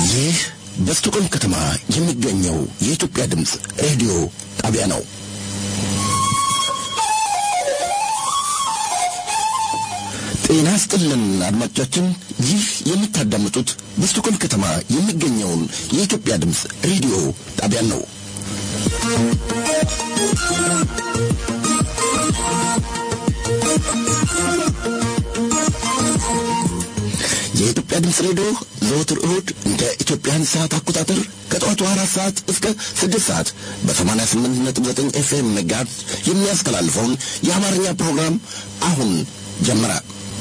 ይህ በስቱቆም ከተማ የሚገኘው የኢትዮጵያ ድምፅ ሬዲዮ ጣቢያ ነው። ጤና ስጥልን አድማጮቻችን፣ ይህ የምታዳምጡት በስቱቆም ከተማ የሚገኘውን የኢትዮጵያ ድምፅ ሬዲዮ ጣቢያ ነው። የኢትዮጵያ ድምፅ ሬዲዮ ዘወትር እሁድ እንደ ኢትዮጵያን ሰዓት አቆጣጠር ከጠዋቱ አራት ሰዓት እስከ ስድስት ሰዓት በሰማንያ ስምንት ነጥብ ዘጠኝ ኤፍኤም መጋዝ የሚያስተላልፈውን የአማርኛ ፕሮግራም አሁን ጀመረ።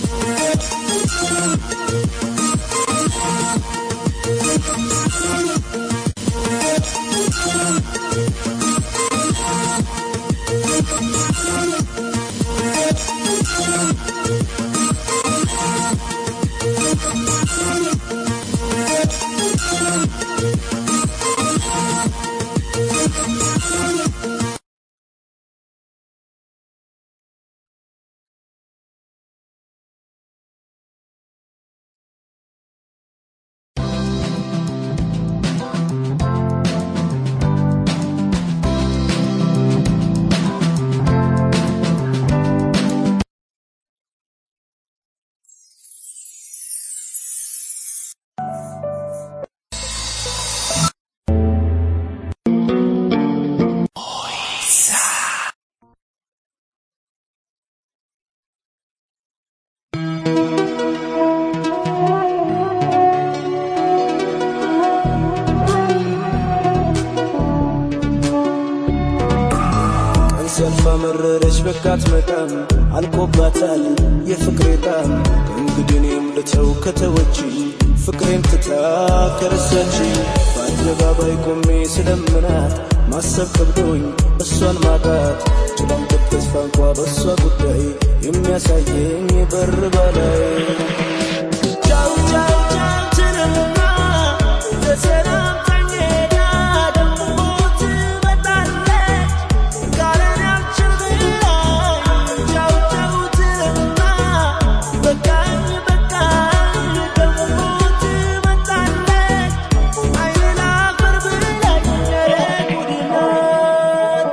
ሰልፋ መረረች በካት መቃም አልቆባታል የፍቅሬ ጣም ከእንግዲህ እኔም ልተው ከተወች ፍቅሬን ትታ ከረሳች በአደባባይ ቆሜ ስለምናት ማሰብ ከብዶኝ እሷን ማጣት ጭላንገት ተስፋ እንኳ በእሷ ጉዳይ የሚያሳየኝ በር ባላይ ቻው ቻው ቻው ትልና ተሰናብታኝ ሄዳ ደግሞ ትመጣለች ቃልን ያልችል ብላ ቻው ቻው ትልና በቃኝ በቃኝ ደግሞ ትመጣለች አይኔ ላፈር ብላኝ ኧረ ጉድ ናት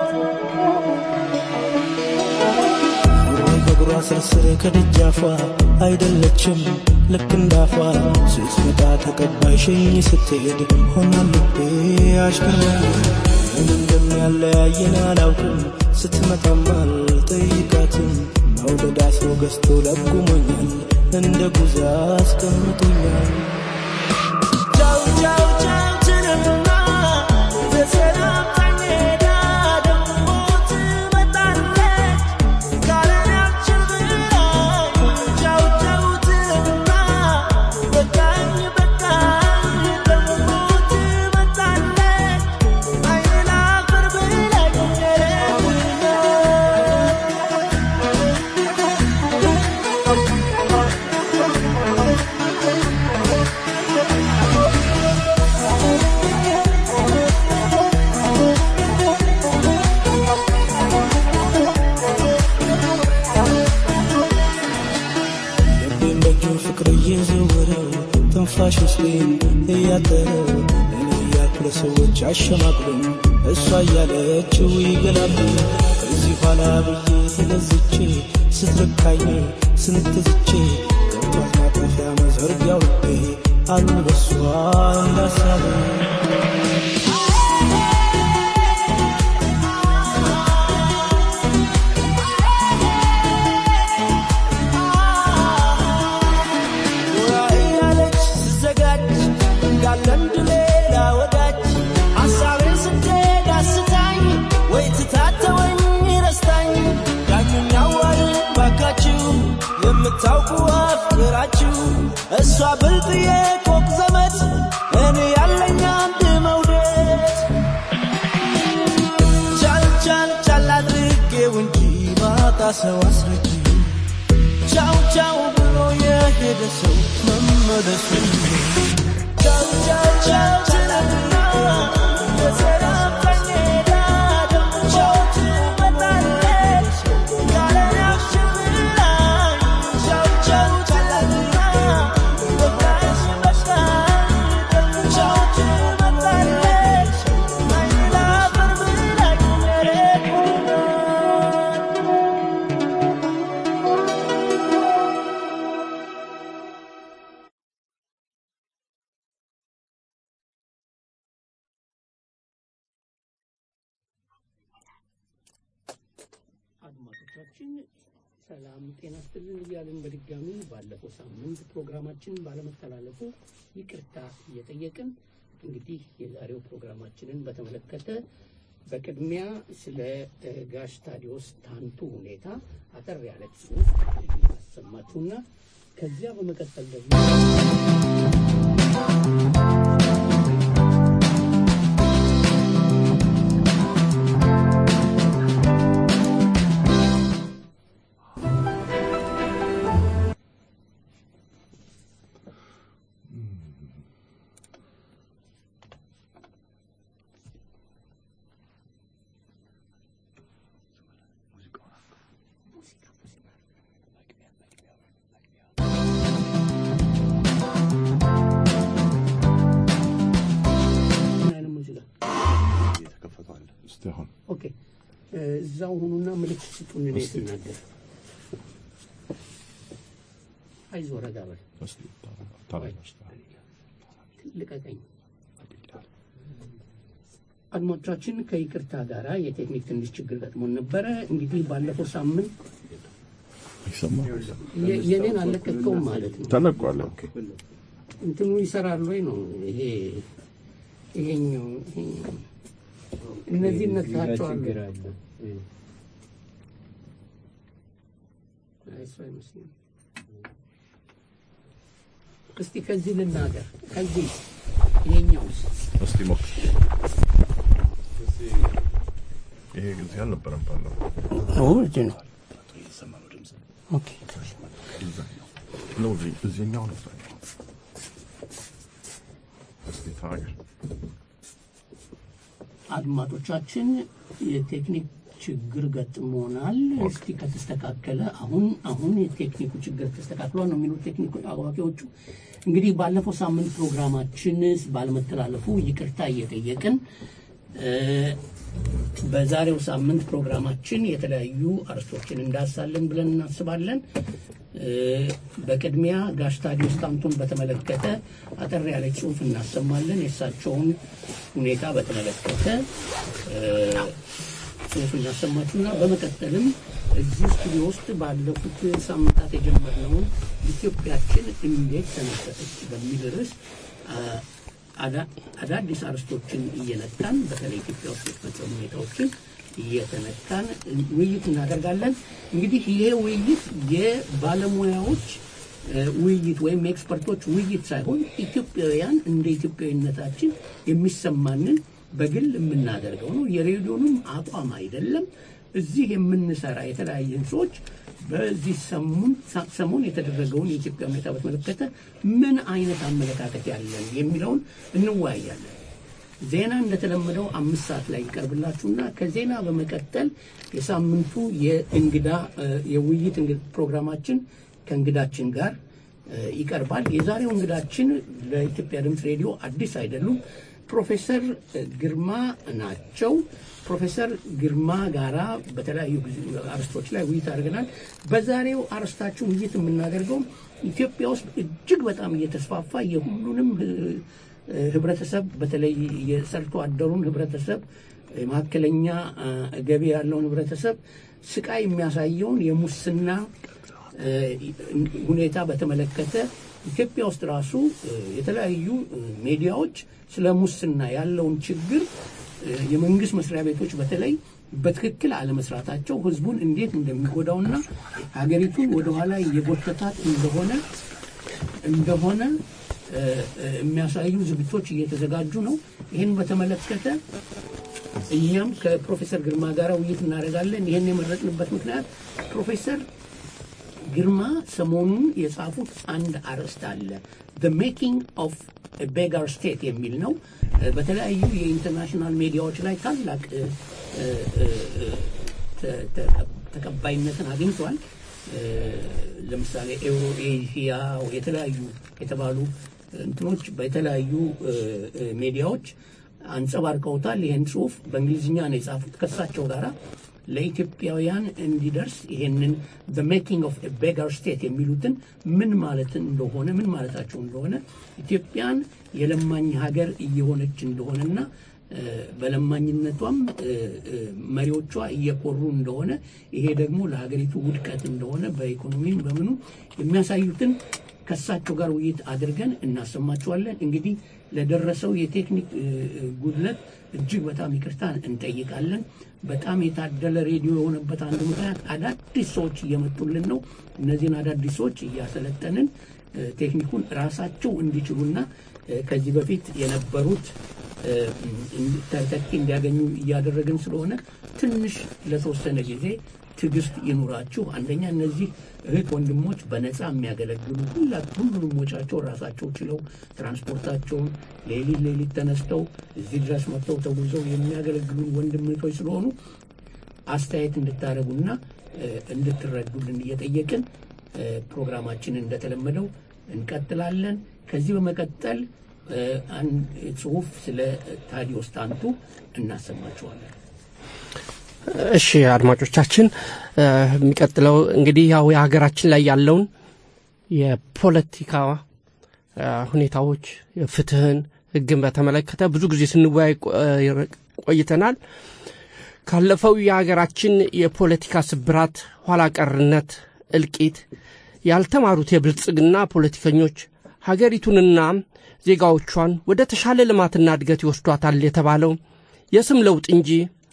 ኑሮዬ ከእግሯ ስርስር ከደጃፏ አይደለችም ልክ እንዳፏ ስትመጣ ተቀባይ ሸኝ ስትሄድ ሆና ልቤ አሽከርባኝ ምን እንደሚያለያየን አላውቅም ስትመጣም አልጠይቃትም መውደድ አስሮ ገዝቶ ለጉሞኛል እንደ ጉዛ አስቀምጦኛል ቻው ቻው ቻው ትልና ተሰናብታኝ ሄዳ ደግሞ ትመጣለች ቃልን ያልችል ብላ ቻው ቻው ትልና በቃኝ በቃኝ ደግሞ ትመጣለች አይኔ ላፈር ብላኝ ኧረ ጉድ ናት ልቤን በእጁ ፍቅር እየዘወረው ትንፋሽ ውስጤን እያጠረው እኔ እያልኩ ለሰዎች አሸማቅሎኝ እሷ እያለችው ይገላብኝ ከዚህ ኋላ ብዬ ተገዝቼ ስትርካኝ ስንትዝቼ ገብቷት ማጠፊያ መዘርጊያው ልቤ አሉ በሷ እንዳሳበ ጎራ እያለች ስዘጋጅ እንዳለምድ ሌላ ወዳጅ ሐሳቤን ስትሄድ አስታኝ ወይ ትታተወኝ ረስታኝ ዳኙኝ አዋርድ ባካችሁ የምታውቁ አፍቅራችሁ እሷ ብልጥዬ ኮክ ዘመድ እኔ ያለኝ አንድ መውደድ ቻል ቻል ቻል አድርጌው እንጂ ማጣ ሰው አስረጅ ቻው ቻው ብሎ የሄደ ሰው መመለሱ ቻው ቻው ቻው ትልና ተሰናብታኝ ሄዳ ደግሞ ትመጣለች ቃልን ያልችል ብላ ቻው ቻው ትልና በቃኝ በቃኝ አድማጮቻችን ሰላም ጤና ይስጥልን እያልን በድጋሚ ባለፈው ሳምንት ፕሮግራማችን ባለመተላለፉ ይቅርታ እየጠየቅን እንግዲህ የዛሬው ፕሮግራማችንን በተመለከተ በቅድሚያ ስለ እ፣ ጋሽ ታዲዮስ ታንቱ ሁኔታ አጠር ያለች ጽሑፍ አሰማችሁና ከዚያ በመቀጠል ደግሞ ምን አይነት ሙዚቃ እየተከፈቱ አለ። እስቲ አሁን ኦኬ እ፣ እዛው ሁኑና ምልክት ስጡን እኔ እስቲ። ስናገር አይዞህ ረጋ በል እስቲ ታዲያ እስቲ ልቀቀኝ አድማጮቻችን ከይቅርታ ጋር የቴክኒክ ትንሽ ችግር ገጥሞን ነበረ እንግዲህ ባለፈው ሳምንት ይሰማል? የ- የኔን አልለቀቀውም ማለት ነው ተለቋል። እንትኑ ይሰራል ወይ ነው ይሄ ይሄኛው ይሄ እነዚህ እነካቸዋለሁ አይ፣ እሱ አይመስለኝም። እስቲ ከዚህ ልናገር ከዚህ ይሄኛውስ እስቲ ሞክር። ይሄ ጊዜ አልነበረም ባለው እዚህ ነው እየተሰማ ነው ድምፅ። ኦኬ ነው እዚህ- እዚህኛው ነው እዛኛው። እስቲ ተናገር። አድማጮቻችን የቴክኒክ ችግር ገጥሞናል። እስቲ ከተስተካከለ አሁን አሁን የቴክኒኩ ችግር ተስተካክሏል ነው የሚሉት ቴክኒክ አዋቂዎቹ። እንግዲህ ባለፈው ሳምንት ፕሮግራማችን ባለመተላለፉ ይቅርታ እየጠየቅን እ፣ በዛሬው ሳምንት ፕሮግራማችን የተለያዩ አርዕስቶችን እንዳሳለን ብለን እናስባለን። እ፣ በቅድሚያ ጋሽ ታዲዮስ ታንቱን በተመለከተ አጠር ያለች ጽሑፍ እናሰማለን። የእሳቸውን ሁኔታ በተመለከተ እ፣ ጽሑፍ እናሰማችሁና በመቀጠልም እዚህ ስቱዲዮ ውስጥ ባለፉት ሳምንታት የጀመርነውን ኢትዮጵያችን እንዴት ተነሰተች በሚል ርዕስ አ፣ አዳ- አዳዲስ አርዕስቶችን እየነካን በተለይ ኢትዮጵያ ውስጥ የተፈጸሙ ሁኔታዎችን እየተነካን ውይይት እናደርጋለን። እንግዲህ ይሄ ውይይት የባለሙያዎች እ፣ ውይይት ወይም የኤክስፐርቶች ውይይት ሳይሆን ኢትዮጵያውያን እንደ ኢትዮጵያዊነታችን የሚሰማንን በግል የምናደርገው ነው። የሬዲዮንም አቋም አይደለም። እዚህ የምንሰራ የተለያየን ሰዎች በዚህ ሰሙን ሰሞን የተደረገውን የኢትዮጵያ ሁኔታ በተመለከተ ምን አይነት አመለካከት ያለን የሚለውን እንወያያለን። ዜና እንደተለመደው አምስት ሰዓት ላይ ይቀርብላችሁና ከዜና በመቀጠል የሳምንቱ የእንግዳ እ፣ የውይይት እንግ- ፕሮግራማችን ከእንግዳችን ጋር እ፣ ይቀርባል። የዛሬው እንግዳችን ለኢትዮጵያ ድምፅ ሬዲዮ አዲስ አይደሉም። ፕሮፌሰር እ፣ ግርማ ናቸው። ፕሮፌሰር ግርማ ጋራ በተለያዩ ጊዜ አርስቶች ላይ ውይይት አድርገናል። በዛሬው አርስታችን ውይይት የምናደርገው ኢትዮጵያ ውስጥ እጅግ በጣም እየተስፋፋ የሁሉንም እ፣ ህብረተሰብ በተለይ የሰርቶ አደሩን ህብረተሰብ መካከለኛ አ፣ ገቢ ያለውን ህብረተሰብ ስቃይ የሚያሳየውን የሙስና እ፣ ሁኔታ በተመለከተ ኢትዮጵያ ውስጥ ራሱ እ፣ የተለያዩ እ፣ ሚዲያዎች ስለ ሙስና ያለውን ችግር እ፣ የመንግስት መስሪያ ቤቶች በተለይ በትክክል አለመስራታቸው ህዝቡን እንዴት እንደሚጎዳውና ሀገሪቱን ወደኋላ እየጎተታት እንደሆነ እንደሆነ እ፣ እ፣ የሚያሳዩ ዝግጅቶች እየተዘጋጁ ነው። ይህን በተመለከተ እኛም ከፕሮፌሰር ግርማ ጋር ውይይት እናደርጋለን። ይህን የመረጥንበት ምክንያት ፕሮፌሰር ግርማ ሰሞኑን የጻፉት አንድ አርዕስት አለ the making of a beggar state የሚል ነው። እ፣ በተለያዩ የኢንተርናሽናል ሚዲያዎች ላይ ታላቅ እ፣ እ፣ እ፣ እ፣ ተ- ተ- ተቀባይነትን አግኝቷል። እ፣ ለምሳሌ ኤውሮ ኤዥያ የተለያዩ የተባሉ እንትኖች በተለያዩ እ፣ እ፣ ሚዲያዎች አንጸባርቀውታል። ይህን ጽሁፍ በእንግሊዝኛ ነው የጻፉት ከእሳቸው ጋራ ለኢትዮጵያውያን እንዲደርስ ይሄንን the making of a beggar state የሚሉትን ምን ማለት እንደሆነ ምን ማለታቸው እንደሆነ ኢትዮጵያን የለማኝ ሀገር እየሆነች እንደሆነና እ፣ በለማኝነቷም እ፣ እ፣ መሪዎቿ እየኮሩ እንደሆነ ይሄ ደግሞ ለሀገሪቱ ውድቀት እንደሆነ በኢኮኖሚም በምኑ የሚያሳዩትን ከእሳቸው ጋር ውይይት አድርገን እናሰማችኋለን። እንግዲህ ለደረሰው የቴክኒክ እ፣ እ፣ ጉድለት እጅግ በጣም ይቅርታ እንጠይቃለን። በጣም የታደለ ሬዲዮ የሆነበት አንዱ ምክንያት አዳዲስ ሰዎች እየመጡልን ነው። እነዚህን አዳዲስ ሰዎች እያሰለጠንን እ፣ ቴክኒኩን ራሳቸው እንዲችሉና እ፣ ከዚህ በፊት የነበሩት እ፣ እንዲ- ተተኪ እንዲያገኙ እያደረግን ስለሆነ ትንሽ ለተወሰነ ጊዜ ትዕግስት ይኑራችሁ። አንደኛ እነዚህ እህት ወንድሞች በነፃ የሚያገለግሉ ሁላ ሁሉንም ወጫቸው ራሳቸው ችለው ትራንስፖርታቸውን ሌሊት ሌሊት ተነስተው እዚህ ድረስ መጥተው ተጉዘው የሚያገለግሉ ወንድም እህቶች ስለሆኑ አስተያየት እንድታደርጉና እ፣ እንድትረዱልን እየጠየቅን እ፣ ፕሮግራማችንን እንደተለመደው እንቀጥላለን። ከዚህ በመቀጠል እ፣ አንድ ጽሁፍ ስለ ታዲዮስ ታንቱ እናሰማችኋለን። እሺ አድማጮቻችን እ፣ የሚቀጥለው እንግዲህ ያው የሀገራችን ላይ ያለውን የፖለቲካ እ፣ ሁኔታዎች ፍትህን፣ ህግን በተመለከተ ብዙ ጊዜ ስንወያይ ቆ- እ፣ ቆይተናል። ካለፈው የሀገራችን የፖለቲካ ስብራት፣ ኋላ ቀርነት፣ እልቂት ያልተማሩት የብልጽግና ፖለቲከኞች ሀገሪቱንና ዜጋዎቿን ወደ ተሻለ ልማትና እድገት ይወስዷታል የተባለው የስም ለውጥ እንጂ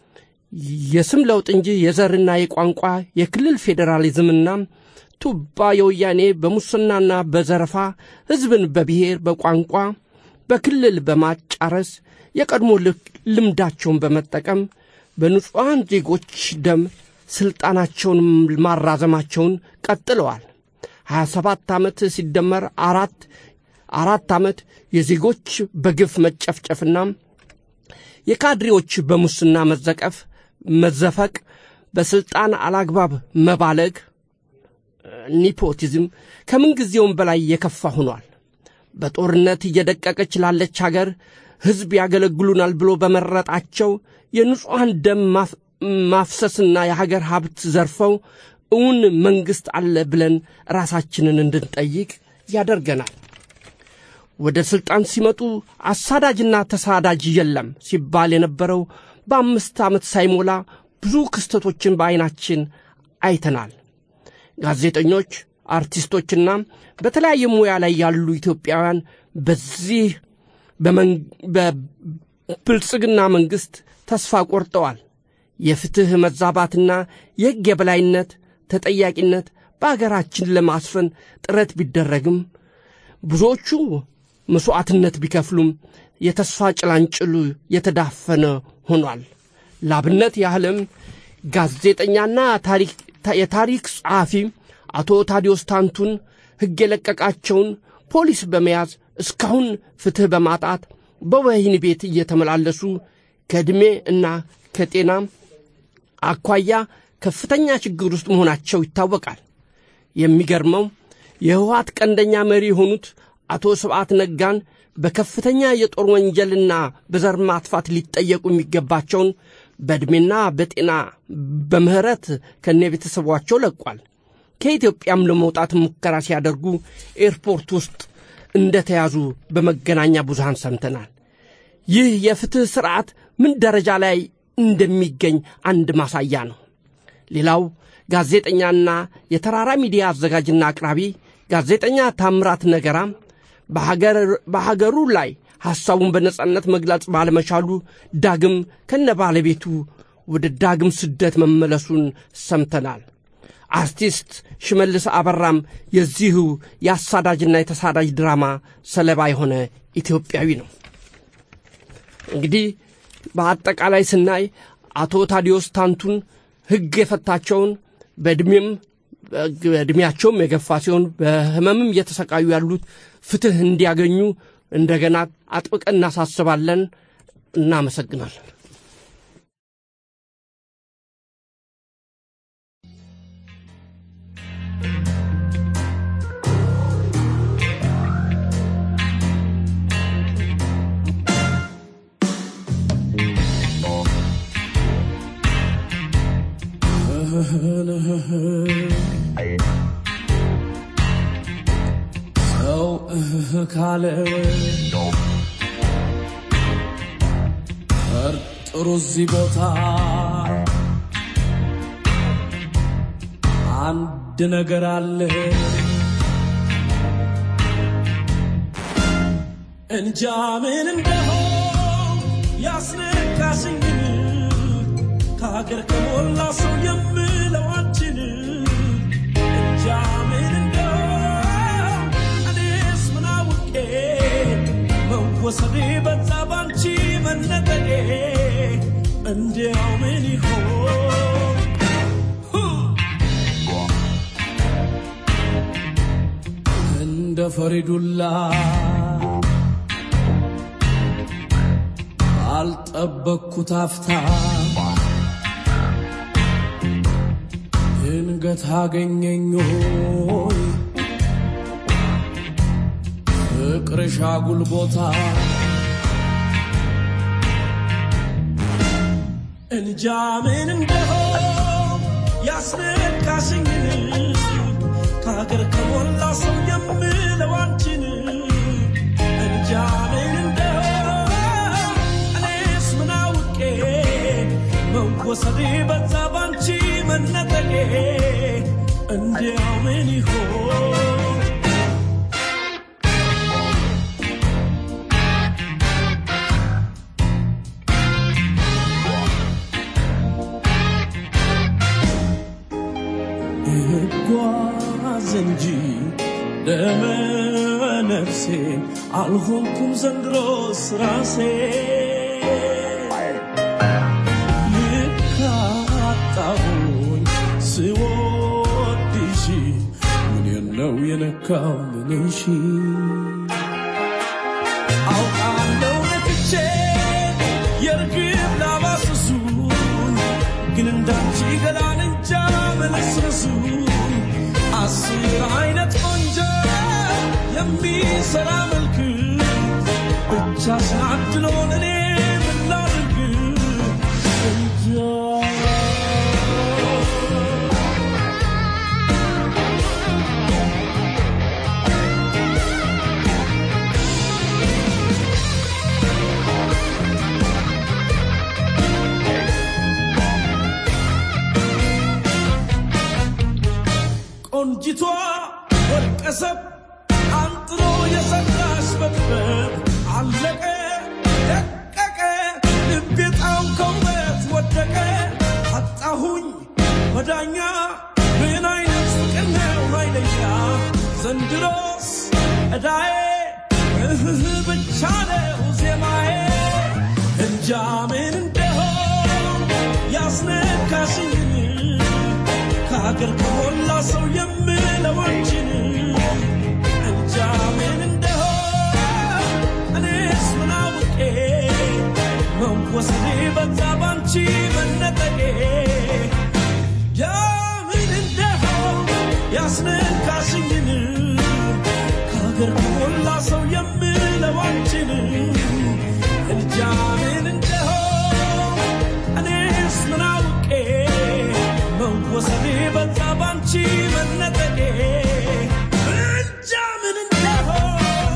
የስም ለውጥ እንጂ የዘርና የቋንቋ የክልል ፌዴራሊዝምና ቱባ የወያኔ በሙስናና በዘረፋ ህዝብን በብሔር በቋንቋ በክልል በማጫረስ የቀድሞ ልክ- ልምዳቸውን በመጠቀም በንጹሐን ዜጎች ደም ሥልጣናቸውን ማራዘማቸውን ቀጥለዋል። 27 ዓመት ሲደመር አራት አራት ዓመት የዜጎች በግፍ መጨፍጨፍና የካድሬዎች በሙስና መዘቀፍ መዘፈቅ፣ በስልጣን አላግባብ መባለግ፣ ኒፖቲዝም ከምንጊዜውም በላይ የከፋ ሆኗል። በጦርነት እየደቀቀች ላለች አገር ሕዝብ ያገለግሉናል ብሎ በመረጣቸው የንጹሐን ደም ማፍ- ማፍሰስና የሀገር ሀብት ዘርፈው እውን መንግሥት አለ ብለን ራሳችንን እንድንጠይቅ ያደርገናል። ወደ ሥልጣን ሲመጡ አሳዳጅና ተሳዳጅ የለም ሲባል የነበረው በአምስት ዓመት ሳይሞላ ብዙ ክስተቶችን በዐይናችን አይተናል። ጋዜጠኞች፣ አርቲስቶችና በተለያየ ሙያ ላይ ያሉ ኢትዮጵያውያን በዚህ በመን- በብልጽግና መንግሥት ተስፋ ቆርጠዋል። የፍትሕ መዛባትና የሕግ የበላይነት ተጠያቂነት በአገራችን ለማስፈን ጥረት ቢደረግም ብዙዎቹ መሥዋዕትነት ቢከፍሉም የተስፋ ጭላንጭሉ የተዳፈነ ሆኗል። ላብነት ያህልም ጋዜጠኛና ታሪክ- የታሪክ ጸሐፊ አቶ ታዲዮስ ታንቱን ሕግ የለቀቃቸውን ፖሊስ በመያዝ እስካሁን ፍትሕ በማጣት በወህኒ ቤት እየተመላለሱ ከዕድሜ እና ከጤና አኳያ ከፍተኛ ችግር ውስጥ መሆናቸው ይታወቃል። የሚገርመው የህወሓት ቀንደኛ መሪ የሆኑት አቶ ስብዓት ነጋን በከፍተኛ የጦር ወንጀልና በዘር ማጥፋት ሊጠየቁ የሚገባቸውን በዕድሜና በጤና በምህረት ከነ ቤተሰቧቸው ለቋል። ከኢትዮጵያም ለመውጣት ሙከራ ሲያደርጉ ኤርፖርት ውስጥ እንደተያዙ በመገናኛ ብዙሃን ሰምተናል። ይህ የፍትሕ ሥርዓት ምን ደረጃ ላይ እንደሚገኝ አንድ ማሳያ ነው። ሌላው ጋዜጠኛና የተራራ ሚዲያ አዘጋጅና አቅራቢ ጋዜጠኛ ታምራት ነገራ በሀገሩ ላይ ሐሳቡን በነጻነት መግለጽ ባለመቻሉ ዳግም ከነ ባለቤቱ ወደ ዳግም ስደት መመለሱን ሰምተናል። አርቲስት ሽመልስ አበራም የዚሁ የአሳዳጅና የተሳዳጅ ድራማ ሰለባ የሆነ ኢትዮጵያዊ ነው። እንግዲህ በአጠቃላይ ስናይ አቶ ታዲዮስ ታንቱን ሕግ የፈታቸውን በዕድሜም በዕድሜያቸውም የገፋ ሲሆን በሕመምም እየተሰቃዩ ያሉት ፍትሕ እንዲያገኙ እንደገና አጥብቀን እናሳስባለን። እናመሰግናለን። ሰው እህ ካለ ጠርጥሩ እዚህ ቦታ አንድ ነገር አለ እንጃ ምን እንደሆን ያስነካሽኝ ከሀገር ከሞላ ሰው የምለው አንቺን እንጃ ምን እንደሆን እኔስ ምን አውቄ መወሰዴ በዛ ባንቺ መነጠቄ እንዲያው ምን ይሆን እንደ ፈሪዱላ ባልጠበቅኩት አፍታ ድንገት አገኘኝ ሆይ ፍቅርሽ አጉል ቦታ እንጃ ምን እንደሆን ያስነካሽኝን ከሀገር ከሞላ ሰው የምለው አንቺን እንጃ ምን እንደሆን እኔስ ምን አውቄ መወሰዴ በዛ ባንቺ መነጠቄ እንዲያው ምን ይሆን እጓዝ እንጂ ደመ ነፍሴን አልሆንኩም ዘንድሮስ ራሴ ልካጣሁኝ ስወድሽ ምኔን ነው የነካው ምንሽ አውቃለሁ ነክቼ የርግብ ላባስሱን ግን እንዳንቺ ገላን እንጃ መለስረሱን አስር አይነት ቆንጆ የሚሰራ መልክ ብቻ ስናድሎን እኔ ምን ላድርግ እንጃ ቆንጂቷ ወርቀሰብ አንጥሮ የሰራሽ በጥበብ አለቀ ደቀቀ ልቤ ጣም ከውበት ወደቀ አጣሁኝ መዳኛ ምን አይነት ፍቅር ነው ኃይለኛ ዘንድሮስ እዳዬ እህህ ብቻ ነው ዜማዬ እንጃ ምን እንደሆን ያስነካሽኝ ከሀገር ከሞላ ሰው የምለው አንቺን እንጃ ምን እንደሆን እኔስ ምን አውቄ መወሰኔ በዛ ባንቺ መነጠቄ ያ ምን እንደሆን ያስነካሽኝን ከሀገር ከሞላ ሰው የምለው አንቺን እንጃ ምን እንደሆን እኔስ ምን አውቄ መወሰኔ በዛ ባንቺ መነጠቄ እንጃ ምን እንደሆን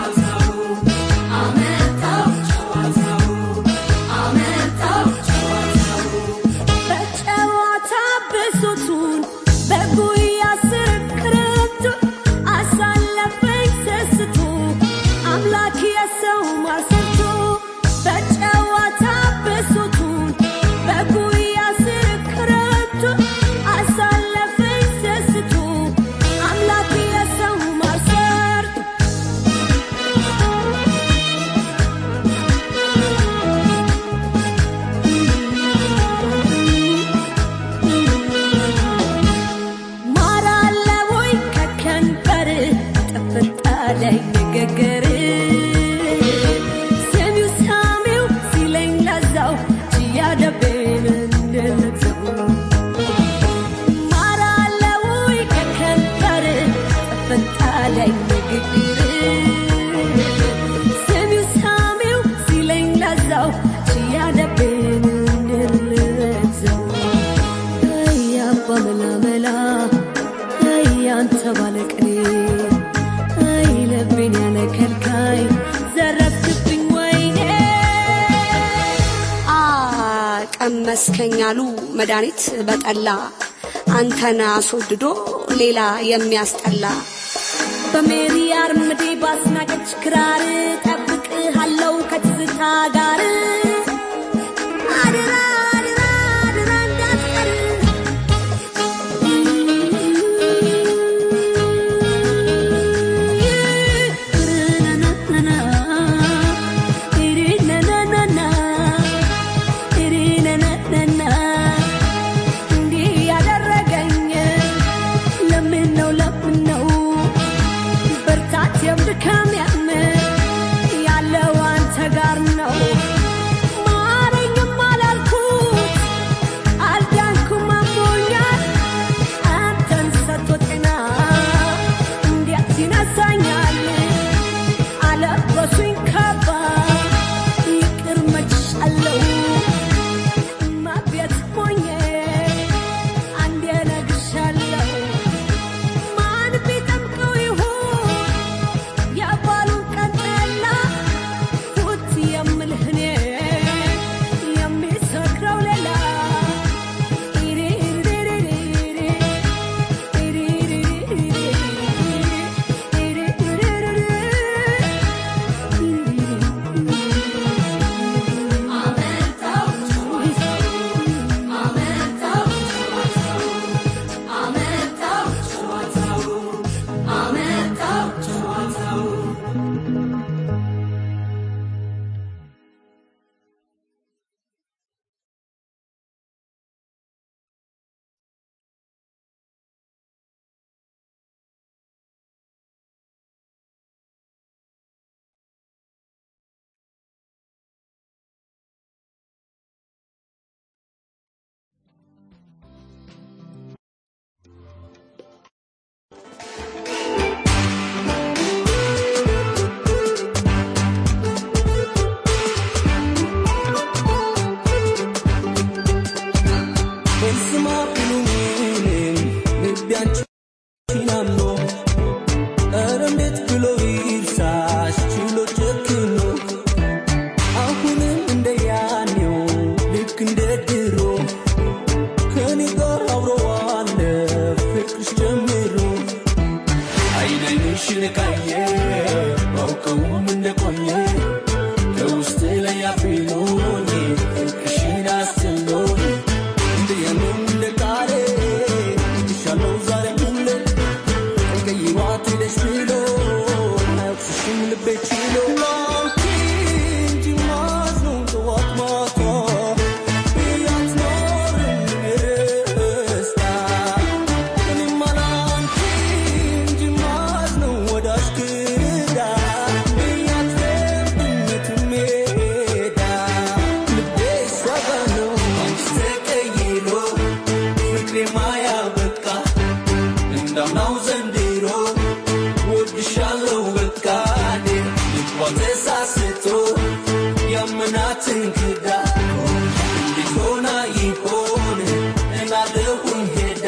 አመጣው ጨዋታው ቀመስከኝ አሉ መድኃኒት በጠላ አንተን አስወድዶ ሌላ የሚያስጠላ በሜሪ አርምዴ ባስናቀች ክራር ጠብቅሃለው ከትዝታ ጋር አድራ አድራ አድራ እንዳትቀር እንዲህ ያደረገኝ ለምን ነው ለምን ነው በርታቴም ድካሜም ያለው አንተ ጋር ነው ማረኝም አላልኩት አልዳንኩም አሞኛል አንተን ሰጥቶ ጤና እንዴት ይነሳኛል አለበሱኝ ካባ ይቅር መችሻለው ማቤት ሞኜ አንዴ ነግሻለው ማን ቢጠምቀው ይሁን የባሉን ቀን ጠላ ፉት የምልህ እኔ የሚሰክረው ሌላ በስማ ብሉኝም ልቤ አንቺን አምኖ ኧረ እንዴት ብሎ ይርሳሽ ችሎ ጨክኖ አሁንም እንደ ያኔው ልክ እንደ ድሮ ከኔ ጋር አብሮ ዋለ ፍቅርሽ ጀምሮ አይን አይንሽን ካየ ባውቀውም እንደቆየ ከውስጥ ላይ አፍኖኝ ፍቅርሽን አስሎኝ እንደየምም እንደ ቃሌ እሻለው ዛሬ ሁሌ ቀይዋት ሄደሽ ብሎ አያውቅሽም ልቤ ችሎ ላንቺ እንጂ ማዝነው ጠዋት ማታ ብያት ኖርም የደስታ እኔማ ላንቺ እንጂ ማዝነው ወዳጅ ክዳ ብያት የትም ሜዳ ልቤ እሷ ጋር ነው አንቺ ተቀይሮ ፍቅሬ ማያበቃ እንዳምናው ዘንድሮ ወድሻለው በቃ እኔ ልቧ ተሳስቶ ያመናትን ክዳ እንዴት ሆና ይሆን እናለሁኝ ሄዳ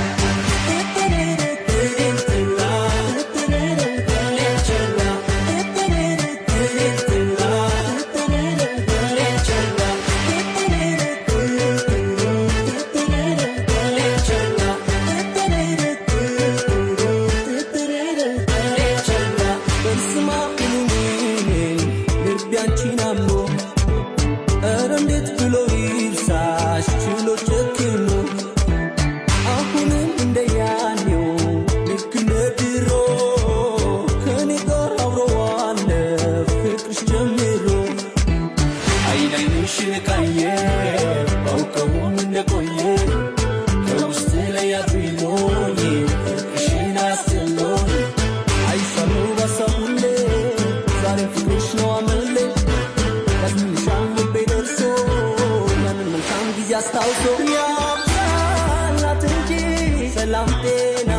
በስማ ብሉኝም ልቤ አንቺን አምኖ ኧረ እንዴት ብሎ ይርሳሽ ችሎ ጨክኖ አሁንም እንደ ያኔው ልክ እንደ ድሮ ከኔ ጋር አብሮ ዋለ ፍቅርሽ ጀምሮ አይን አይንሽን ካየ ባውቀውም እንደቆየ ከውስጥ ላይ አፍኖኝ ፍቅርሽን አስጥሎኝ አይሻለው ባሳብ ሁሌ ዛሬም ፍቅርሽ ነው አመሌ ያዝንሻል ልቤ ደርሶ ያንን መልካም ጊዜ አስታውሶ ያብዛላት እንጂ ሰላም ጤና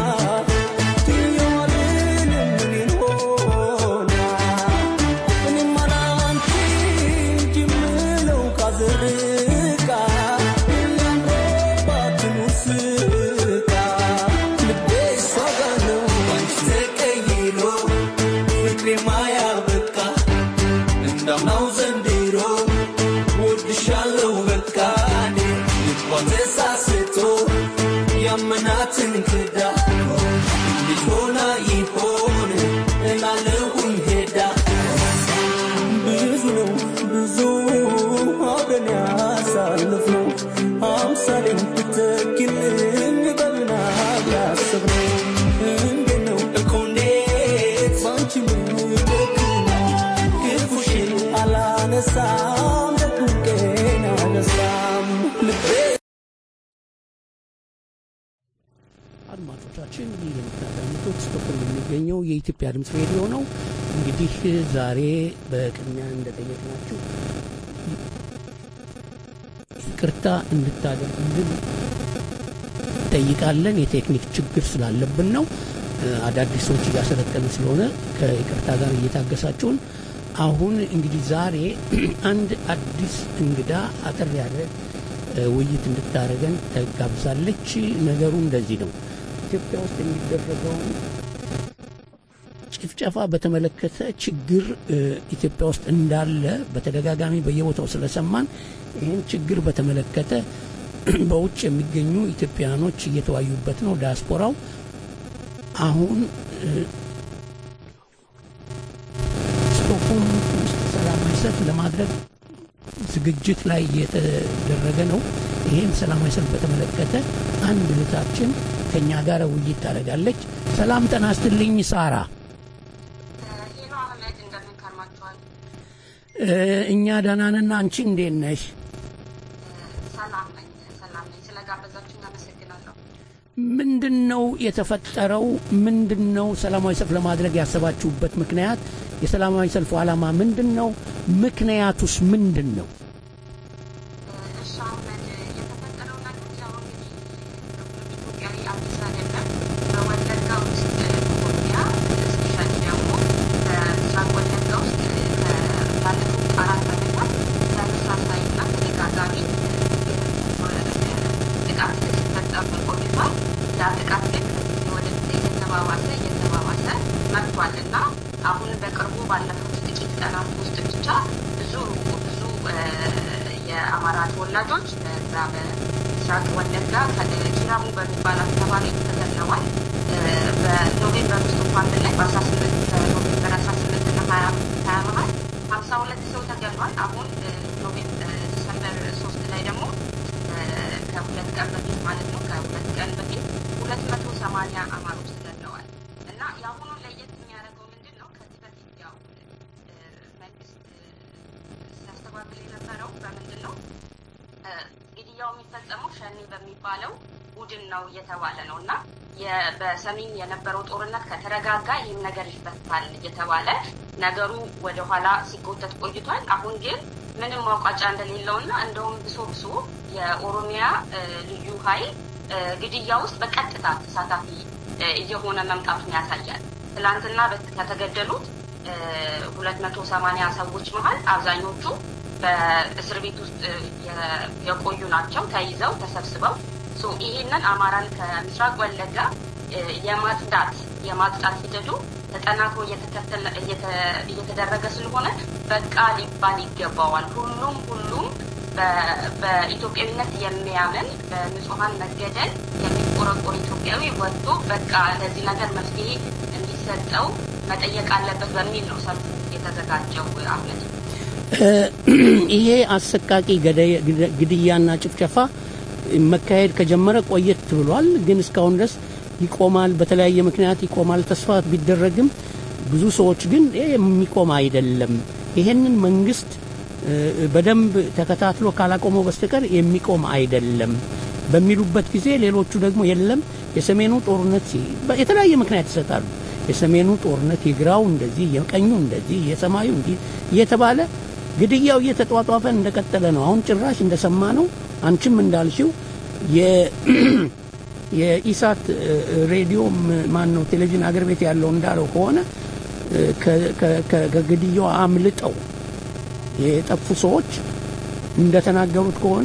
ትየዋልን እኔን ሆና እኔማ ላንቺ እንጂ ምለው ካዘርቃ ያምሮባት ትኑር ስቃ ልቤ እሷ ጋር ነው አንቺ ተቀይሮ ፍቅሬ ማያበቃ እንዳምናው ዘንድሮ ወድሻለው በቃ እኔ ያመናትን ክዳ እንዴት ሆና ይሆን እላለሁኝ ሄዳ ብዙ ነው ብዙ አብረን ያሳለፍነው አምሳሌን ብትተኪልኝ በምናብ ያሰብነው እንዴት ነው እኮ እንዴት ባንቺ ምደክና ክፉሽን አላነሳም ደጉቄን አነሳም ልቤ አድማጮቻችን ይህ የምታዳምጡት ስቶክሆልም የሚገኘው የኢትዮጵያ ድምፅ ሬዲዮ ነው። እንግዲህ ዛሬ በቅድሚያ እንደጠየቅናችሁ ይቅርታ እንድታደርጉልን ጠይቃለን። የቴክኒክ ችግር ስላለብን ነው። አዳዲስ ሰዎች እያሰለጠን ስለሆነ ከይቅርታ ጋር እየታገሳችሁን። አሁን እንግዲህ ዛሬ አንድ አዲስ እንግዳ አጠር ያለ እ፣ ውይይት እንድታደርገን ተጋብዛለች። ነገሩ እንደዚህ ነው። ኢትዮጵያ ውስጥ የሚደረገውን ጭፍጨፋ በተመለከተ ችግር እ፣ ኢትዮጵያ ውስጥ እንዳለ በተደጋጋሚ በየቦታው ስለሰማን ይህን ችግር በተመለከተ በውጭ የሚገኙ ኢትዮጵያውያኖች እየተወያዩበት ነው። ዲያስፖራው አሁን እ፣ ስቶክሆልም ውስጥ ሰላማዊ ሰልፍ ለማድረግ ዝግጅት ላይ እየተደረገ ነው። ይህን ሰላማዊ ሰልፍ በተመለከተ አንድ እህታችን ከእኛ ጋር ውይይት ታደርጋለች። ሰላም ጤና ይስጥልኝ ሳራ። ሄሎ አህመድ እንደምን ከርማችኋል? እ፣ እኛ ደህና ነን። አንቺ እንዴት ነሽ? ሰላም ነኝ፣ ሰላም ነኝ። ስለጋበዛችሁኝ አመሰግናለሁ። ምንድን ነው የተፈጠረው? ምንድን ነው ሰላማዊ ሰልፍ ለማድረግ ያሰባችሁበት ምክንያት? የሰላማዊ ሰልፉ ዓላማ ምንድን ነው? ምክንያቱስ ምንድን ነው? እሺ አህመድ፣ የተፈጠረው ነገር ያው እንግዲህ ኢትዮጵያዊ አዲስ አይደለም። በወለጋ ውስጥ ኢትዮጵያ ስፔሻሊ ደግሞ በምስራቅ ወለጋ ውስጥ ላለፉት አራት ዓመታት ተመሳሳይና ተደጋጋሚ ጥቃት ሲፈጸም ቆይቷል። ያ ጥቃት ግን ከጊዜ ወደ ጊዜ እየተባባሰ እየተባባሰ መጥቷል እና አሁን በቅርቡ ባለፉት ጥቂት ቀናት ውስጥ ብቻ ብዙ ብዙ እ፣ የአማራ ተወላጆች በዛ በምስራቅ ወለጋ ኪራሙ በሚባል አካባቢ ተገድለዋል። እ፣ በኖቬምበር ውስጥ እንኳን ብናይ በአስራ ስምንት በኖቬምበር አስራ ስምንት እና ሀያ ሀያ መሀል ሀምሳ ሁለት ሰው ተገድሏል። አሁን እ፣ ኖቬምበር ዲሰምበር ሶስት ላይ ደግሞ እ፣ ከሁለት ቀን በፊት ማለት ነው ከሁለት ቀን በፊት ሁለት መቶ ሰማንያ አማሮች ተገድለዋል እና የአሁኑን ለየት የሚያደርገው ምንድን ነው? ከዚህ በፊት ያው እ፣ መንግስት እ፣ ሲያስተባብል የነበረው በምንድን ነው እ፣ ግድያው የሚፈጸመው ሸኔ በሚባለው ቡድን ነው እየተባለ ነው እና የ- በሰሜን የነበረው ጦርነት ከተረጋጋ ይህን ነገር ይፈታል እየተባለ ነገሩ ወደኋላ ሲጎተት ቆይቷል። አሁን ግን ምንም ማውቃጫ እንደሌለውና እንደውም ብሶ ብሶ የኦሮሚያ እ፣ ልዩ ኃይል እ፣ ግድያ ውስጥ በቀጥታ ተሳታፊ እ፣ እየሆነ መምጣቱን ያሳያል። ትላንትና በት- ከተገደሉት ሁለት መቶ ሰማንያ ሰዎች መሀል አብዛኞቹ በእስር ቤት ውስጥ እ፣ የ- የቆዩ ናቸው ተይዘው ተሰብስበው ሶ ይሄንን አማራን ከምስራቅ ወለጋ እ፣ የማጽዳት የማጽዳት ሂደቱ ተጠናክሮ እየተከተለ እየተ- እየተደረገ ስለሆነ በቃ ሊባል ይገባዋል። ሁሉም ሁሉም በ- በኢትዮጵያዊነት የሚያምን በንጹሐን መገደል የሚቆረቆር ኢትዮጵያዊ ወጥቶ በቃ ለዚህ ነገር መፍትሄ እንዲሰጠው መጠየቅ አለበት በሚል ነው ሰልፉ የተዘጋጀው። አህመድ እ፣ ይሄ አሰቃቂ ገዳይ- ግደ- ግድያና ጭፍጨፋ መካሄድ ከጀመረ ቆየት ብሏል። ግን እስካሁን ድረስ ይቆማል፣ በተለያየ ምክንያት ይቆማል ተስፋ ቢደረግም ብዙ ሰዎች ግን ይሄ የሚቆም አይደለም፣ ይሄንን መንግስት እ፣ በደንብ ተከታትሎ ካላቆመው በስተቀር የሚቆም አይደለም በሚሉበት ጊዜ ሌሎቹ ደግሞ የለም የሰሜኑ ጦርነት ሲ- በ- የተለያየ ምክንያት ይሰጣሉ። የሰሜኑ ጦርነት የግራው እንደዚህ፣ የቀኙ እንደዚህ፣ የሰማዩ እንዲህ እየተባለ ግድያው እየተጧጧፈ እንደቀጠለ ነው። አሁን ጭራሽ እንደሰማ ነው አንቺም እንዳልሽው የ- የኢሳት እ፣ ሬዲዮም ማን ነው ቴሌቪዥን አገር ቤት ያለው እንዳለው ከሆነ እ፣ ከ- ከ- ከ- ከግድያው አምልጠው የጠፉ ሰዎች እንደተናገሩት ከሆነ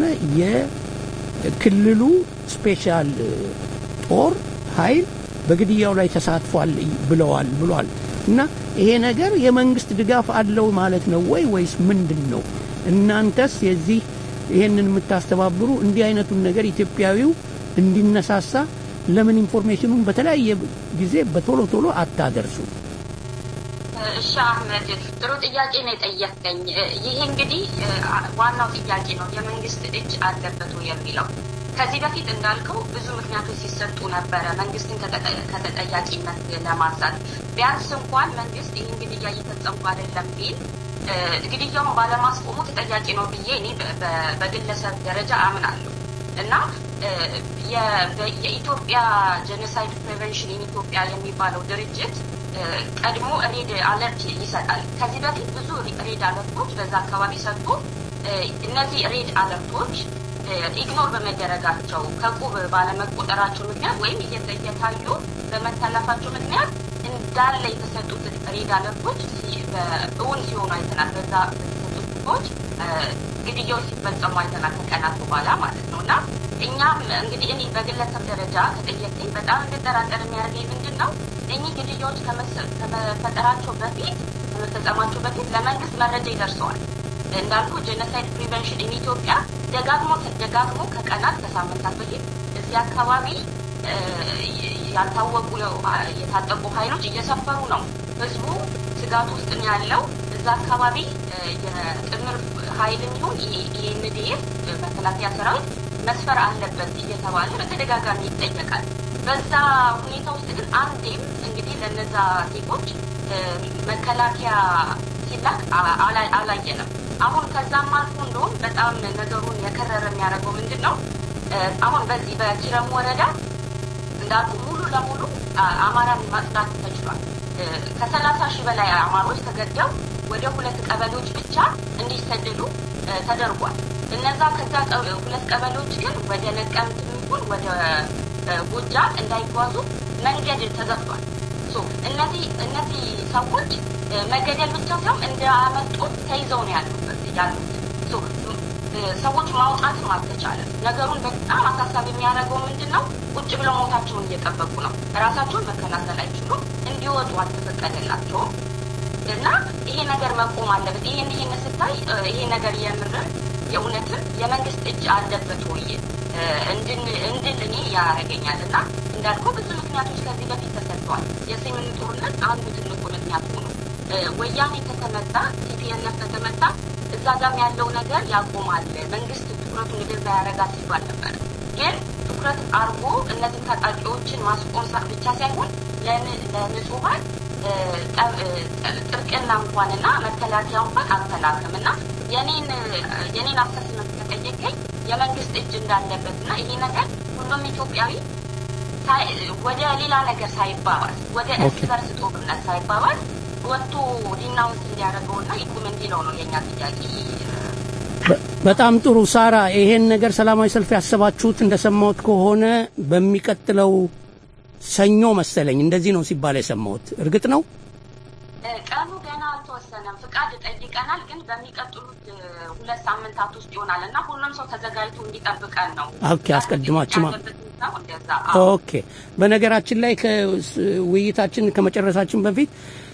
የክልሉ ስፔሻል ጦር ኃይል በግድያው ላይ ተሳትፏል ብለዋል ብሏል። እና ይሄ ነገር የመንግስት ድጋፍ አለው ማለት ነው ወይ ወይስ ምንድን ነው? እናንተስ የዚህ ይሄንን የምታስተባብሩ እንዲህ አይነቱን ነገር ኢትዮጵያዊው እንዲነሳሳ ለምን ኢንፎርሜሽኑን በተለያየ ጊዜ በቶሎ ቶሎ አታደርሱ? እሺ አህመድ፣ ጥሩ ጥያቄ ነው የጠየቀኝ። ይሄ እንግዲህ እ፣ ዋናው ጥያቄ ነው፣ የመንግስት እጅ አለበት ወይ የሚለው። ከዚህ በፊት እንዳልከው ብዙ ምክንያቶች ሲሰጡ ነበረ መንግስትን ከተጠ- ከተጠያቂነት ለማንሳት። ቢያንስ እንኳን መንግስት ይህን ግድያ እየፈጸምኩ አይደለም ቢል እ፣ ግድያውን ባለማስቆሙ ተጠያቂ ነው ብዬ እኔ በ- በ- በግለሰብ ደረጃ አምናለሁ እና እ፣ የ- በ- የኢትዮጵያ ጄኖሳይድ ፕሪቨንሽን ኢን ኢትዮጵያ የሚባለው ድርጅት እ፣ ቀድሞ ሬድ አለርት ይሰጣል። ከዚህ በፊት ብዙ ሬድ አለርቶች በዛ አካባቢ ሰጡ። እ፣ እነዚህ ሬድ አለርቶች ኢግኖር በመደረጋቸው ከቁብ ባለመቆጠራቸው ምክንያት ወይም እየተ- እየታዩ በመተላለፋቸው ምክንያት እንዳለ የተሰጡት ሬድ አለርቶች ሲ- በ- እውን ሲሆኑ አይተናል። በዛ በተሰጡት ቁቦች ግድያዎች ሲፈጸሙ አይተናል ከቀናት በኋላ ማለት ነው እና እኛም እንግዲህ እኔ በግለሰብ ደረጃ ከጠየቀኝ በጣም እንድጠራጠር የሚያደርገኝ ምንድን ነው እኚህ ግድያዎች ከመሰ- ከመፈጠራቸው በፊት ከመፈጸማቸው በፊት ለመንግስት መረጃ ይደርሰዋል። እንዳልኩ ጄኖሳይድ ፕሪቨንሽን ኢን ኢትዮጵያ ደጋግሞ ደጋግሞ ከቀናት ከሳምንታት በፊት እዚህ አካባቢ እ፣ ያልታወቁ የታጠቁ ኃይሎች እየሰፈሩ ነው። ህዝቡ ስጋት ውስጥ ነው ያለው። እዛ አካባቢ እ፣ የጥምር ኃይልም ይሁን የኤንዲኤፍ መከላከያ ሰራዊት መስፈር አለበት እየተባለ በተደጋጋሚ ይጠየቃል። በዛ ሁኔታ ውስጥ ግን አንዴም እንግዲህ ለነዛ ዜጎች እ፣ መከላከያ ሲላክ አ- አላ- አላየንም። አሁን ከዛም አልፎ እንደውም በጣም ነገሩን የከረረ የሚያደርገው ምንድን ነው? እ፣ አሁን በዚህ በኪረሙ ወረዳ እንዳልኩ ሙሉ ለሙሉ አ- አማራን ማጽዳት ተችሏል። እ፣ ከሰላሳ ሺህ በላይ አማሮች ተገደው ወደ ሁለት ቀበሌዎች ብቻ እንዲሰደዱ እ፣ ተደርጓል። እነዛ ከዛ ቀ- ሁለት ቀበሌዎች ግን ወደ ነቀምት ይሁን ወደ እ፣ ጎጃም እንዳይጓዙ መንገድ ተዘግቷል። ሶ እነዚህ እነዚህ ሰዎች እ፣ መገደል ብቻ ሳይሆን እንዳመጡት ተይዘው ነው ያሉት ያሉት ሶ እ፣ ሰዎች ማውጣትም አልተቻለም። ነገሩን በጣም አሳሳቢ የሚያደርገው ምንድን ነው? ቁጭ ብለው ሞታቸውን እየጠበቁ ነው። ራሳቸውን መከላከል አይችሉም። እንዲወጡ አልተፈቀደላቸውም። እና ይሄ ነገር መቆም አለበት። ይሄን ይሄን ስታይ እ፣ ይሄ ነገር የምርም የእውነትም የመንግስት እጅ አለበት ወይ እ፣ እንድን እንድል እኔ ያደርገኛል። እና እንዳልከው ብዙ ምክንያቶች ከዚህ በፊት ተሰጥተዋል። የሰሜኑ ጦርነት አንዱ ትልቁ ምክንያት ሆኖ እ፣ ወያኔ ከተመታ ቲፒኤልኤፍ ከተመታ እዛ ጋም ያለው ነገር ያቆማል፣ መንግስት ትኩረቱን ወደዛ ያደርጋል ሲባል ነበረ። ግን ትኩረት አድርጎ እነዚህ ታጣቂዎችን ማስቆም ሳ- ብቻ ሳይሆን ለን- ለንጹሀን እ፣ ጠ- እ፣ ጥብቅና እንኳንና መከላከያ እንኳን አልተላከም እና የኔን የኔን አሰስመንት ከጠየቀኝ የመንግስት እጅ እንዳለበት እና ይሄ ነገር ሁሉም ኢትዮጵያዊ ሳይ- ወደ ሌላ ነገር ሳይባባል ወደ እርስ በርስ ጦርነት ሳይባባል ወጥቶ ዲናውንስ እንዲያደርገውና ይቁም እንዲለው ነው የእኛ ጥያቄ። በ- በጣም ጥሩ ሳራ፣ ይሄን ነገር ሰላማዊ ሰልፍ ያሰባችሁት እንደሰማሁት ከሆነ በሚቀጥለው ሰኞ መሰለኝ እንደዚህ ነው ሲባል የሰማሁት እርግጥ ነው? እ፣ ቀኑ ገና አልተወሰነም። ፍቃድ ጠይቀናል፣ ግን በሚቀጥሉት እ፣ ሁለት ሳምንታት ውስጥ ይሆናል እና ሁሉም ሰው ተዘጋጅቶ እንዲጠብቀን ነው። ኦኬ፣ አስቀድማችሁ ማ- ያለበት ሁኔታ እንደዛ። አዎ። ኦኬ። በነገራችን ላይ ከውይይታችን ከመጨረሳችን በፊት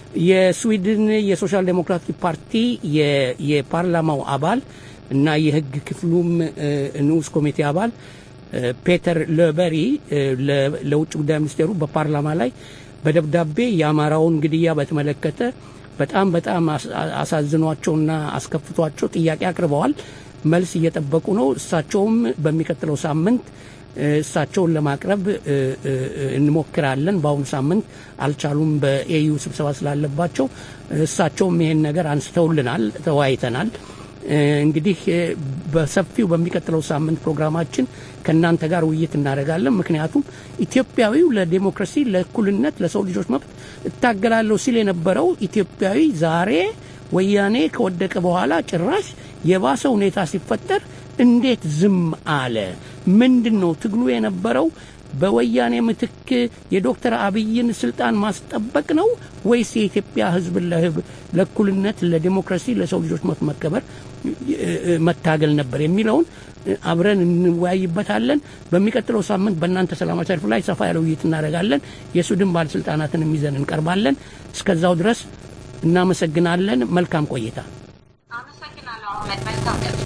የስዊድን የሶሻል ዴሞክራቲክ ፓርቲ የ- የፓርላማው አባል እና የሕግ ክፍሉም እ፣ ንዑስ ኮሚቴ አባል እ፣ ፔተር ለበሪ እ፣ ለ- ለውጭ ጉዳይ ሚኒስቴሩ በፓርላማ ላይ በደብዳቤ የአማራውን ግድያ በተመለከተ በጣም በጣም አስ- አሳዝኗቸውና አስከፍቷቸው ጥያቄ አቅርበዋል። መልስ እየጠበቁ ነው። እሳቸውም በሚቀጥለው ሳምንት እ፣ እሳቸውን ለማቅረብ እ፣ እ፣ እ፣ እንሞክራለን። በአሁኑ ሳምንት አልቻሉም፣ በኤዩ ስብሰባ ስላለባቸው። እሳቸውም ይሄን ነገር አንስተውልናል፣ ተወያይተናል። እ፣ እንግዲህ እ፣ በሰፊው በሚቀጥለው ሳምንት ፕሮግራማችን ከእናንተ ጋር ውይይት እናደርጋለን። ምክንያቱም ኢትዮጵያዊው ለዴሞክራሲ፣ ለእኩልነት፣ ለሰው ልጆች መብት እታገላለሁ ሲል የነበረው ኢትዮጵያዊ ዛሬ ወያኔ ከወደቀ በኋላ ጭራሽ የባሰ ሁኔታ ሲፈጠር እንዴት ዝም አለ? ምንድን ነው ትግሉ የነበረው? በወያኔ ምትክ የዶክተር አብይን ስልጣን ማስጠበቅ ነው ወይስ የኢትዮጵያ ሕዝብን ለህብ- ለእኩልነት፣ ለዲሞክራሲ፣ ለሰው ልጆች መብት መከበር እ- እ- መታገል ነበር የሚለውን እ፣ አብረን እንወያይበታለን። በሚቀጥለው ሳምንት በእናንተ ሰላማዊ ሰልፍ ላይ ሰፋ ያለ ውይይት እናደርጋለን። የሱድን ባለስልጣናትን ይዘን እንቀርባለን። እስከዛው ድረስ እናመሰግናለን። መልካም ቆይታ። አመሰግናለሁ አህመድ። መልካም ቀን።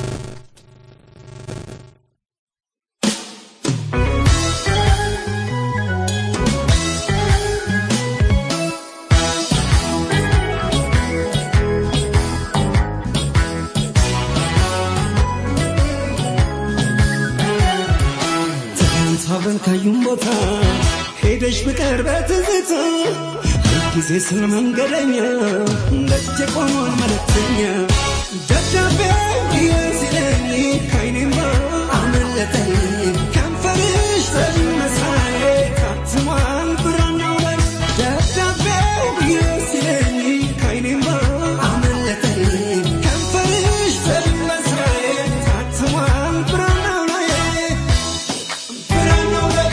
አብረን ካዩም ቦታ ሄደሽ ብቀር በትዝታ ጊዜ ስለ መንገደኛ ደጅ ቆሟል መለክተኛ ደብዳቤ ይሲለኝ ከይኔማ አመለጠኝ ከንፈርሽ ተመሳሌ ታትሟል ብራናው ላይ ደብዳቤ ይሲለኝ ከይኔማ አመለጠኝ ከንፈርሽ ተመሳሌ ታትሟል ብራናው ላይ ብራናው ላይ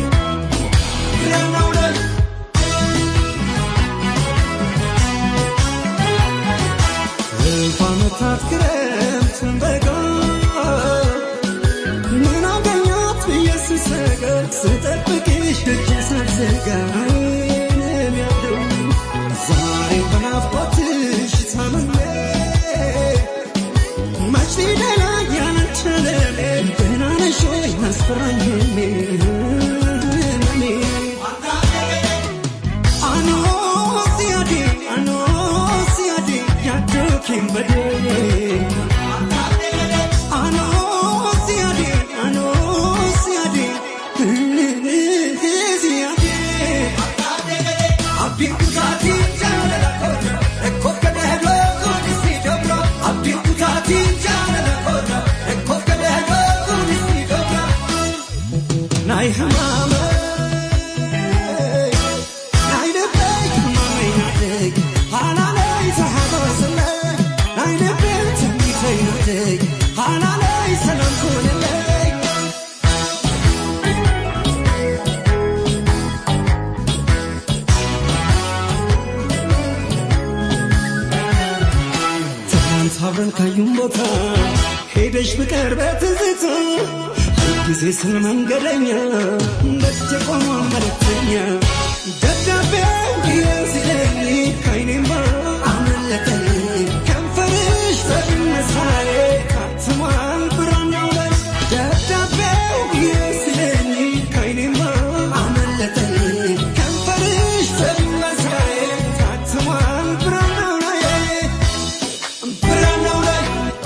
ብራናው ላይ እልፍ ዓመታት ክረምትን በጋ ምን አገኛት ብዬ ስሰጋ ስጠብቅሽ ደጅ ሳትዘጋ ዓይኔን ያለው ዛሬ በናፍቆትሽ ታምሜ መች ሊደላ ያለቻለሜ ደህና ነሽ ወይ አስፈራኝ ህልሜ ህልሜ Anosiade, Anosiade, Yadokim Bade. Anosiade, Anosiade, Ziade. Abdi Kutati, Jana la Kota, Ekoka de Hado, Kudisi Dobra. Abdi Kutati, Jana la Kota, Ekoka de Hado, Kudisi Dobra. Nai Hamama. አብረን ካዩም ቦታ ሄደሽ ብቀር በትዝታ ጊዜ ስለ መንገደኛ ደጅ ቆሟል መለክተኛ ደብዳቤ ይሲለኝ ከይኔማ አመለጠኝ ከንፈርሽ ተመሳሌ ታትሟል ብራናው ላይ ደብዳቤ ይሲለኝ ከይኔማ አመለጠኝ ከንፈርሽ ተመሳሌ ታትሟል ብራናው ላይ ብራናው ላይ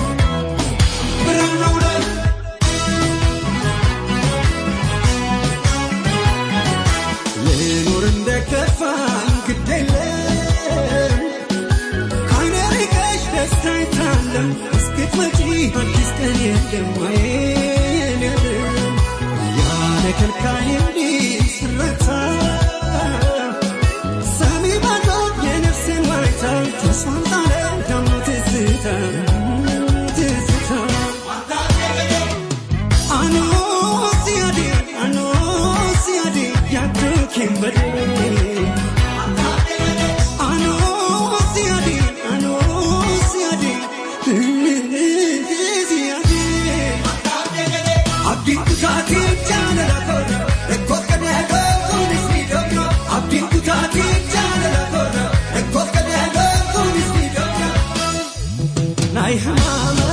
ብራናው ላይ ልኖር እንደከፋኝ ግድ የለም ከዓይኔ ርቀሽ ደስታ አይታለም እስክትመጪ አዲስ ቀን የለም አየን የለም ያለ ከልካይ እንዲህ ስረታ ሰሚ ባዶ የነፍሴን ዋይታ ተስፋን ጣለ ደግሞ ትዝታ ትዝታ Anosiade, Anosiade, Yadokim Bade. Anosiade, Anosiade, Ziade. Abdi Kutati, Jana la Kota, Ekoka de Hado, Kudisi Dobra. Abdi Kutati, Jana la Kota, Ekoka de Hado, Kudisi Dobra. Nai Hamama.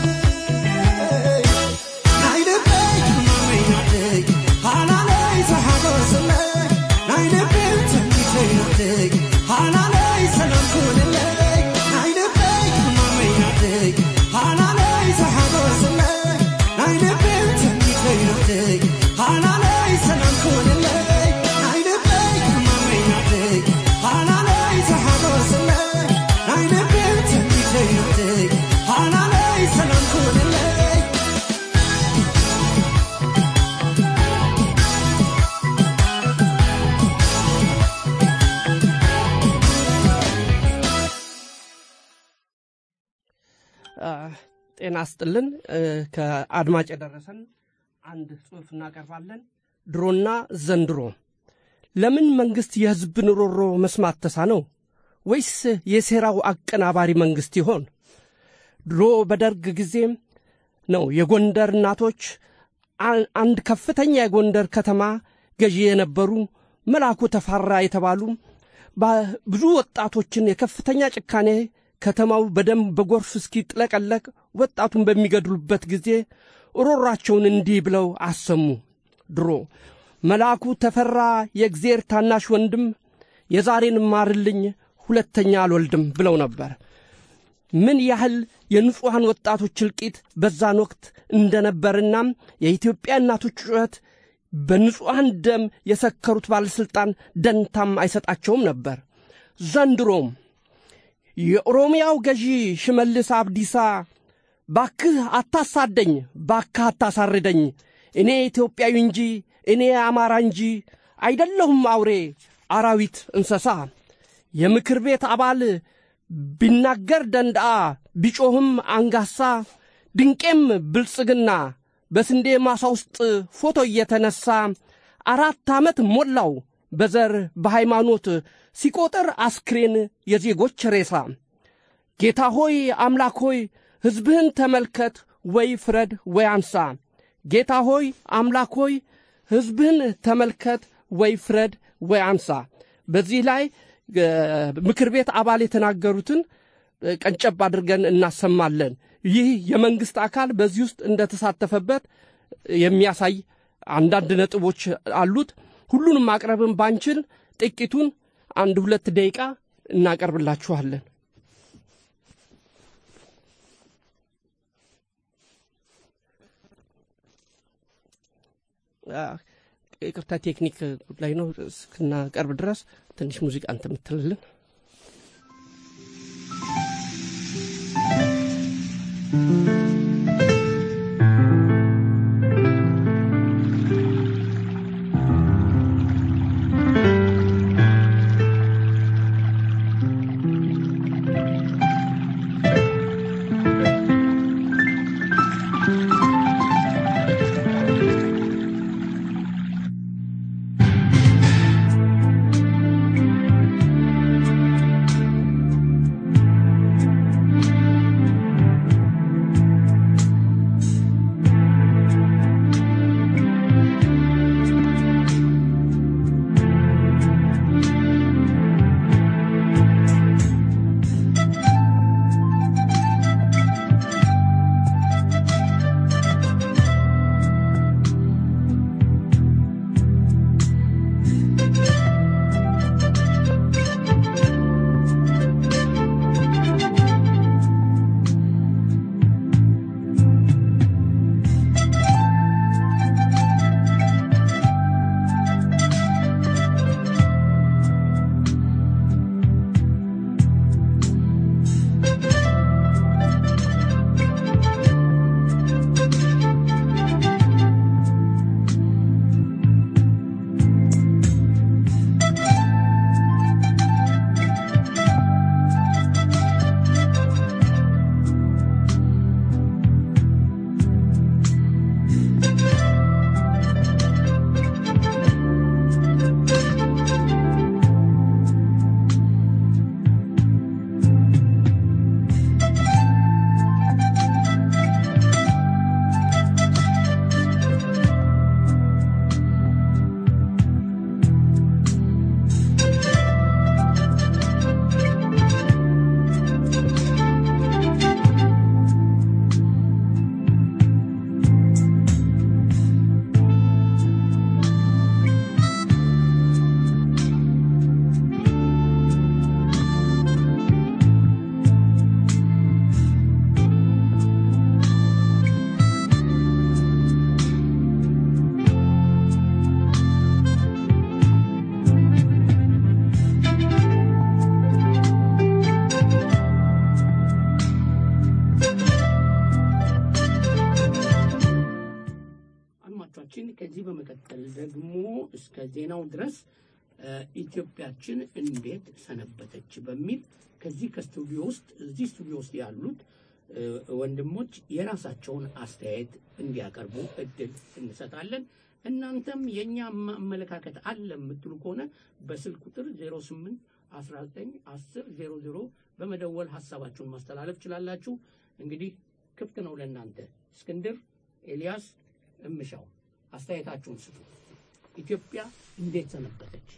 Salam kunalay ጤና ስጥልን እ፣ ከአድማጭ የደረሰን አንድ ጽሑፍ እናቀርባለን ድሮና ዘንድሮ ለምን መንግሥት የሕዝብን ሮሮ መስማት ተሳነው ወይስ የሴራው አቀናባሪ መንግሥት ይሆን ድሮ በደርግ ጊዜ ነው የጎንደር እናቶች አ- አንድ ከፍተኛ የጎንደር ከተማ ገዢ የነበሩ መልአኩ ተፋራ የተባሉ ባ- ብዙ ወጣቶችን የከፍተኛ ጭካኔ ከተማው በደም በጎርፍ እስኪጥለቀለቅ ወጣቱን በሚገድሉበት ጊዜ ሮራቸውን እንዲህ ብለው አሰሙ። ድሮ መልአኩ ተፈራ የእግዜር ታናሽ ወንድም የዛሬን ማርልኝ ሁለተኛ አልወልድም ብለው ነበር። ምን ያህል የንጹሐን ወጣቶች እልቂት በዛን ወቅት እንደነበርና የኢትዮጵያ እናቶች ጩኸት በንጹሐን ደም የሰከሩት ባለሥልጣን ደንታም አይሰጣቸውም ነበር። ዘንድሮም የኦሮሚያው ገዢ ሽመልስ አብዲሳ ባክህ አታሳደኝ፣ ባክህ አታሳርደኝ፣ እኔ ኢትዮጵያዊ እንጂ እኔ አማራ እንጂ አይደለሁም አውሬ አራዊት እንስሳ የምክር ቤት አባል ቢናገር ደንዳአ ቢጮህም አንጋሳ ድንቄም ብልጽግና በስንዴ ማሳ ውስጥ ፎቶ እየተነሳ አራት ዓመት ሞላው በዘር በሃይማኖት ሲቆጥር አስክሬን የዜጎች ሬሳ። ጌታ ሆይ አምላክ ሆይ ሕዝብህን ተመልከት ወይ ፍረድ ወይ አንሳ። ጌታ ሆይ አምላክ ሆይ ሕዝብህን ተመልከት ወይ ፍረድ ወይ አንሳ። በዚህ ላይ ምክር ቤት አባል የተናገሩትን ቀንጨብ አድርገን እናሰማለን። ይህ የመንግሥት አካል በዚህ ውስጥ እንደተሳተፈበት የሚያሳይ አንዳንድ ነጥቦች አሉት። ሁሉንም ማቅረብን ባንችል ጥቂቱን አንድ ሁለት ደቂቃ እናቀርብላችኋለን። ይቅርታ ቴክኒክ ጉዳይ ነው። እስክናቀርብ ድረስ ትንሽ ሙዚቃ እንትን የምትልልን አድማጮቻችን ከዚህ በመቀጠል ደግሞ እስከ ዜናው ድረስ እ፣ ኢትዮጵያችን እንዴት ሰነበተች በሚል ከዚህ ከስቱዲዮ ውስጥ እዚህ ስቱዲዮ ውስጥ ያሉት እ፣ ወንድሞች የራሳቸውን አስተያየት እንዲያቀርቡ እድል እንሰጣለን። እናንተም የእኛ አመለካከት አለ የምትሉ ከሆነ በስልክ ቁጥር 08 19 10 00 በመደወል ሀሳባችሁን ማስተላለፍ ችላላችሁ። እንግዲህ ክፍት ነው ለእናንተ። እስክንድር፣ ኤልያስ፣ እምሻው አስተያየታችሁን ስጡ። ኢትዮጵያ እንዴት ሰነበተች?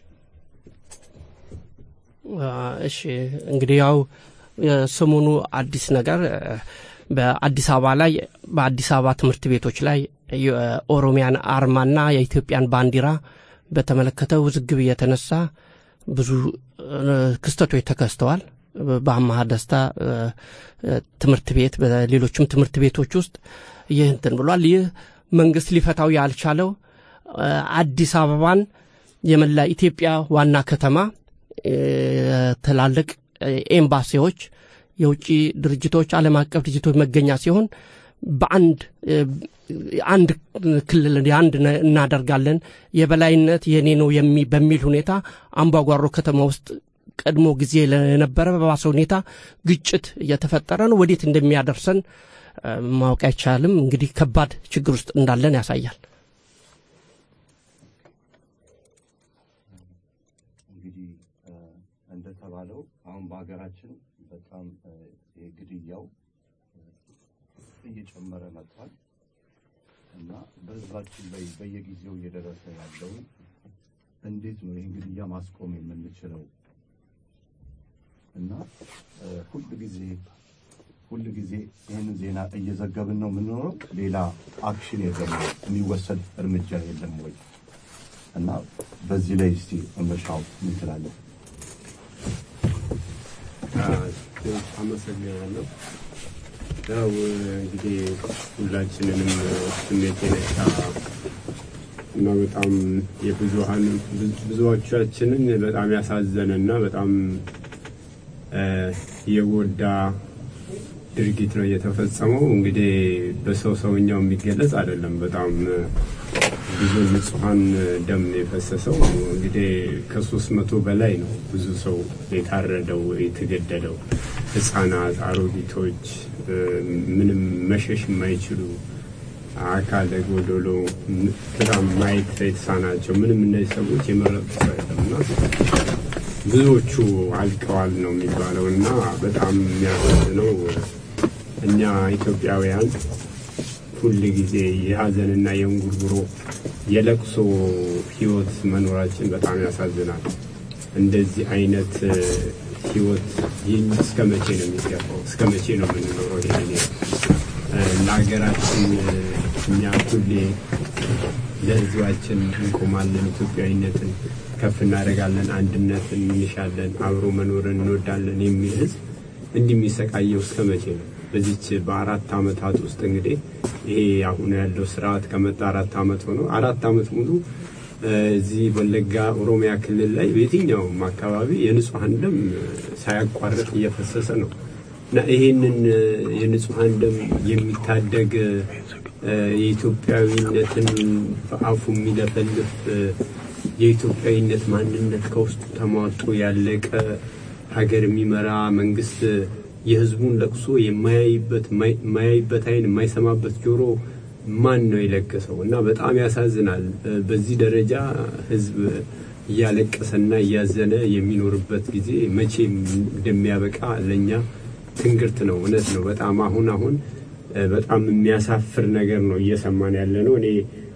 አ፣ እሺ እንግዲህ ያው የሰሞኑ አዲስ ነገር እ፣ በአዲስ አበባ ላይ በአዲስ አበባ ትምህርት ቤቶች ላይ የኦሮሚያን አርማና የኢትዮጵያን ባንዲራ በተመለከተ ውዝግብ እየተነሳ ብዙ እ፣ ክስተቶች ተከስተዋል። በአማሃ ደስታ እ፣ እ፣ ትምህርት ቤት በሌሎችም ትምህርት ቤቶች ውስጥ ይህ እንትን ብሏል። ይህ መንግስት ሊፈታው ያልቻለው እ፣ አዲስ አበባን የመላ ኢትዮጵያ ዋና ከተማ እ፣ ትላልቅ እ፣ ኤምባሲዎች፣ የውጭ ድርጅቶች፣ ዓለም አቀፍ ድርጅቶች መገኛ ሲሆን በአንድ እ፣ አንድ ክልል የአንድ ነ- እናደርጋለን የበላይነት የኔ ነው የሚ- በሚል ሁኔታ አምባጓሮ ከተማ ውስጥ ቀድሞ ጊዜ ለነበረ በባሰ ሁኔታ ግጭት እየተፈጠረ ነው። ወዴት እንደሚያደርሰን እ፣ ማወቅ አይቻልም። እንግዲህ ከባድ ችግር ውስጥ እንዳለን ያሳያል። እንግዲህ እ፣ እንደተባለው አሁን በሀገራችን በጣም እ፣ የግድያው እ፣ እየጨመረ መጥቷል እና በህዝባችን ላይ በየጊዜው እየደረሰ ያለውን እንዴት ነው ይህን ግድያ ማስቆም የምንችለው? እና እ፣ ሁል ጊዜ ሁል ጊዜ ይህንን ዜና እየዘገብን ነው የምንኖረው። ሌላ አክሽን የለም ወይ? የሚወሰድ እርምጃ የለም ወይ? እና በዚህ ላይ እስቲ እመሻው ምን ትላለህ? አመሰግናለሁ። ያው እንግዲህ ሁላችንንም ስሜት የነካ እና በጣም የብዙሀን ብዙዎቻችንን በጣም ያሳዘነና በጣም እ፣ የጎዳ ድርጊት ነው የተፈጸመው። እንግዲህ በሰው ሰውኛው የሚገለጽ አይደለም። በጣም ብዙ ንጹሐን ደም ነው የፈሰሰው። እንግዲህ ከሶስት መቶ በላይ ነው ብዙ ሰው የታረደው የተገደለው፣ ህጻናት፣ አሮጊቶች፣ እ፣ ምንም መሸሽ የማይችሉ አካለ ጎዶሎ ም- በጣም ማየት የተሳናቸው ምንም እነዚህ ሰዎች የመረጡ ሰው የለምና ብዙዎቹ አልቀዋል ነው የሚባለው እና በጣም የሚያሳዝነው እኛ ኢትዮጵያውያን ሁል ጊዜ የሀዘንና የእንጉርጉሮ የለቅሶ ህይወት መኖራችን በጣም ያሳዝናል። እንደዚህ አይነት እ፣ ህይወት ይህን እስከ መቼ ነው የሚገባው? እስከ መቼ ነው የምንኖረው? ይሄ ለሀገራችን እ፣ እኛ ሁሌ ለህዝባችን እንቆማለን፣ ኢትዮጵያዊነትን ከፍ እናደርጋለን፣ አንድነትን እንሻለን፣ አብሮ መኖርን እንወዳለን የሚል ህዝብ እንዲህ የሚሰቃየው እስከ መቼ ነው? በዚች በአራት አመታት ውስጥ እንግዲህ ይሄ አሁን ያለው ስርዓት ከመጣ አራት አመት ሆኖ አራት አመት ሙሉ እ፣ እዚህ ወለጋ ኦሮሚያ ክልል ላይ በየትኛውም አካባቢ የንጹሐን ደም ሳያቋርጥ እየፈሰሰ ነው እና ይሄንን እ፣ የንጹሐን ደም የሚታደግ እ፣ የኢትዮጵያዊነትን በአፉ የሚለፈልፍ እ፣ የኢትዮጵያዊነት ማንነት ከውስጡ ተሟጦ ያለቀ ሀገር የሚመራ መንግስት የህዝቡን ለቅሶ የማያይበት የማያይበት አይን የማይሰማበት ጆሮ ማን ነው የለገሰው? እና በጣም ያሳዝናል። እ፣ በዚህ ደረጃ ህዝብ እያለቀሰና እያዘነ የሚኖርበት ጊዜ መቼም እንደሚያበቃ ለእኛ ትንግርት ነው። እውነት ነው። በጣም አሁን አሁን እ፣ በጣም የሚያሳፍር ነገር ነው እየሰማን ያለ ነው። እኔ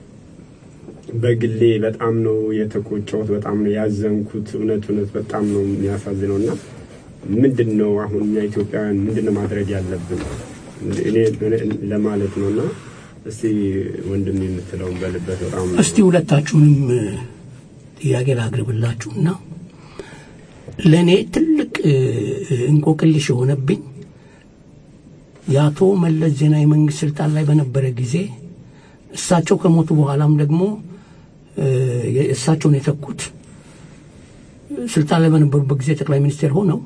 በግሌ በጣም ነው የተቆጨሁት፣ በጣም ነው ያዘንኩት። እውነት እውነት በጣም ነው የሚያሳዝነው እና ምንድን ነው አሁን እኛ ኢትዮጵያውያን ምንድን ነው ማድረግ ያለብን እኔ ለማለት ነው እና እስቲ ወንድም የምትለውን በልበት በጣም እስቲ ሁለታችሁንም እ፣ ጥያቄ ላቅርብላችሁና ለእኔ ትልቅ እ፣ እ፣ እንቆቅልሽ የሆነብኝ የአቶ መለስ ዜናዊ መንግስት ስልጣን ላይ በነበረ ጊዜ እሳቸው ከሞቱ በኋላም ደግሞ እ፣ የ- እሳቸውን የተኩት ስልጣን ላይ በነበሩበት ጊዜ ጠቅላይ ሚኒስቴር ሆነው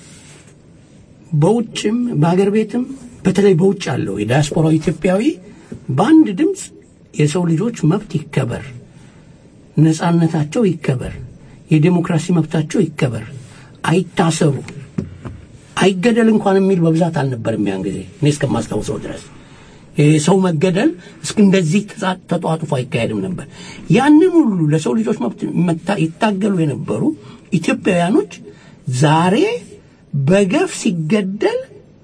በውጭም በሀገር ቤትም በተለይ በውጭ ያለው የዲያስፖራው ኢትዮጵያዊ በአንድ ድምፅ የሰው ልጆች መብት ይከበር፣ ነጻነታቸው ይከበር፣ የዴሞክራሲ መብታቸው ይከበር፣ አይታሰሩ፣ አይገደል እንኳን የሚል በብዛት አልነበርም ያን ጊዜ እኔ እስከማስታውሰው ድረስ የሰው መገደል እስክ እንደዚህ ተጻ- ተጧጡፎ አይካሄድም ነበር። ያንን ሁሉ ለሰው ልጆች መብት መታ- ይታገሉ የነበሩ ኢትዮጵያውያኖች ዛሬ በገፍ ሲገደል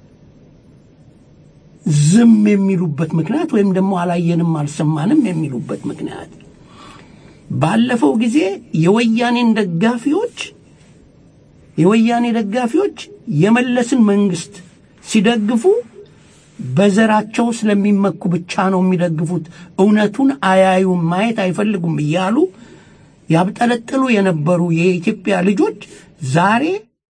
ዝም የሚሉበት ምክንያት ወይም ደግሞ አላየንም አልሰማንም የሚሉበት ምክንያት ባለፈው ጊዜ የወያኔን ደጋፊዎች የወያኔ ደጋፊዎች የመለስን መንግስት ሲደግፉ በዘራቸው ስለሚመኩ ብቻ ነው የሚደግፉት፣ እውነቱን አያዩም፣ ማየት አይፈልጉም እያሉ ያብጠለጥሉ የነበሩ የኢትዮጵያ ልጆች ዛሬ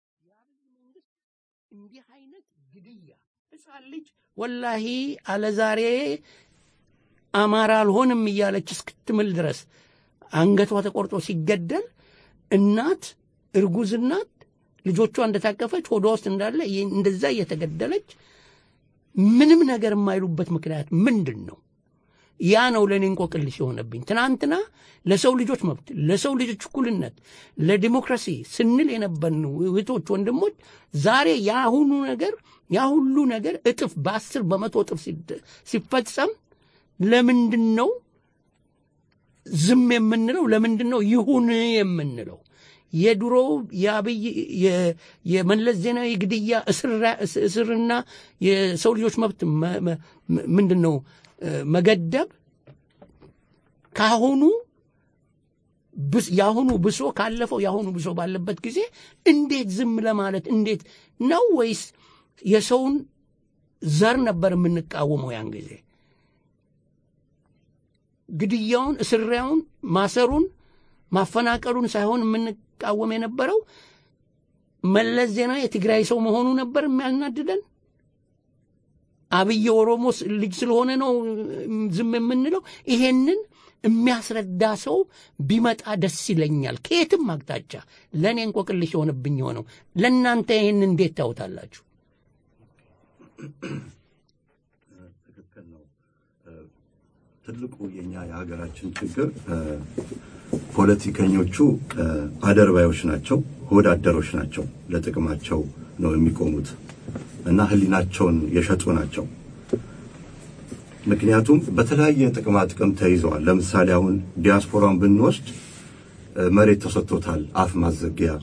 እንዲህ አይነት ግድያ ህፃን ልጅ ወላሂ አለ ዛሬ አማራ አልሆንም እያለች እስክትምል ድረስ አንገቷ ተቆርጦ ሲገደል እናት እርጉዝ እናት ልጆቿ እንደታቀፈች ሆዷ ውስጥ እንዳለ ይህ- እንደዛ እየተገደለች ምንም ነገር የማይሉበት ምክንያት ምንድን ነው? ያ ነው ለእኔ እንቆቅልሽ የሆነብኝ። ትናንትና ለሰው ልጆች መብት፣ ለሰው ልጆች እኩልነት፣ ለዲሞክራሲ ስንል የነበርን እህቶች፣ ወንድሞች ዛሬ ያ ሁሉ ነገር ያ ሁሉ ነገር እጥፍ በአስር በመቶ እጥፍ ሲደ- ሲፈጸም ለምንድን ነው ዝም የምንለው? ለምንድን ነው ይሁን የምንለው? የድሮው የአብይ የ- የመለስ ዜናዊ ግድያ እስራ- እስ- እስርና የሰው ልጆች መብት መ- መ- መ- ምንድን ነው እ፣ መገደብ ካሁኑ ብስ የአሁኑ ብሶ ካለፈው የአሁኑ ብሶ ባለበት ጊዜ እንዴት ዝም ለማለት እንዴት ነው? ወይስ የሰውን ዘር ነበር የምንቃወመው ያን ጊዜ? ግድያውን፣ እስሪያውን፣ ማሰሩን፣ ማፈናቀሉን ሳይሆን የምንቃወም የነበረው መለስ ዜናዊ የትግራይ ሰው መሆኑ ነበር የሚያናድደን። አብይ የኦሮሞ ስ- ልጅ ስለሆነ ነው እም፣ ዝም የምንለው። ይሄንን የሚያስረዳ ሰው ቢመጣ ደስ ይለኛል። ከየትም አቅጣጫ ለእኔ እንቆቅልሽ የሆነብኝ የሆነው ለእናንተ ይህን እንዴት ታዩታላችሁ? ትክክል ነው። እ፣ ትልቁ የኛ የሀገራችን ችግር እ፣ ፖለቲከኞቹ እ፣ አደርባዮች ናቸው፣ ሆድ አደሮች ናቸው። ለጥቅማቸው ነው የሚቆሙት እና ሕሊናቸውን የሸጡ ናቸው። ምክንያቱም በተለያየ ጥቅማ ጥቅም ተይዘዋል። ለምሳሌ አሁን ዲያስፖራን ብንወስድ እ፣ መሬት ተሰጥቶታል፣ አፍ ማዘጊያ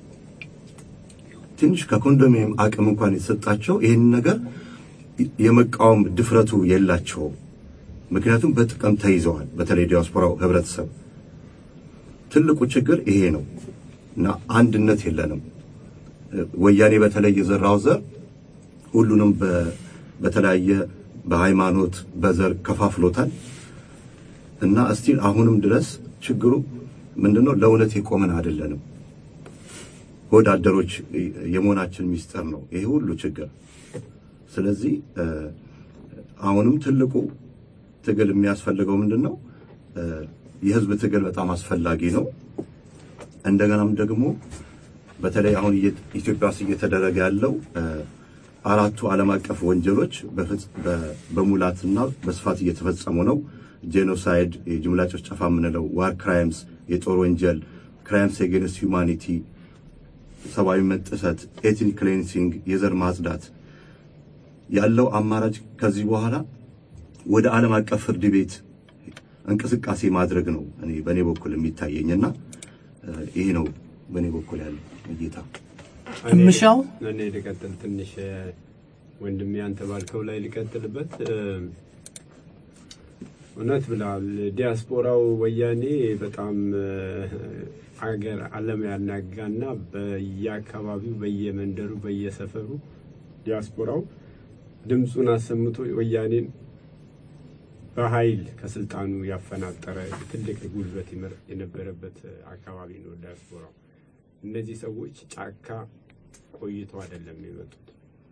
ትንሽ ከኮንዶሚኒየም አቅም እንኳን የተሰጣቸው ይህን ነገር የመቃወም ድፍረቱ የላቸውም። ምክንያቱም በጥቅም ተይዘዋል። በተለይ ዲያስፖራው ህብረተሰብ ትልቁ ችግር ይሄ ነው እና አንድነት የለንም። ወያኔ በተለይ የዘራው ዘር ሁሉንም በ- በተለያየ በሃይማኖት በዘር ከፋፍሎታል እና እስቲል አሁንም ድረስ ችግሩ ምንድነው? ለእውነት የቆመን አይደለንም። ሆድ አደሮች የመሆናችን ሚስጥር ነው ይሄ ሁሉ ችግር። ስለዚህ እ፣ አሁንም ትልቁ ትግል የሚያስፈልገው ምንድን ነው? እ፣ የህዝብ ትግል በጣም አስፈላጊ ነው። እንደገናም ደግሞ በተለይ አሁን እየ- ኢትዮጵያ ውስጥ እየተደረገ ያለው እ፣ አራቱ ዓለም አቀፍ ወንጀሎች በፍጽ- በ- በሙላትና በስፋት እየተፈጸሙ ነው። ጄኖሳይድ፣ የጅምላ ጭፍጨፋ የምንለው ዋር ክራይምስ፣ የጦር ወንጀል፣ ክራይምስ ኤጌንስት ሁማኒቲ፣ ሰብአዊ መብት ጥሰት፣ ኤትኒክ ክሌንሲንግ፣ የዘር ማጽዳት ያለው አማራጭ ከዚህ በኋላ ወደ ዓለም አቀፍ ፍርድ ቤት እንቅስቃሴ ማድረግ ነው። እኔ በእኔ በኩል የሚታየኝና እ፣ ይሄ ነው በእኔ በኩል ያለው እይታ። እምሻው እኔ ልቀጥል ትንሽ እ፣ ወንድሜ አንተ ባልከው ላይ ልቀጥልበት። እ፣ እውነት ብለዋል። ዲያስፖራው ወያኔ በጣም እ፣ አገር ዓለም ያናጋና በየአካባቢው በየመንደሩ በየሰፈሩ ዲያስፖራው ድምፁን አሰምቶ ወያኔን በኃይል ከስልጣኑ ያፈናጠረ ትልቅ ጉልበት ይመር- የነበረበት አካባቢ ነው ዲያስፖራው። እነዚህ ሰዎች ጫካ ቆይተው አይደለም የመጡት፣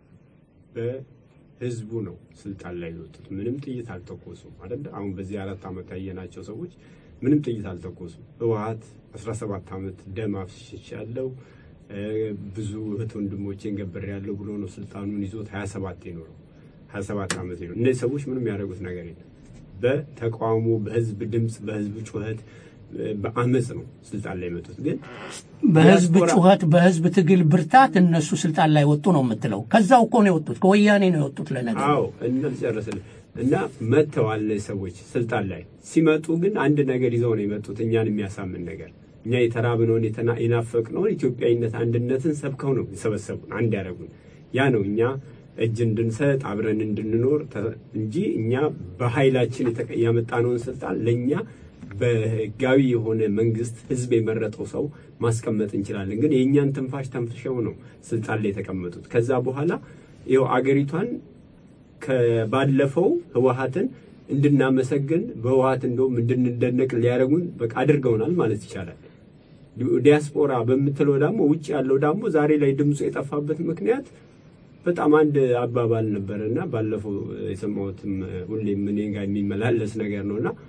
በህዝቡ ነው ስልጣን ላይ የወጡት። ምንም ጥይት አልተኮሱም አይደለ? አሁን በዚህ አራት ዓመት ያየናቸው ሰዎች ምንም ጥይት አልተኮሱም። ህወሓት 17 ዓመት ደም አፍስሻለሁ እ፣ ብዙ እህት ወንድሞቼን ገብሬያለሁ ብሎ ነው ስልጣኑን ይዞት 27 የኖረው 27 ዓመት ነው። እነዚህ ሰዎች ምንም ያደረጉት ነገር የለም። በተቃውሞ በህዝብ ድምፅ በህዝብ ጩኸት እ፣ በአመፅ ነው ስልጣን ላይ የመጡት ግን በህዝብ ዲያስፖራ- ጩኸት በህዝብ ትግል ብርታት እነሱ ስልጣን ላይ ወጡ ነው የምትለው። ከዛው እኮ ነው የወጡት፣ ከወያኔ ነው የወጡት። ለነገሩ አዎ እና ልጨርስልህ እና መጥተዋል እነዚህ ሰዎች ስልጣን ላይ ሲመጡ ግን አንድ ነገር ይዘው ነው የመጡት እኛን የሚያሳምን ነገር እኛ የተራብነውን የተና- የናፈቅነውን ኢትዮጵያዊነት አንድነትን ሰብከው ነው የሰበሰቡን አንድ ያደረጉን ያ ነው እኛ እጅ እንድንሰጥ አብረን እንድንኖር ተ- እንጂ እኛ በኃይላችን የተቀ- ያመጣነውን ስልጣን ለእኛ በህጋዊ የሆነ መንግስት ህዝብ የመረጠው ሰው ማስቀመጥ እንችላለን። ግን የእኛን ትንፋሽ ተንፍሸው ነው ስልጣን ላይ የተቀመጡት። ከዛ በኋላ ይኸው አገሪቷን ከባለፈው ህወሀትን እንድናመሰግን በህወሀት እንደውም እንድንደነቅ ሊያደርጉን በቃ አድርገውናል ማለት ይቻላል። ዲያስፖራ በምትለው ደግሞ ውጭ ያለው ደግሞ ዛሬ ላይ ድምፁ የጠፋበት ምክንያት በጣም አንድ አባባል ነበረ እና ባለፈው የሰማሁትም ሁሌም እኔ ጋር የሚመላለስ ነገር ነው እና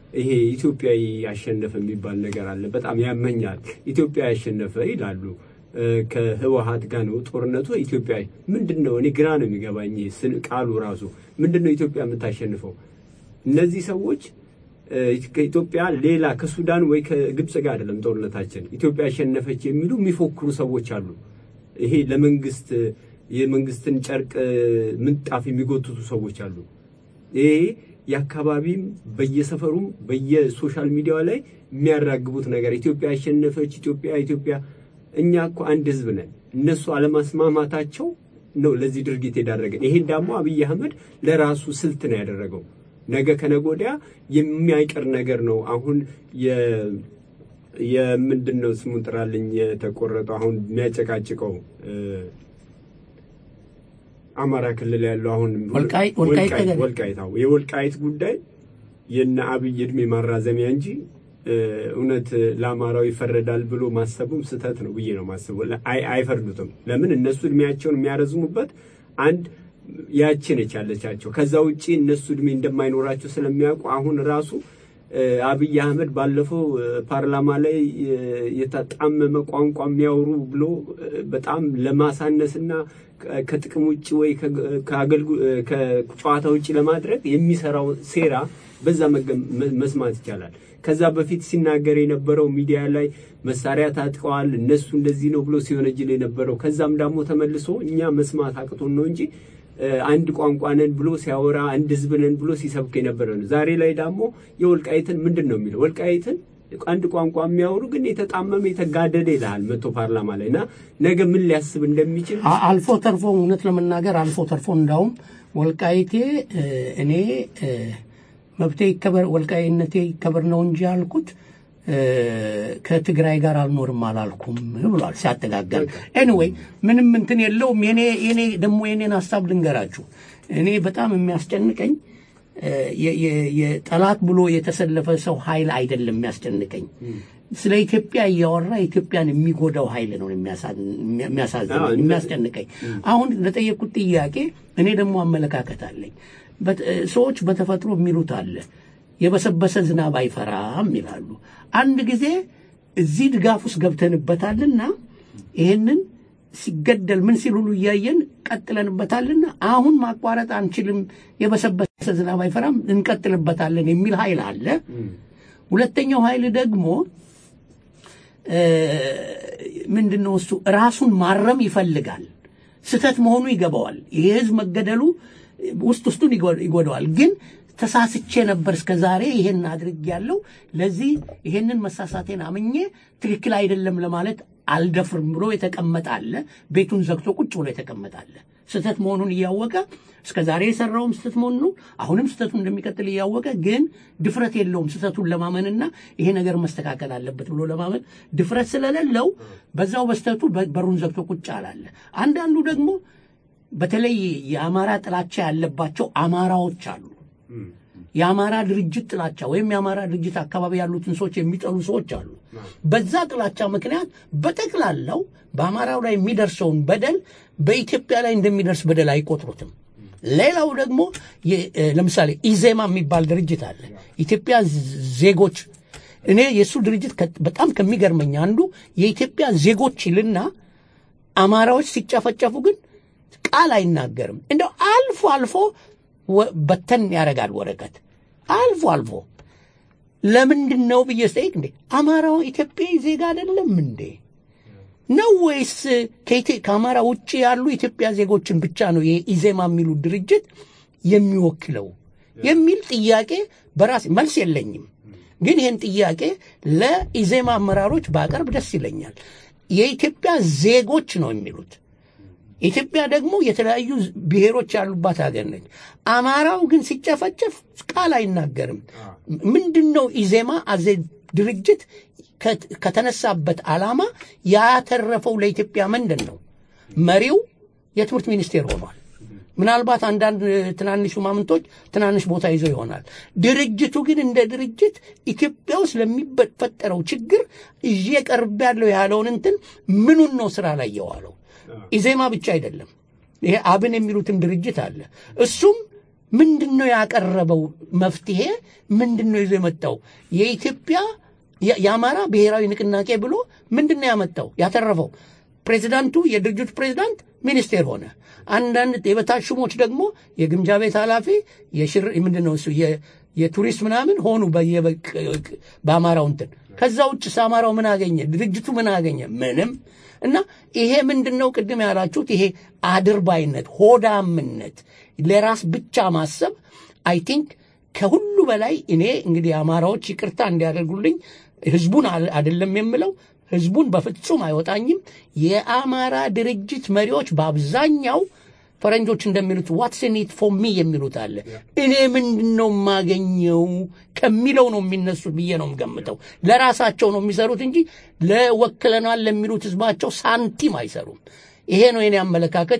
ይሄ ኢትዮጵያዊ ያሸነፈ የሚባል ነገር አለ። በጣም ያመኛል። ኢትዮጵያ ያሸነፈ ይላሉ። እ፣ ከህወሀት ጋር ነው ጦርነቱ። ኢትዮጵያ ምንድን ነው? እኔ ግራ ነው የሚገባኝ ይሄ ስን- ቃሉ ራሱ ምንድን ነው ኢትዮጵያ የምታሸንፈው? እነዚህ ሰዎች እ፣ ከኢትዮጵያ ሌላ ከሱዳን ወይ ከግብፅ ጋር አይደለም ጦርነታችን። ኢትዮጵያ ያሸነፈች የሚሉ የሚፎክሩ ሰዎች አሉ። ይሄ ለመንግስት የመንግስትን ጨርቅ እ፣ ምንጣፍ የሚጎትቱ ሰዎች አሉ። ይሄ የአካባቢም በየሰፈሩም በየሶሻል ሚዲያው ላይ የሚያራግቡት ነገር ኢትዮጵያ ያሸነፈች ኢትዮጵያ ኢትዮጵያ እኛ እኮ አንድ ህዝብ ነን። እነሱ አለማስማማታቸው ነው ለዚህ ድርጊት የዳረገን። ይሄን ደግሞ አብይ አህመድ ለራሱ ስልት ነው ያደረገው። ነገ ከነገ ወዲያ የሚያይቀር ነገር ነው። አሁን የ የምንድን ነው ስሙን ጥራልኝ የተቆረጠው አሁን የሚያጨቃጭቀው እ፣ አማራ ክልል ያለው አሁን ወልቃይት- ወልቃይት ጠገዴ። ወልቃይት አዎ፣ የወልቃይት ጉዳይ የነ አብይ እድሜ ማራዘሚያ እንጂ እ፣ እውነት ለአማራው ይፈረዳል ብሎ ማሰቡም ስህተት ነው ብዬ ነው ማስበው። አይ- አይፈርዱትም። ለምን እነሱ እድሜያቸውን የሚያረዝሙበት አንድ ያቺ ነች ያለቻቸው። ከዛ ውጪ እነሱ እድሜ እንደማይኖራቸው ስለሚያውቁ አሁን ራሱ እ፣ አብይ አህመድ ባለፈው እ፣ ፓርላማ ላይ እ፣ የተጣመመ ቋንቋ የሚያወሩ ብሎ እ፣ በጣም ለማሳነስና ከ- ከጥቅም ውጭ ወይ ከ- ከአገልግሎ- እ፣ ከጨዋታ ውጭ ለማድረግ የሚሰራው ሴራ በዛ መገም- መ- መስማት ይቻላል። ከዛ በፊት ሲናገር የነበረው ሚዲያ ላይ መሳሪያ ታጥቀዋል እነሱ እንደዚህ ነው ብሎ ሲወነጅል የነበረው ከዛም ደግሞ ተመልሶ እኛ መስማት አቅቶን ነው እንጂ እ፣ አንድ ቋንቋ ነን ብሎ ሲያወራ አንድ ህዝብ ነን ብሎ ሲሰብክ የነበረ ነው። ዛሬ ላይ ደግሞ የወልቃይትን ምንድን ነው የሚለው ወልቃይትን አንድ ቋንቋ የሚያወሩ ግን የተጣመመ የተጋደደ ይልሃል መቶ ፓርላማ ላይ እና ነገ ምን ሊያስብ እንደሚችል አ- አልፎ ተርፎ እውነት ለመናገር አልፎ ተርፎ እንዳውም ወልቃይቴ እ፣ እኔ እ፣ መብቴ ይከበር ወልቃይነቴ ይከበር ነው እንጂ ያልኩት እ፣ ከትግራይ ጋር አልኖርም አላልኩም ብሏል ሲያጠጋገር። ኤኒዌይ ምንም እንትን የለውም። የኔ የኔ ደግሞ የኔን ሀሳብ ልንገራችሁ። እኔ በጣም የሚያስጨንቀኝ እ፣ የ- የ- የጠላት ብሎ የተሰለፈ ሰው ኃይል አይደለም የሚያስጨንቀኝ ስለ ኢትዮጵያ እያወራ ኢትዮጵያን የሚጎዳው ኃይል ነው የሚያሳ- የሚያሳዝነኝ አዎ፣ የሚያስጨንቀኝ። አሁን ለጠየቁት ጥያቄ እኔ ደግሞ አመለካከት አለኝ። በት- ሰዎች በተፈጥሮ የሚሉት አለ የበሰበሰ ዝናብ አይፈራም ይላሉ። አንድ ጊዜ እዚህ ድጋፍ ውስጥ ገብተንበታልና ይህንን ሲገደል ምን ሲል ሁሉ እያየን ቀጥለንበታልና አሁን ማቋረጥ አንችልም፣ የበሰበሰ ዝናብ አይፈራም፣ እንቀጥልበታለን የሚል ኃይል አለ። ሁለተኛው ኃይል ደግሞ እ፣ ምንድን ነው እሱ ራሱን ማረም ይፈልጋል። ስህተት መሆኑ ይገባዋል። ይሄ ህዝብ መገደሉ ውስጥ ውስጡን ይጎ- ይጎዳዋል። ግን ተሳስቼ ነበር እስከ ዛሬ ይሄን አድርግ ያለው ለዚህ ይሄንን መሳሳቴን አምኜ ትክክል አይደለም ለማለት አልደፍርም ብሎ የተቀመጠ አለ። ቤቱን ዘግቶ ቁጭ ብሎ የተቀመጠ አለ። ስህተት መሆኑን እያወቀ እስከ ዛሬ የሰራውም ስህተት መሆኑን ነው። አሁንም ስህተቱን እንደሚቀጥል እያወቀ ግን ድፍረት የለውም ስህተቱን ለማመንና ይሄ ነገር መስተካከል አለበት ብሎ ለማመን ድፍረት ስለሌለው በዛው በስህተቱ በ- በሩን ዘግቶ ቁጭ አላለ። አንዳንዱ ደግሞ በተለይ የአማራ ጥላቻ ያለባቸው አማራዎች አሉ። የአማራ ድርጅት ጥላቻ ወይም የአማራ ድርጅት አካባቢ ያሉትን ሰዎች የሚጠሉ ሰዎች አሉ። በዛ ጥላቻ ምክንያት በጠቅላላው በአማራው ላይ የሚደርሰውን በደል በኢትዮጵያ ላይ እንደሚደርስ በደል አይቆጥሩትም። ሌላው ደግሞ የ- እ፣ ለምሳሌ ኢዜማ የሚባል ድርጅት አለ። ኢትዮጵያ ዝ- ዜጎች እኔ የእሱ ድርጅት ከ- በጣም ከሚገርመኝ አንዱ የኢትዮጵያ ዜጎች ይልና አማራዎች ሲጨፈጨፉ ግን ቃል አይናገርም። እንደው አልፎ አልፎ ወ- በተን ያደርጋል ወረቀት አልፎ አልፎ። ለምንድን ነው ብዬ ስጠይቅ እንዴ አማራው ኢትዮጵያዊ ዜጋ አይደለም እንዴ ነው ወይስ ከኢትዮ- ከአማራ ውጭ ያሉ ኢትዮጵያ ዜጎችን ብቻ ነው የኢዜማ የሚሉ ድርጅት የሚወክለው የሚል ጥያቄ በራሴ መልስ የለኝም። ግን ይህን ጥያቄ ለኢዜማ አመራሮች ባቀርብ ደስ ይለኛል። የኢትዮጵያ ዜጎች ነው የሚሉት። ኢትዮጵያ ደግሞ የተለያዩ ብሔሮች ያሉባት ሀገር ነች። አማራው ግን ሲጨፈጨፍ ቃል አይናገርም። ምንድን ነው ኢዜማ አዜ ድርጅት ከት- ከተነሳበት ዓላማ ያተረፈው ለኢትዮጵያ ምንድን ነው? መሪው የትምህርት ሚኒስቴር ሆኗል። ምናልባት አንዳንድ ትናንሽ ሹማምንቶች ትናንሽ ቦታ ይዘው ይሆናል። ድርጅቱ ግን እንደ ድርጅት ኢትዮጵያ ውስጥ ለሚፈጠረው ችግር እዤ ቀርቤያለሁ ያለውን እንትን ምኑን ነው ስራ ላይ የዋለው? ኢዜማ ብቻ አይደለም። ይሄ አብን የሚሉትን ድርጅት አለ። እሱም ምንድን ነው ያቀረበው መፍትሄ? ምንድን ነው ይዞ የመጣው? የኢትዮጵያ የ- የአማራ ብሔራዊ ንቅናቄ ብሎ ምንድን ነው ያመጣው ያተረፈው? ፕሬዚዳንቱ የድርጅቱ ፕሬዚዳንት ሚኒስቴር ሆነ። አንዳንድ የበታች ሹሞች ደግሞ የግምጃ ቤት ኃላፊ የሽር ምንድን ነው እሱ የ- የቱሪስት ምናምን ሆኑ በየበቅ በአማራው እንትን። ከዛ ውጭ አማራው ምን አገኘ? ድርጅቱ ምን አገኘ? ምንም። እና ይሄ ምንድን ነው ቅድም ያላችሁት ይሄ አድርባይነት፣ ሆዳምነት፣ ለራስ ብቻ ማሰብ አይ ቲንክ ከሁሉ በላይ እኔ እንግዲህ አማራዎች ይቅርታ እንዲያደርጉልኝ ህዝቡን አል- አይደለም የምለው ህዝቡን በፍጹም አይወጣኝም። የአማራ ድርጅት መሪዎች በአብዛኛው ፈረንጆች እንደሚሉት ዋትስ ኒት ፎር ሚ የሚሉት አለ። እኔ ምንድን ነው የማገኘው ከሚለው ነው የሚነሱት ብዬ ነው የምገምተው። ለራሳቸው ነው የሚሰሩት እንጂ ለወክለናል ለሚሉት ህዝባቸው ሳንቲም አይሰሩም። ይሄ ነው የኔ አመለካከት።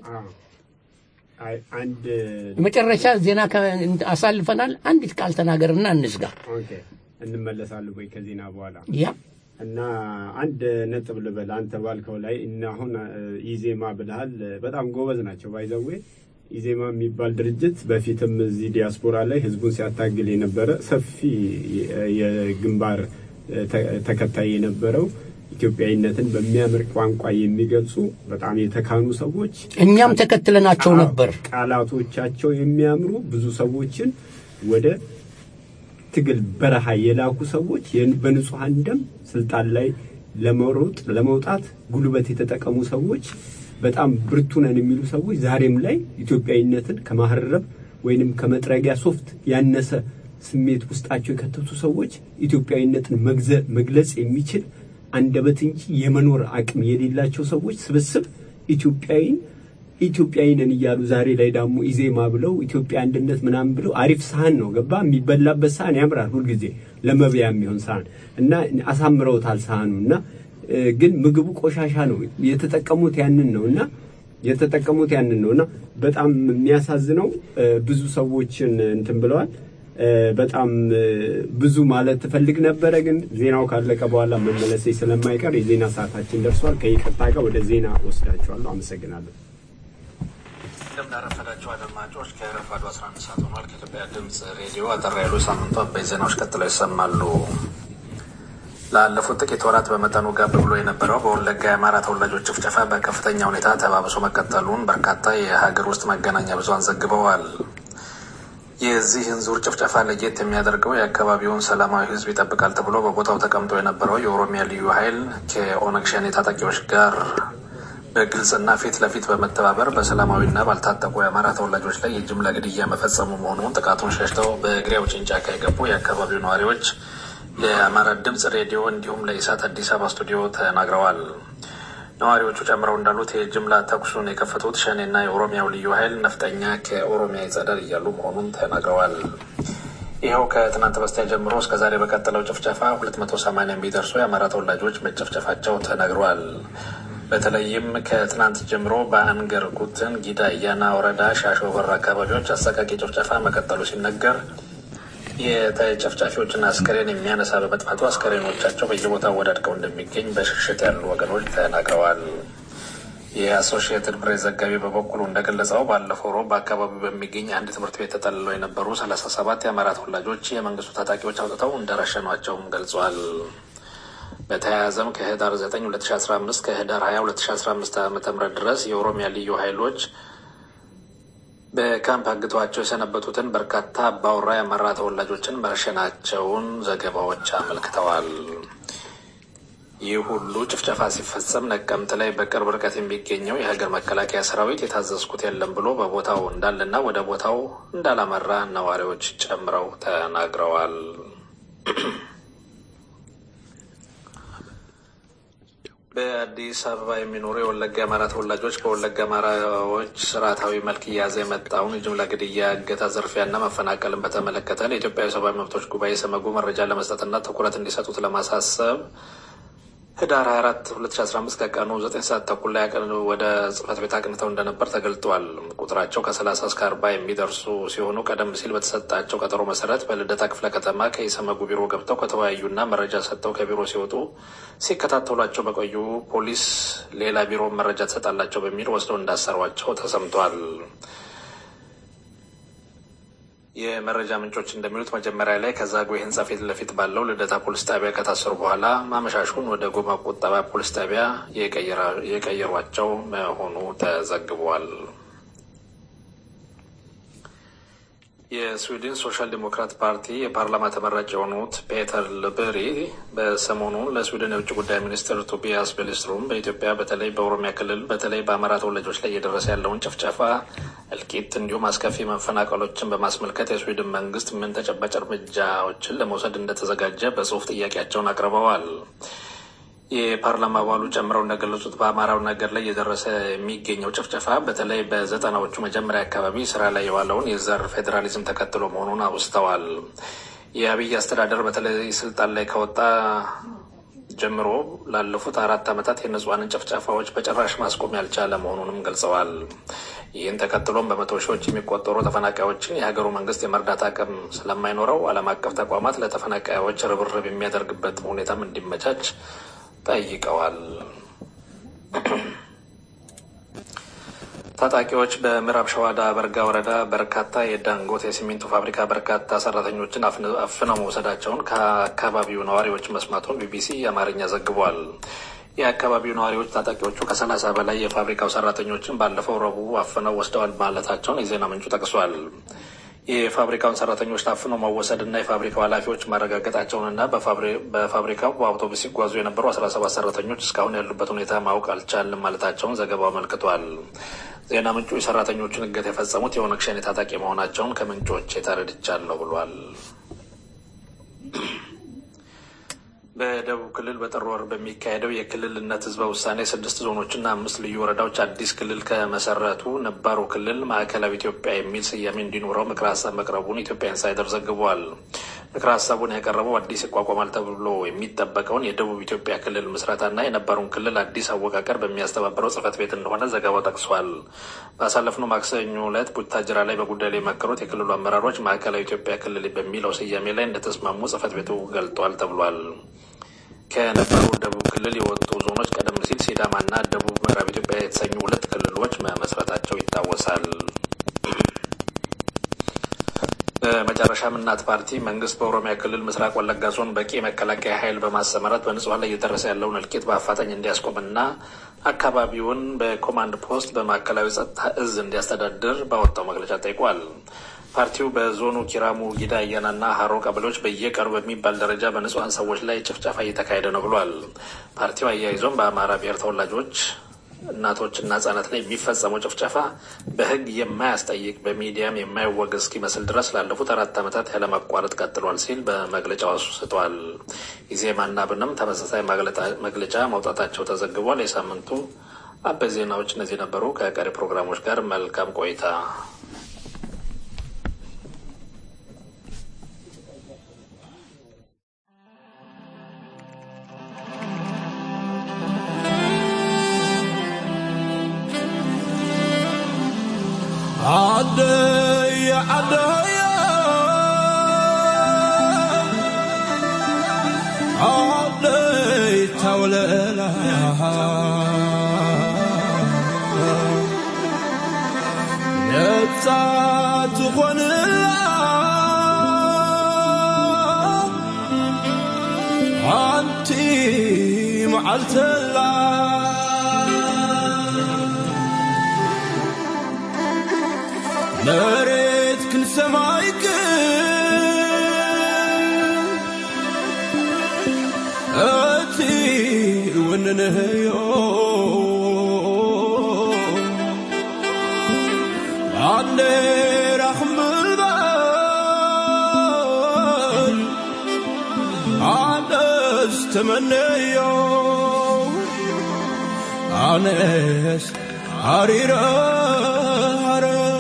አይ፣ አንድ መጨረሻ ዜና ከ- አሳልፈናል። አንዲት ቃል ተናገርና እንዝጋ። ኦኬ እንመለሳለን ወይ ከዜና በኋላ ያ እና አንድ ነጥብ ልበል አንተ ባልከው ላይ እና አሁን እ፣ ኢዜማ ብልሃል እ፣ በጣም ጎበዝ ናቸው ባይዘዌ ኢዜማ የሚባል ድርጅት በፊትም እዚህ ዲያስፖራ ላይ ህዝቡን ሲያታግል የነበረ ሰፊ የ- የግንባር እ፣ ተ- ተከታይ የነበረው ኢትዮጵያዊነትን በሚያምር ቋንቋ የሚገልጹ በጣም የተካኑ ሰዎች እኛም ተከትለናቸው ነበር። ቃላቶቻቸው የሚያምሩ ብዙ ሰዎችን ወደ ትግል በረሃ የላኩ ሰዎች የን- በንጹሐን ደም ስልጣን ላይ ለመሮጥ ለመውጣት ጉልበት የተጠቀሙ ሰዎች በጣም ብርቱ ነን የሚሉ ሰዎች ዛሬም ላይ ኢትዮጵያዊነትን ከማህረብ ወይንም ከመጥረጊያ ሶፍት ያነሰ ስሜት ውስጣቸው የከተቱ ሰዎች ኢትዮጵያዊነትን መግዘ- መግለጽ የሚችል አንደበት እንጂ የመኖር አቅም የሌላቸው ሰዎች ስብስብ ኢትዮጵያዊን ኢትዮጵያዊ ነን እያሉ ዛሬ ላይ ደግሞ ኢዜማ ብለው ኢትዮጵያ አንድነት ምናምን ብለው አሪፍ ሳህን ነው ገባ የሚበላበት ሳህን ያምራል ሁልጊዜ ለመብያ የሚሆን ሳህን እና አሳምረውታል ሳህኑ እና እ፣ ግን ምግቡ ቆሻሻ ነው የተጠቀሙት ያንን ነው እና የተጠቀሙት ያንን ነው እና በጣም የሚያሳዝነው እ፣ ብዙ ሰዎችን እንትን ብለዋል እ፣ በጣም እ፣ ብዙ ማለት ትፈልግ ነበረ ግን ዜናው ካለቀ በኋላ መመለሴ ስለማይቀር የዜና ሰዓታችን ደርሷል ከይቅርታ ጋር ወደ ዜና ወስዳቸዋለሁ አመሰግናለሁ እንደምናረፈዳቸው አድማጮች ከረፋዱ 11 ሰዓት ሆኗል። ከኢትዮጵያ ድምፅ ሬዲዮ አጠር ያሉ ሳምንቱ አበይት ዜናዎች ቀጥለው ይሰማሉ። ላለፉት ጥቂት ወራት በመጠኑ ጋብ ብሎ የነበረው በወለጋ የአማራ ተወላጆች ጭፍጨፋ በከፍተኛ ሁኔታ ተባብሶ መቀጠሉን በርካታ የሀገር ውስጥ መገናኛ ብዙኃን ዘግበዋል። የዚህን ዙር ጭፍጨፋ ለየት የሚያደርገው የአካባቢውን ሰላማዊ ሕዝብ ይጠብቃል ተብሎ በቦታው ተቀምጦ የነበረው የኦሮሚያ ልዩ ኃይል ከኦነግ ሸኔ ታጣቂዎች ጋር በግልጽና ፊት ለፊት በመተባበር በሰላማዊና ባልታጠቁ የአማራ ተወላጆች ላይ የጅምላ ግድያ መፈጸሙ መሆኑን ጥቃቱን ሸሽተው በእግሬው ጭንጫካ የገቡ የአካባቢው ነዋሪዎች ለአማራ ድምፅ ሬዲዮ እንዲሁም ለኢሳት አዲስ አበባ ስቱዲዮ ተናግረዋል። ነዋሪዎቹ ጨምረው እንዳሉት የጅምላ ተኩሱን የከፈቱት ሸኔና የኦሮሚያው ልዩ ኃይል ነፍጠኛ ከኦሮሚያ ይጸዳል እያሉ መሆኑን ተናግረዋል። ይኸው ከትናንት በስቲያ ጀምሮ እስከ ዛሬ በቀጠለው ጭፍጨፋ 280 የሚደርሱ የአማራ ተወላጆች መጨፍጨፋቸው ተነግሯል። በተለይም ከትናንት ጀምሮ በአንገር ጉትን፣ ጊዳ እያና ወረዳ ሻሾ በር አካባቢዎች አሰቃቂ ጭፍጨፋ መቀጠሉ ሲነገር የተጨፍጫፊዎችን አስከሬን የሚያነሳ በመጥፋቱ አስከሬኖቻቸው በየቦታው ወዳድቀው እንደሚገኝ በሽሽት ያሉ ወገኖች ተናግረዋል። የአሶሺየትድ ፕሬስ ዘጋቢ በበኩሉ እንደገለጸው ባለፈው ሮብ በአካባቢው በሚገኝ አንድ ትምህርት ቤት ተጠልለው የነበሩ ሰላሳ ሰባት የአማራ ተወላጆች የመንግስቱ ታጣቂዎች አውጥተው እንደረሸኗቸውም ገልጿል። በተያያዘም ከህዳር 9 2015 ከህዳር 20 2015 ዓ ም ድረስ የኦሮሚያ ልዩ ኃይሎች በካምፕ አግተዋቸው የሰነበቱትን በርካታ አባወራ የአማራ ተወላጆችን መረሸናቸውን ዘገባዎች አመልክተዋል። ይህ ሁሉ ጭፍጨፋ ሲፈጸም ነቀምት ላይ በቅርብ ርቀት የሚገኘው የሀገር መከላከያ ሰራዊት የታዘዝኩት የለም ብሎ በቦታው እንዳለና ወደ ቦታው እንዳላመራ ነዋሪዎች ጨምረው ተናግረዋል። በአዲስ አበባ የሚኖሩ የወለጋ አማራ ተወላጆች በወለጋ አማራዎች ስርዓታዊ መልክ እየያዘ የመጣውን የጅምላ ግድያ፣ እገታ፣ ዝርፊያና መፈናቀልን በተመለከተ ለኢትዮጵያ የሰብአዊ መብቶች ጉባኤ ሰመጉ መረጃ ለመስጠትና ትኩረት እንዲሰጡት ለማሳሰብ ህዳር 24 2015 ከቀኑ 9 ሰዓት ተኩል ላይ አቅን ወደ ጽህፈት ቤት አቅንተው እንደነበር ተገልጧል። ቁጥራቸው ከ30 እስከ 40 የሚደርሱ ሲሆኑ ቀደም ሲል በተሰጣቸው ቀጠሮ መሰረት በልደታ ክፍለ ከተማ ከኢሰመጉ ቢሮ ገብተው ከተወያዩና መረጃ ሰጥተው ከቢሮ ሲወጡ ሲከታተሏቸው በቆዩ ፖሊስ ሌላ ቢሮ መረጃ ትሰጣላቸው በሚል ወስደው እንዳሰሯቸው ተሰምቷል። የመረጃ ምንጮች እንደሚሉት መጀመሪያ ላይ ከዛጉዌ ሕንጻ ፊት ለፊት ባለው ልደታ ፖሊስ ጣቢያ ከታሰሩ በኋላ ማመሻሹን ወደ ጎማ ቁጠባ ፖሊስ ጣቢያ የቀየሯቸው መሆኑ ተዘግቧል። የስዊድን ሶሻል ዲሞክራት ፓርቲ የፓርላማ ተመራጭ የሆኑት ፔተር ልበሪ በሰሞኑ ለስዊድን የውጭ ጉዳይ ሚኒስትር ቶቢያስ ቤሊስትሮም በኢትዮጵያ በተለይ በኦሮሚያ ክልል በተለይ በአማራ ተወላጆች ላይ እየደረሰ ያለውን ጭፍጨፋ፣ እልቂት እንዲሁም አስከፊ መፈናቀሎችን በማስመልከት የስዊድን መንግስት ምን ተጨባጭ እርምጃዎችን ለመውሰድ እንደተዘጋጀ በጽሁፍ ጥያቄያቸውን አቅርበዋል። የፓርላማ አባሉ ጨምረው እንደገለጹት በአማራው ነገር ላይ እየደረሰ የሚገኘው ጭፍጨፋ በተለይ በዘጠናዎቹ መጀመሪያ አካባቢ ስራ ላይ የዋለውን የዘር ፌዴራሊዝም ተከትሎ መሆኑን አውስተዋል። የአብይ አስተዳደር በተለይ ስልጣን ላይ ከወጣ ጀምሮ ላለፉት አራት ዓመታት የንጹሐንን ጭፍጨፋዎች በጭራሽ ማስቆም ያልቻለ መሆኑንም ገልጸዋል። ይህን ተከትሎም በመቶ ሺዎች የሚቆጠሩ ተፈናቃዮችን የሀገሩ መንግስት የመርዳት አቅም ስለማይኖረው ዓለም አቀፍ ተቋማት ለተፈናቃዮች ርብርብ የሚያደርግበት ሁኔታም እንዲመቻች ጠይቀዋል። ታጣቂዎች በምዕራብ ሸዋ ዳበርጋ ወረዳ በርካታ የዳንጎት የሲሚንቶ ፋብሪካ በርካታ ሰራተኞችን አፍነው መውሰዳቸውን ከአካባቢው ነዋሪዎች መስማቱን ቢቢሲ የአማርኛ ዘግቧል። የአካባቢው ነዋሪዎች ታጣቂዎቹ ከሰላሳ በላይ የፋብሪካው ሰራተኞችን ባለፈው ረቡዕ አፍነው ወስደዋል ማለታቸውን የዜና ምንጩ ጠቅሷል። የፋብሪካውን ሰራተኞች ታፍነው መወሰድና የፋብሪካው ኃላፊዎች ማረጋገጣቸውንና በፋብሪካው በአውቶቡስ ሲጓዙ የነበሩ አስራ ሰባት ሰራተኞች እስካሁን ያሉበት ሁኔታ ማወቅ አልቻልም ማለታቸውን ዘገባው አመልክቷል። ዜና ምንጩ የሰራተኞቹን እገት የፈጸሙት የኦነግ ሸኔ ታጣቂ መሆናቸውን ከምንጮች ተረድቻለሁ ብሏል። በደቡብ ክልል በጥር ወር በሚካሄደው የክልልነት ህዝበ ውሳኔ ስድስት ዞኖችና አምስት ልዩ ወረዳዎች አዲስ ክልል ከመሰረቱ ነባሩ ክልል ማዕከላዊ ኢትዮጵያ የሚል ስያሜ እንዲኖረው ምክረ ሀሳብ መቅረቡን ኢትዮጵያ ኢንሳይደር ዘግቧል። ምክረ ሀሳቡን ያቀረበው አዲስ ይቋቋማል ተብሎ የሚጠበቀውን የደቡብ ኢትዮጵያ ክልል ምስረታና የነባሩን ክልል አዲስ አወቃቀር በሚያስተባብረው ጽህፈት ቤት እንደሆነ ዘገባው ጠቅሷል። ባሳለፍነው ማክሰኞ ዕለት ቡታጅራ ላይ በጉዳዩ ላይ የመከሩት የክልሉ አመራሮች ማዕከላዊ ኢትዮጵያ ክልል በሚለው ስያሜ ላይ እንደተስማሙ ጽህፈት ቤቱ ገልጧል ተብሏል። ከነበሩ ደቡብ ክልል የወጡ ዞኖች ቀደም ሲል ሲዳማና ደቡብ ምዕራብ ኢትዮጵያ የተሰኙ ሁለት ክልሎች መመስረታቸው ይታወሳል። በመጨረሻም እናት ፓርቲ መንግስት በኦሮሚያ ክልል ምስራቅ ወለጋ ዞን በቂ የመከላከያ ኃይል በማሰማራት በንጹሐን ላይ እየደረሰ ያለውን እልቂት በአፋጣኝ እንዲያስቆምና አካባቢውን በኮማንድ ፖስት በማዕከላዊ ጸጥታ እዝ እንዲያስተዳድር ባወጣው መግለጫ ጠይቋል። ፓርቲው በዞኑ ኪራሙ፣ ጊዳ አያናና ሀሮ ቀበሌዎች በየቀኑ በሚባል ደረጃ በንጹሐን ሰዎች ላይ ጭፍጨፋ እየተካሄደ ነው ብሏል። ፓርቲው አያይዞም በአማራ ብሔር ተወላጆች እናቶችና ህጻናት ላይ የሚፈጸመው ጭፍጨፋ በህግ የማያስጠይቅ በሚዲያም የማይወገዝ እስኪመስል ድረስ ላለፉት አራት ዓመታት ያለማቋረጥ ቀጥሏል ሲል በመግለጫው አስስቷል። ኢዜማና ብንም ተመሳሳይ መግለጫ ማውጣታቸው ተዘግቧል። የሳምንቱ አበይት ዜናዎች እነዚህ ነበሩ። ከቀሪ ፕሮግራሞች ጋር መልካም ቆይታ። عدي عدي عدي تولى نبتات خون عانتي معلت الله መሬት ክን ሰማይ ግን እቲ ውንንህዮ ኣኔራ ክምልበል ኣነስ ተመነዮ ኣነስ ሃሪረ ሃረ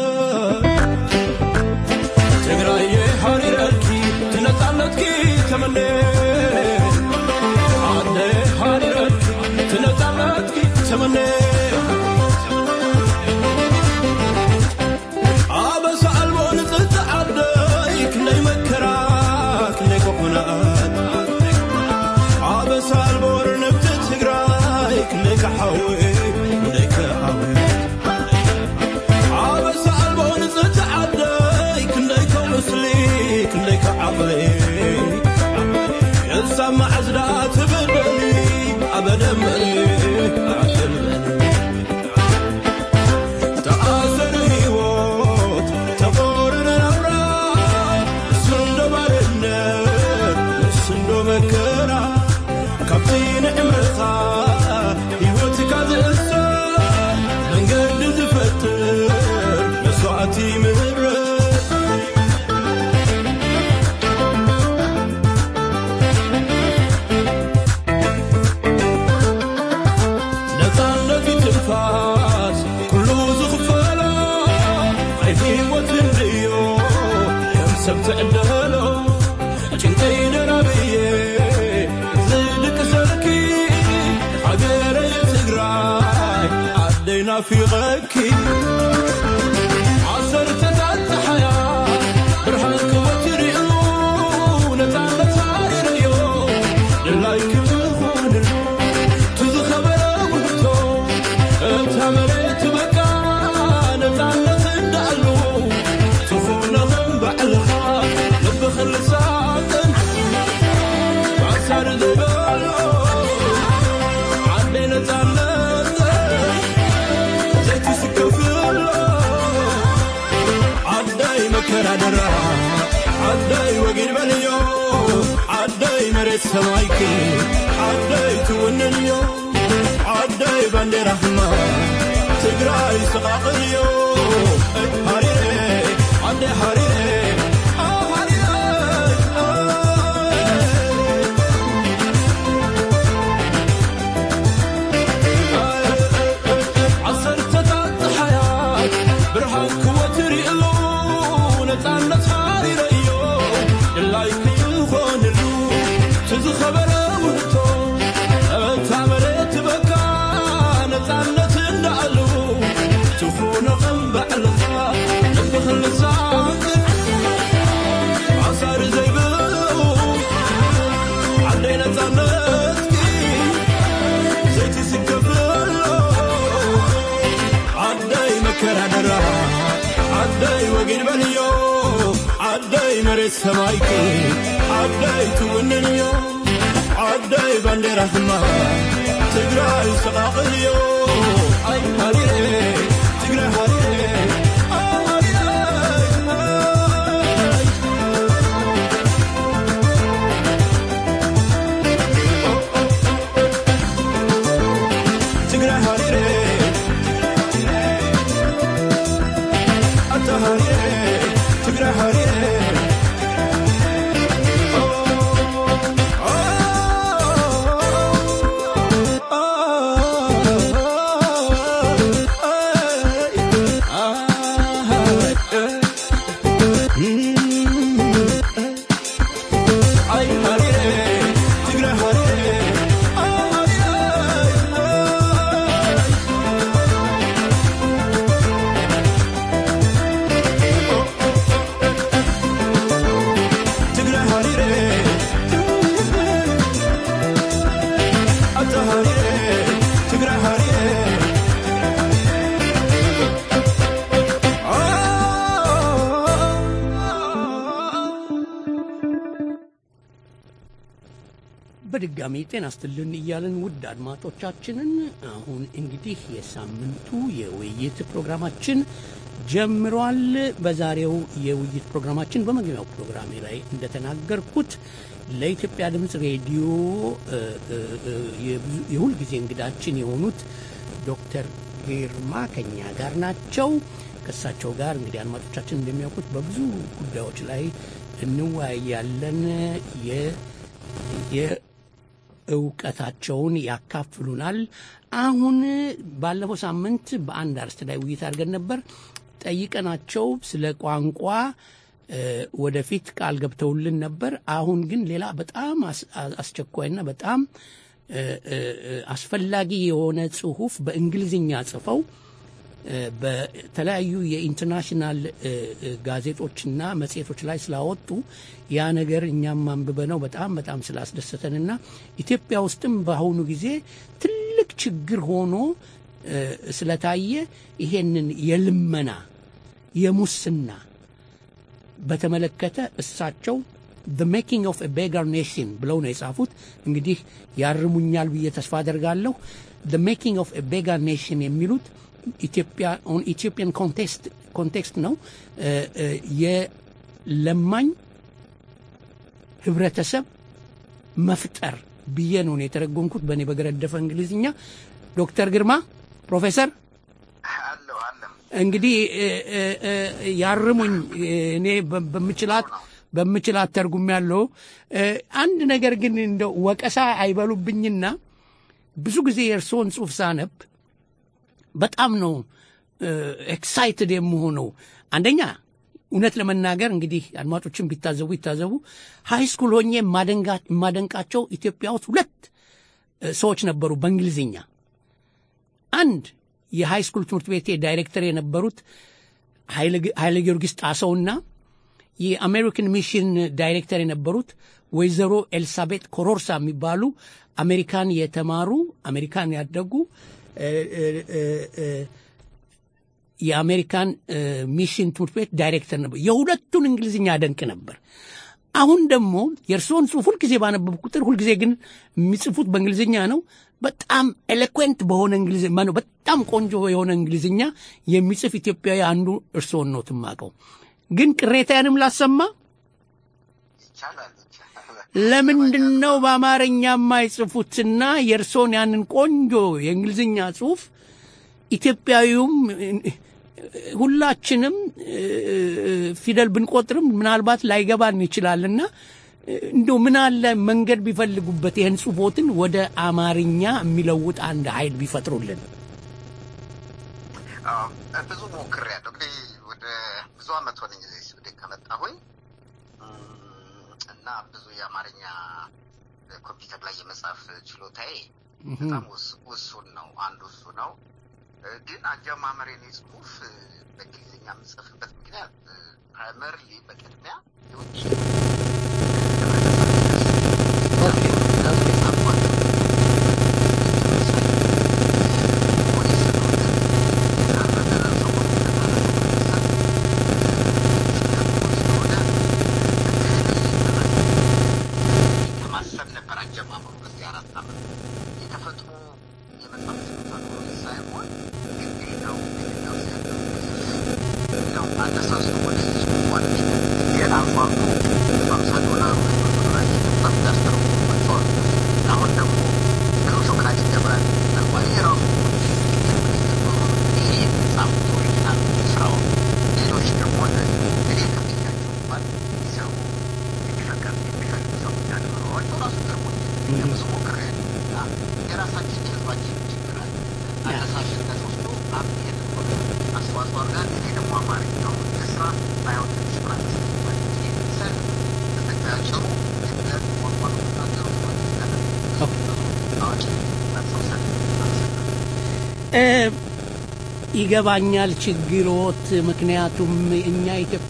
ትግራዬ ሃሪረልኪ ትነፃነትኪ ተመነ ኣነ ሃሪረልኪ ትነፃነትኪ ተመነ ኣበሳ ኣልቦ ንፅቲ ዓደይ ክንደይ መከራ ክንደይ ኮኩናት ኣበሳ ኣልቦ ርንብቲ ትግራይ ክንደይ ካሓዊ ክንደይ ከሓዊ ኣበሳ ኣልቦ ንፅቲ ዓደይ ክንደይ ከውሳ ሰብ ትዕደሎ ጭንቀይ ደራብዬ ዝድቅ ሰርኪ ሃገረይ ትግራይ ዓደይ ናፊቐኪ ዓሰርተታት ሓያት ብርሃን ክወትርኡ ነፃነት ሃሪረዮ ድላይ ክብኾንሉ ትዝኸበረ ውህቶ እታ መሬት በቃ ነፃነት እንዳሉ ትኹነኽን ባዕልኻ ልብኽልሳቅን ባሳር ዝበሎ ዓደይ ነፃነት ዘይትስከፍሎ ዓዳይ መከራደራ ዓዳይ ወጊድ በልዮ ዓዳይ መሬት ሰማይክ ዓዳይ ትውንንዮ ዓዳይ ባንዴራ ህማ ትግራይ ስቓቕልዮ ሃሪረ ዓደይ ሃሪረ አ ሃሪረ ዓሰርተታት ሓያት ብርሃን ክወትርኢሉ ነፃነት ሃሪረ እዮ ድላይ ክትኾንሉ ትዝኸበረ ውህቶ እታ መሬት በካ ነፃነት እንዳኣሉ ትኹነኽን ባዕልኻ ልብኽልሳቅን ዓሳሪ ዘይብሉ ዓደይ ነፃነትኪ ዘይትስከፍሎ ዓዳይ መከራደራ ዓዳይ ወጊድ በልዮ ዓዳይ መሬት ሰማይኪ ዓዳይ ትውንንዮ ዓዳይ ባንዴራ ህማ ትግራይ ሰቓቕልዮ ኣይ ሃሪረ ትግራይ ሃሪረ አ ሃሪረ ትግራይ ሃሪረ ኣታ ሃሪረ ትግራይ ሃሪረ ኣይ ሃሪረ ትግራይ ሃሪረ አ ሃሪረ ትግራይ ሃሪረ ኣታ ሃሪረ ትግራይ ሃሪረ በድጋሚ ጤና ስትልን እያልን ውድ አድማጮቻችንን አሁን እንግዲህ የሳምንቱ የውይይት ፕሮግራማችን ጀምሯል። በዛሬው የውይይት ፕሮግራማችን በመግቢያው ፕሮግራሜ ላይ እንደተናገርኩት ለኢትዮጵያ ድምፅ ሬዲዮ እ፣ እ፣ እ፣ የብዙ- የሁልጊዜ እንግዳችን የሆኑት ዶክተር ግርማ ከኛ ጋር ናቸው። ከእሳቸው ጋር እንግዲህ አድማጮቻችን እንደሚያውቁት በብዙ ጉዳዮች ላይ እንወያያለን። የ- የእውቀታቸውን ያካፍሉናል። አሁን ባለፈው ሳምንት በአንድ አርስት ላይ ውይይት አድርገን ነበር። ጠይቀናቸው ስለ ቋንቋ እ፣ ወደፊት ቃል ገብተውልን ነበር። አሁን ግን ሌላ በጣም አስ- አስቸኳይና በጣም እ፣ እ፣ እ፣ አስፈላጊ የሆነ ጽሁፍ በእንግሊዝኛ ጽፈው እ፣ በተለያዩ የኢንተርናሽናል እ፣ እ፣ ጋዜጦችና መጽሔቶች ላይ ስላወጡ ያ ነገር እኛም አንብበ ነው በጣም በጣም ስላስደሰተንና ኢትዮጵያ ውስጥም በአሁኑ ጊዜ ትልቅ ችግር ሆኖ እ፣ ስለታየ ይሄንን የልመና የሙስና በተመለከተ እሳቸው the making of a beggar nation ብለው ነው የጻፉት። እንግዲህ ያርሙኛል ብዬ ተስፋ አደርጋለሁ። the making of a beggar nation የሚሉት ኢትዮጵያ on ኢትዮጵያን ኮንቴክስት ኮንቴክስት ነው እ፣ እ፣ የለማኝ ህብረተሰብ መፍጠር ብዬ ነው እኔ የተረጎምኩት በእኔ በገረደፈ እንግሊዝኛ። ዶክተር ግርማ ፕሮፌሰር እንግዲህ እ፣ እ፣ እ፣ ያርሙኝ እ፣ እኔ በ- በምችላት በምችላት ተርጉም ያለው አንድ ነገር ግን እንደው ወቀሳ አይበሉብኝና ብዙ ጊዜ የእርስዎን ጽሑፍ ሳነብ በጣም ነው ኤክሳይትድ የምሆነው። አንደኛ እውነት ለመናገር እንግዲህ አድማጮችን ቢታዘቡ ይታዘቡ ሃይ ስኩል ሆኜ የማደንጋ- የማደንቃቸው ኢትዮጵያ ውስጥ ሁለት እ፣ ሰዎች ነበሩ በእንግሊዝኛ አንድ የሃይ ስኩል ትምህርት ቤቴ ዳይሬክተር የነበሩት ኃይለ- ኃይለ ጊዮርጊስ ጣሰውና የአሜሪካን ሚሽን ዳይሬክተር የነበሩት ወይዘሮ ኤልሳቤጥ ኮሮርሳ የሚባሉ አሜሪካን የተማሩ አሜሪካን ያደጉ እ፣ እ፣ እ፣ እ፣ የአሜሪካን እ፣ ሚሽን ትምህርት ቤት ዳይሬክተር ነበር። የሁለቱን እንግሊዝኛ አደንቅ ነበር። አሁን ደግሞ የእርስዎን ጽሁፍ ሁልጊዜ ባነበብ ቁጥር ሁልጊዜ ግን የሚጽፉት በእንግሊዝኛ ነው። በጣም ኤሎኩዌንት በሆነ እንግሊዝኛ ማነው በጣም ቆንጆ የሆነ እንግሊዝኛ የሚጽፍ ኢትዮጵያዊ አንዱ እርስዎን ነው ትማቀው። ግን ቅሬታዬንም ላሰማ ለምንድን ነው በአማርኛ የማይጽፉትና የእርስዎን ያንን ቆንጆ የእንግሊዝኛ ጽሁፍ ኢትዮጵያዊውም እ፣ ሁላችንም እ፣ ፊደል ብንቆጥርም ምናልባት ላይገባን ይችላልና እ፣ እንደው ምን አለ መንገድ ቢፈልጉበት ይህን ጽሁፎትን ወደ አማርኛ የሚለውጥ አንድ ኃይል ቢፈጥሩልን። አዎ፣ ብዙ ሞክሬያለሁ። እንግዲህ ወደ ብዙ አመት ሆነኝ ጊዜ ስዊድን ከመጣሁኝ እም፣ እና ብዙ የአማርኛ ኮምፒውተር ላይ የመጻፍ ችሎታዬ በጣም ውስ- ውሱን ነው። አንዱ እሱ ነው። እ፣ ግን አጀማመሬን ጽሁፍ እ፣ በእንግሊዝኛ የምጽፍበት ምክንያት ፕራይመርሊ በቅድሚያ የውጭ ከማሰብ ነበር አጀማመሩ። በዚህ አራት አመት የተፈጥሮ የመጽሐፍ ችሎታ ኖሮኝ ሳይሆን ግዴታው ግዴታው ሲያለው ነው አነሳስቶ ወደዚህ ጽፏል። ግን አልፎ አልፎ በሀምሳ ዶላር ወይ መቶ ዶላር እየከፈልኩ ያስተረጉማቸዋል። አሁን ደግሞ ከሶቅራጥ ይገባል ተርጓሚ ራሱ ይሄ የተጻፉት ኦሪጂናል ስራውን ሌሎች ደግሞ እኔ ከፍያቸው እንኳን ሰው የሚፈቀድ የሚፈልግ ሰው እንዳደረዋቸው ራሱ ትርጉም ብዙ ሞክሬያለሁ እና የራሳችን የህዝባችን ችግር አለ። አነሳሽነት ወስዶ አንድ ይሄን አስተዋጽኦ አድርጋል። እኔ ደግሞ አማርኛውን ለስራ ባይሆን ትንሽ ፕራክቲስ ሰር ተጠቃያቸው የብለር ቋንቋ ነው የምናገረው አዋቂ ሰው ሰር እ፣ ይገባኛል ችግሮት። ምክንያቱም እኛ ኢትዮጵያ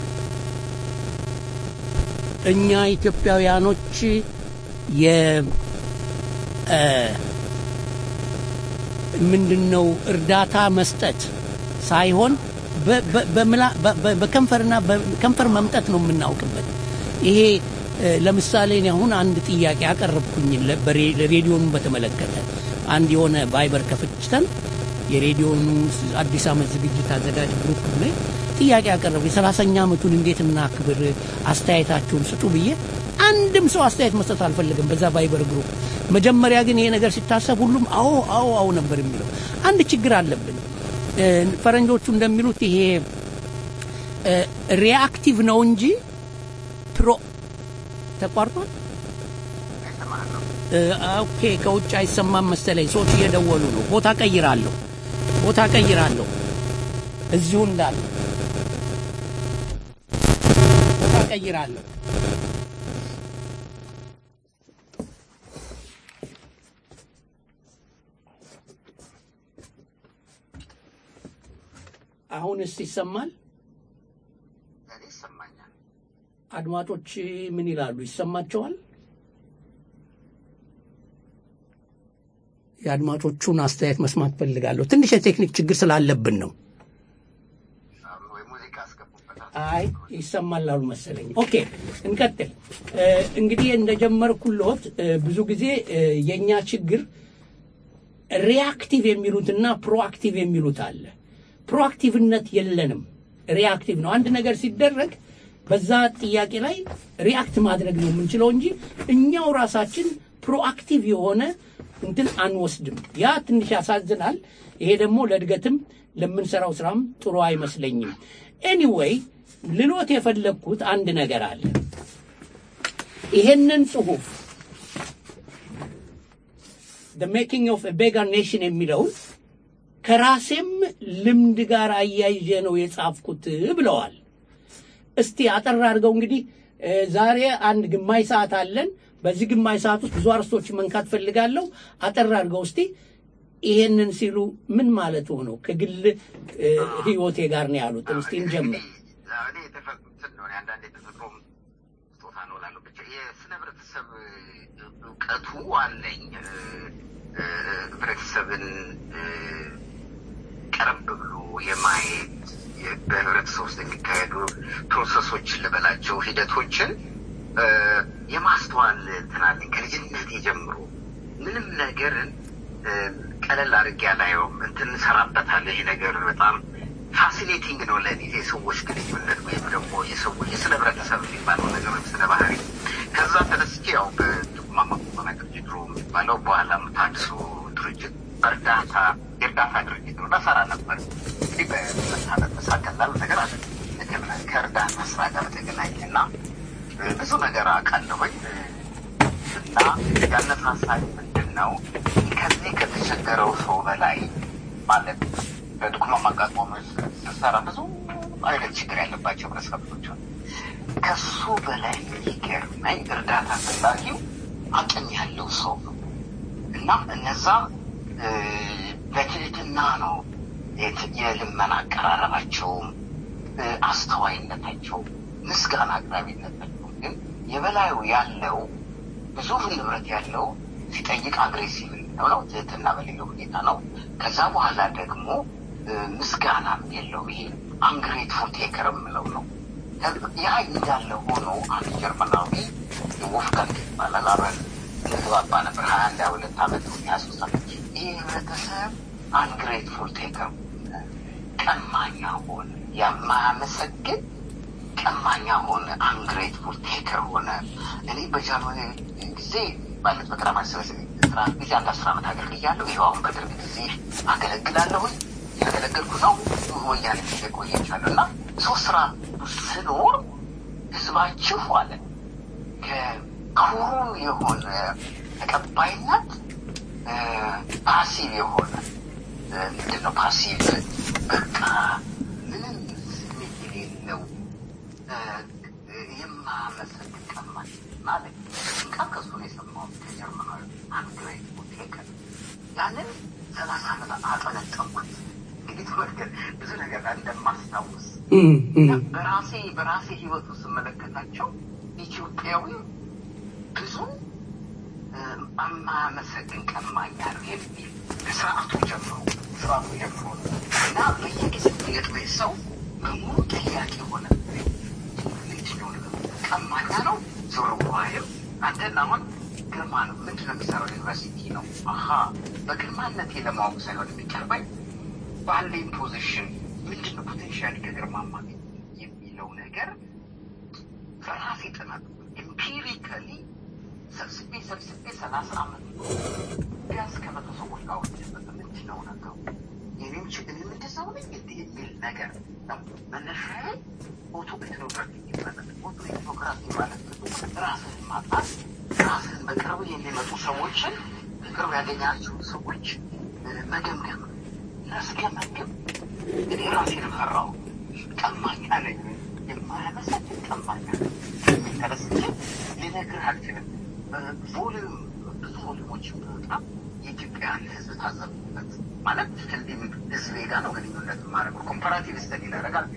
እኛ ኢትዮጵያውያኖች የ እ፣ ምንድን ነው እርዳታ መስጠት ሳይሆን በ- በ- በምላ- በ- በ- በከንፈርና በከንፈር መምጠት ነው የምናውቅበት። ይሄ እ፣ ለምሳሌ እኔ አሁን አንድ ጥያቄ አቀረብኩኝ ለ- በሬ- ሬዲዮኑን በተመለከተ አንድ የሆነ ቫይበር ከፍችተን የሬዲዮኑ አዲስ ዓመት ዝግጅት አዘጋጅ ግሩፕ ላይ ጥያቄ አቀረቡ። የሰላሳኛ ዓመቱን እንዴት እናክብር፣ አስተያየታችሁን ስጡ ብዬ አንድም ሰው አስተያየት መስጠት አልፈልግም በዛ ቫይበር ግሩፕ። መጀመሪያ ግን ይሄ ነገር ሲታሰብ ሁሉም አዎ አዎ አዎ ነበር የሚለው። አንድ ችግር አለብን። እ፣ ፈረንጆቹ እንደሚሉት ይሄ እ፣ ሪአክቲቭ ነው እንጂ ፕሮ ተቋርጧል። እ፣ ኦኬ ከውጭ አይሰማም መሰለኝ። ሰዎች እየደወሉ ነው። ቦታ ቀይራለሁ፣ ቦታ ቀይራለሁ። እዚሁ እንዳለ ቦታ ቀይራለሁ። አሁንስ ይሰማል? ለእኔ ይሰማኛል። አድማጮች ምን ይላሉ? ይሰማቸዋል? የአድማጮቹን አስተያየት መስማት ፈልጋለሁ። ትንሽ የቴክኒክ ችግር ስላለብን ነው። ወይ ሙዚቃ አስገቡበታል። አይ ይሰማላሉ መሰለኝ። ኦኬ እንቀጥል። እ፣ እንግዲህ እንደጀመርኩልዎት እ፣ ብዙ ጊዜ እ፣ የእኛ ችግር ሪአክቲቭ የሚሉትና ፕሮአክቲቭ የሚሉት አለ። ፕሮአክቲቭነት የለንም፣ ሪአክቲቭ ነው። አንድ ነገር ሲደረግ በዛ ጥያቄ ላይ ሪአክት ማድረግ ነው የምንችለው እንጂ እኛው ራሳችን ፕሮአክቲቭ የሆነ እንትን አንወስድም። ያ ትንሽ ያሳዝናል። ይሄ ደግሞ ለእድገትም ለምንሰራው ስራም ጥሩ አይመስለኝም። ኤኒዌይ ልሎት የፈለግኩት አንድ ነገር አለ። ይሄንን ጽሁፍ the making of a beggar nation የሚለውን ከራሴም ልምድ ጋር አያይዤ ነው የጻፍኩት ብለዋል። እስቲ አጠር አድርገው እንግዲህ እ፣ ዛሬ አንድ ግማሽ ሰዓት አለን። በዚህ ግማሽ ሰዓት ውስጥ ብዙ አርስቶች መንካት ፈልጋለሁ። አጠር አድርገው እስቲ ይሄንን ሲሉ ምን ማለት ሆነው ከግል እ፣ ህይወቴ ጋር ነው ያሉት። እስቲ እንጀምር። እኔ የተፈጥሮትን ነው አንዳንድ የተፈጥሮም ስጦታ ነው እላለሁ። ብቻ የስነ ህብረተሰብ እውቀቱ አለኝ። እ፣ እ፣ ህብረተሰብን እ፣ ቀረብ ብሎ የማየት የ- በህብረተሰብ ውስጥ የሚካሄዱ ፕሮሰሶችን ልበላቸው ሂደቶችን እ፣ የማስተዋል እንትን አለኝ ከልጅነቴ ጀምሮ ምንም ነገርን እ፣ ቀለል አድርጌ አላየውም። እንትን እንሰራበታለን። ይሄ ነገር በጣም ፋሲኔቲንግ ነው ለእኔ የሰዎች ግንኙነት ወይም ደግሞ የሰዎች የስነ ህብረተሰብ የሚባለው ነገር ወይም ስነ ባህሪ። ከዛ ተነስቼ ያው በጥቁማማ ቁመና ድርጅት ድሮ የሚባለው በኋላ ታድሶ ድርጅት በእርዳታ የእርዳታ ድርጅት ነው እና ሰራ ነበር። እንግዲህ በመሳነት መሳት ቀላል ነገር አለ ከእርዳታ ስራ ጋር በተገናኘ እና ብዙ ነገር አውቃለሁኝ እና ያነሳሳኝ ምንድን ነው ከዚህ ከተቸገረው ሰው በላይ ማለት በድኩማ ማጋጥሞች ስሰራ ብዙ አይነት ችግር ያለባቸው ህብረተሰቦች አሉ። ከሱ በላይ የሚገርመኝ እርዳታ ፈላጊው አቅም ያለው ሰው ነው እና እነዛ እ፣ በትህትና ነው የት- የልመና አቀራረባቸውም እ፣ አስተዋይነታቸው፣ ምስጋና አቅራቢነታቸው ግን የበላዩ ያለው ብዙ ንብረት ያለው ሲጠይቅ አግሬሲቭ ነው ነው ትህትና በሌለው ሁኔታ ነው። ከዛ በኋላ ደግሞ እ፣ ምስጋናም የለው ይሄ አንግሬትፉል ቴከር የምለው ነው። ያ እንዳለ ሆኖ አንድ ጀርመናዊ ወፍጋንግ ይባላል አብረን እንግባባ ነበር ሀያ አንድ ሀያ ሁለት ዓመት ሀያ ሶስት ዓመት ይህ ህብረተሰብ አንግሬትፉል ቴከር ቀማኛ ሆነ የማያመሰግን ቀማኛ ሆነ አንግሬትፉል ቴከር ሆነ እኔ በጃንሆይ ጊዜ ማለት በቀዳማዊ ኃይለ ሥላሴ ጊዜ አንድ አስር ዓመት አገልግያለሁ ይኸው አሁን በደርግ ጊዜ አገለግላለሁኝ ያገለገልኩ ነው ወያኔ ጊዜ ቆይቻለሁ እና ሶስት ስራ ስኖር ህዝባችሁ አለ ከኩሩ የሆነ ተቀባይነት እ፣ ፓሲቭ የሆነ እ፣ ምንድን ነው ፓሲቭ በቃ ምንም ስሜት የሌለው እ፣ የማያመሰግን ቀማኝ ማለት ቃል ከሱ ነው የሰማሁት ከጀርመናዊ አንግሬት ቴከን ያንን ሰላሳ ዓመት አጠነጠንኩት። እንግዲህ ተመልከት ብዙ ነገር እንደማስታውስ እና በራሴ በራሴ ህይወት ውስጥ ስመለከታቸው ኢትዮጵያዊ ብዙ እ፣ የማያመሰግን ቀማኛ ነው የሚል ከስርዓቱ ጀምሮ ስርዓቱ ጀምሮ ነው እና በየጊዜው የሚገጥመኝ ሰው በሙሉ ጥያቄ ሆነ ምንድነው ነገሩ? ቀማኛ ነው ዞሮ ዋይም አንተን አሁን ግርማ ነው ምንድነው የሚሰራው ዩኒቨርሲቲ ነው አሀ በግርማነቴ ለማወቅ ሳይሆን የሚቀርበኝ ባለኝ ፖዚሽን ምንድነው ፖቴንሻል ከግርማ ማግኘት የሚለው ነገር በራሴ ጥናት ኤምፒሪካሊ ሰብስቤ ሰብስቤ ሰላሳ ዓመት ቢያንስ ከመቶ ሰዎች ጋር ወስደበት ምንድነው ነገሩ የኔም ችግር የምንደዛው ነኝ እንዲ የሚል ነገር ነው መነሻዬ ኦቶ ኤትኖግራፊ ይባላል ኦቶ ኤትኖግራፊ ማለት ራስህን ማጣት ራስህን በቅርቡ የሚመጡ ሰዎችን በቅርቡ ያገኛቸውን ሰዎች እ፣ መገምገም ነው። እና ስገመግም እኔ ራሴን ፈራው ቀማኛ ነኝ የማያመሰግን ቀማኛ ነኝ ከሚል ተነስቼ ልነግርህ አልችልም ቮሊዩም ብዙ ቮሊዩሞችን በጣም የኢትዮጵያን ህዝብ ታዘብበት ማለት ህልም ህዝቤ ጋር ነው ግንኙነት ማድረግ ኮምፓራቲቭ ስተዲ ላደረግ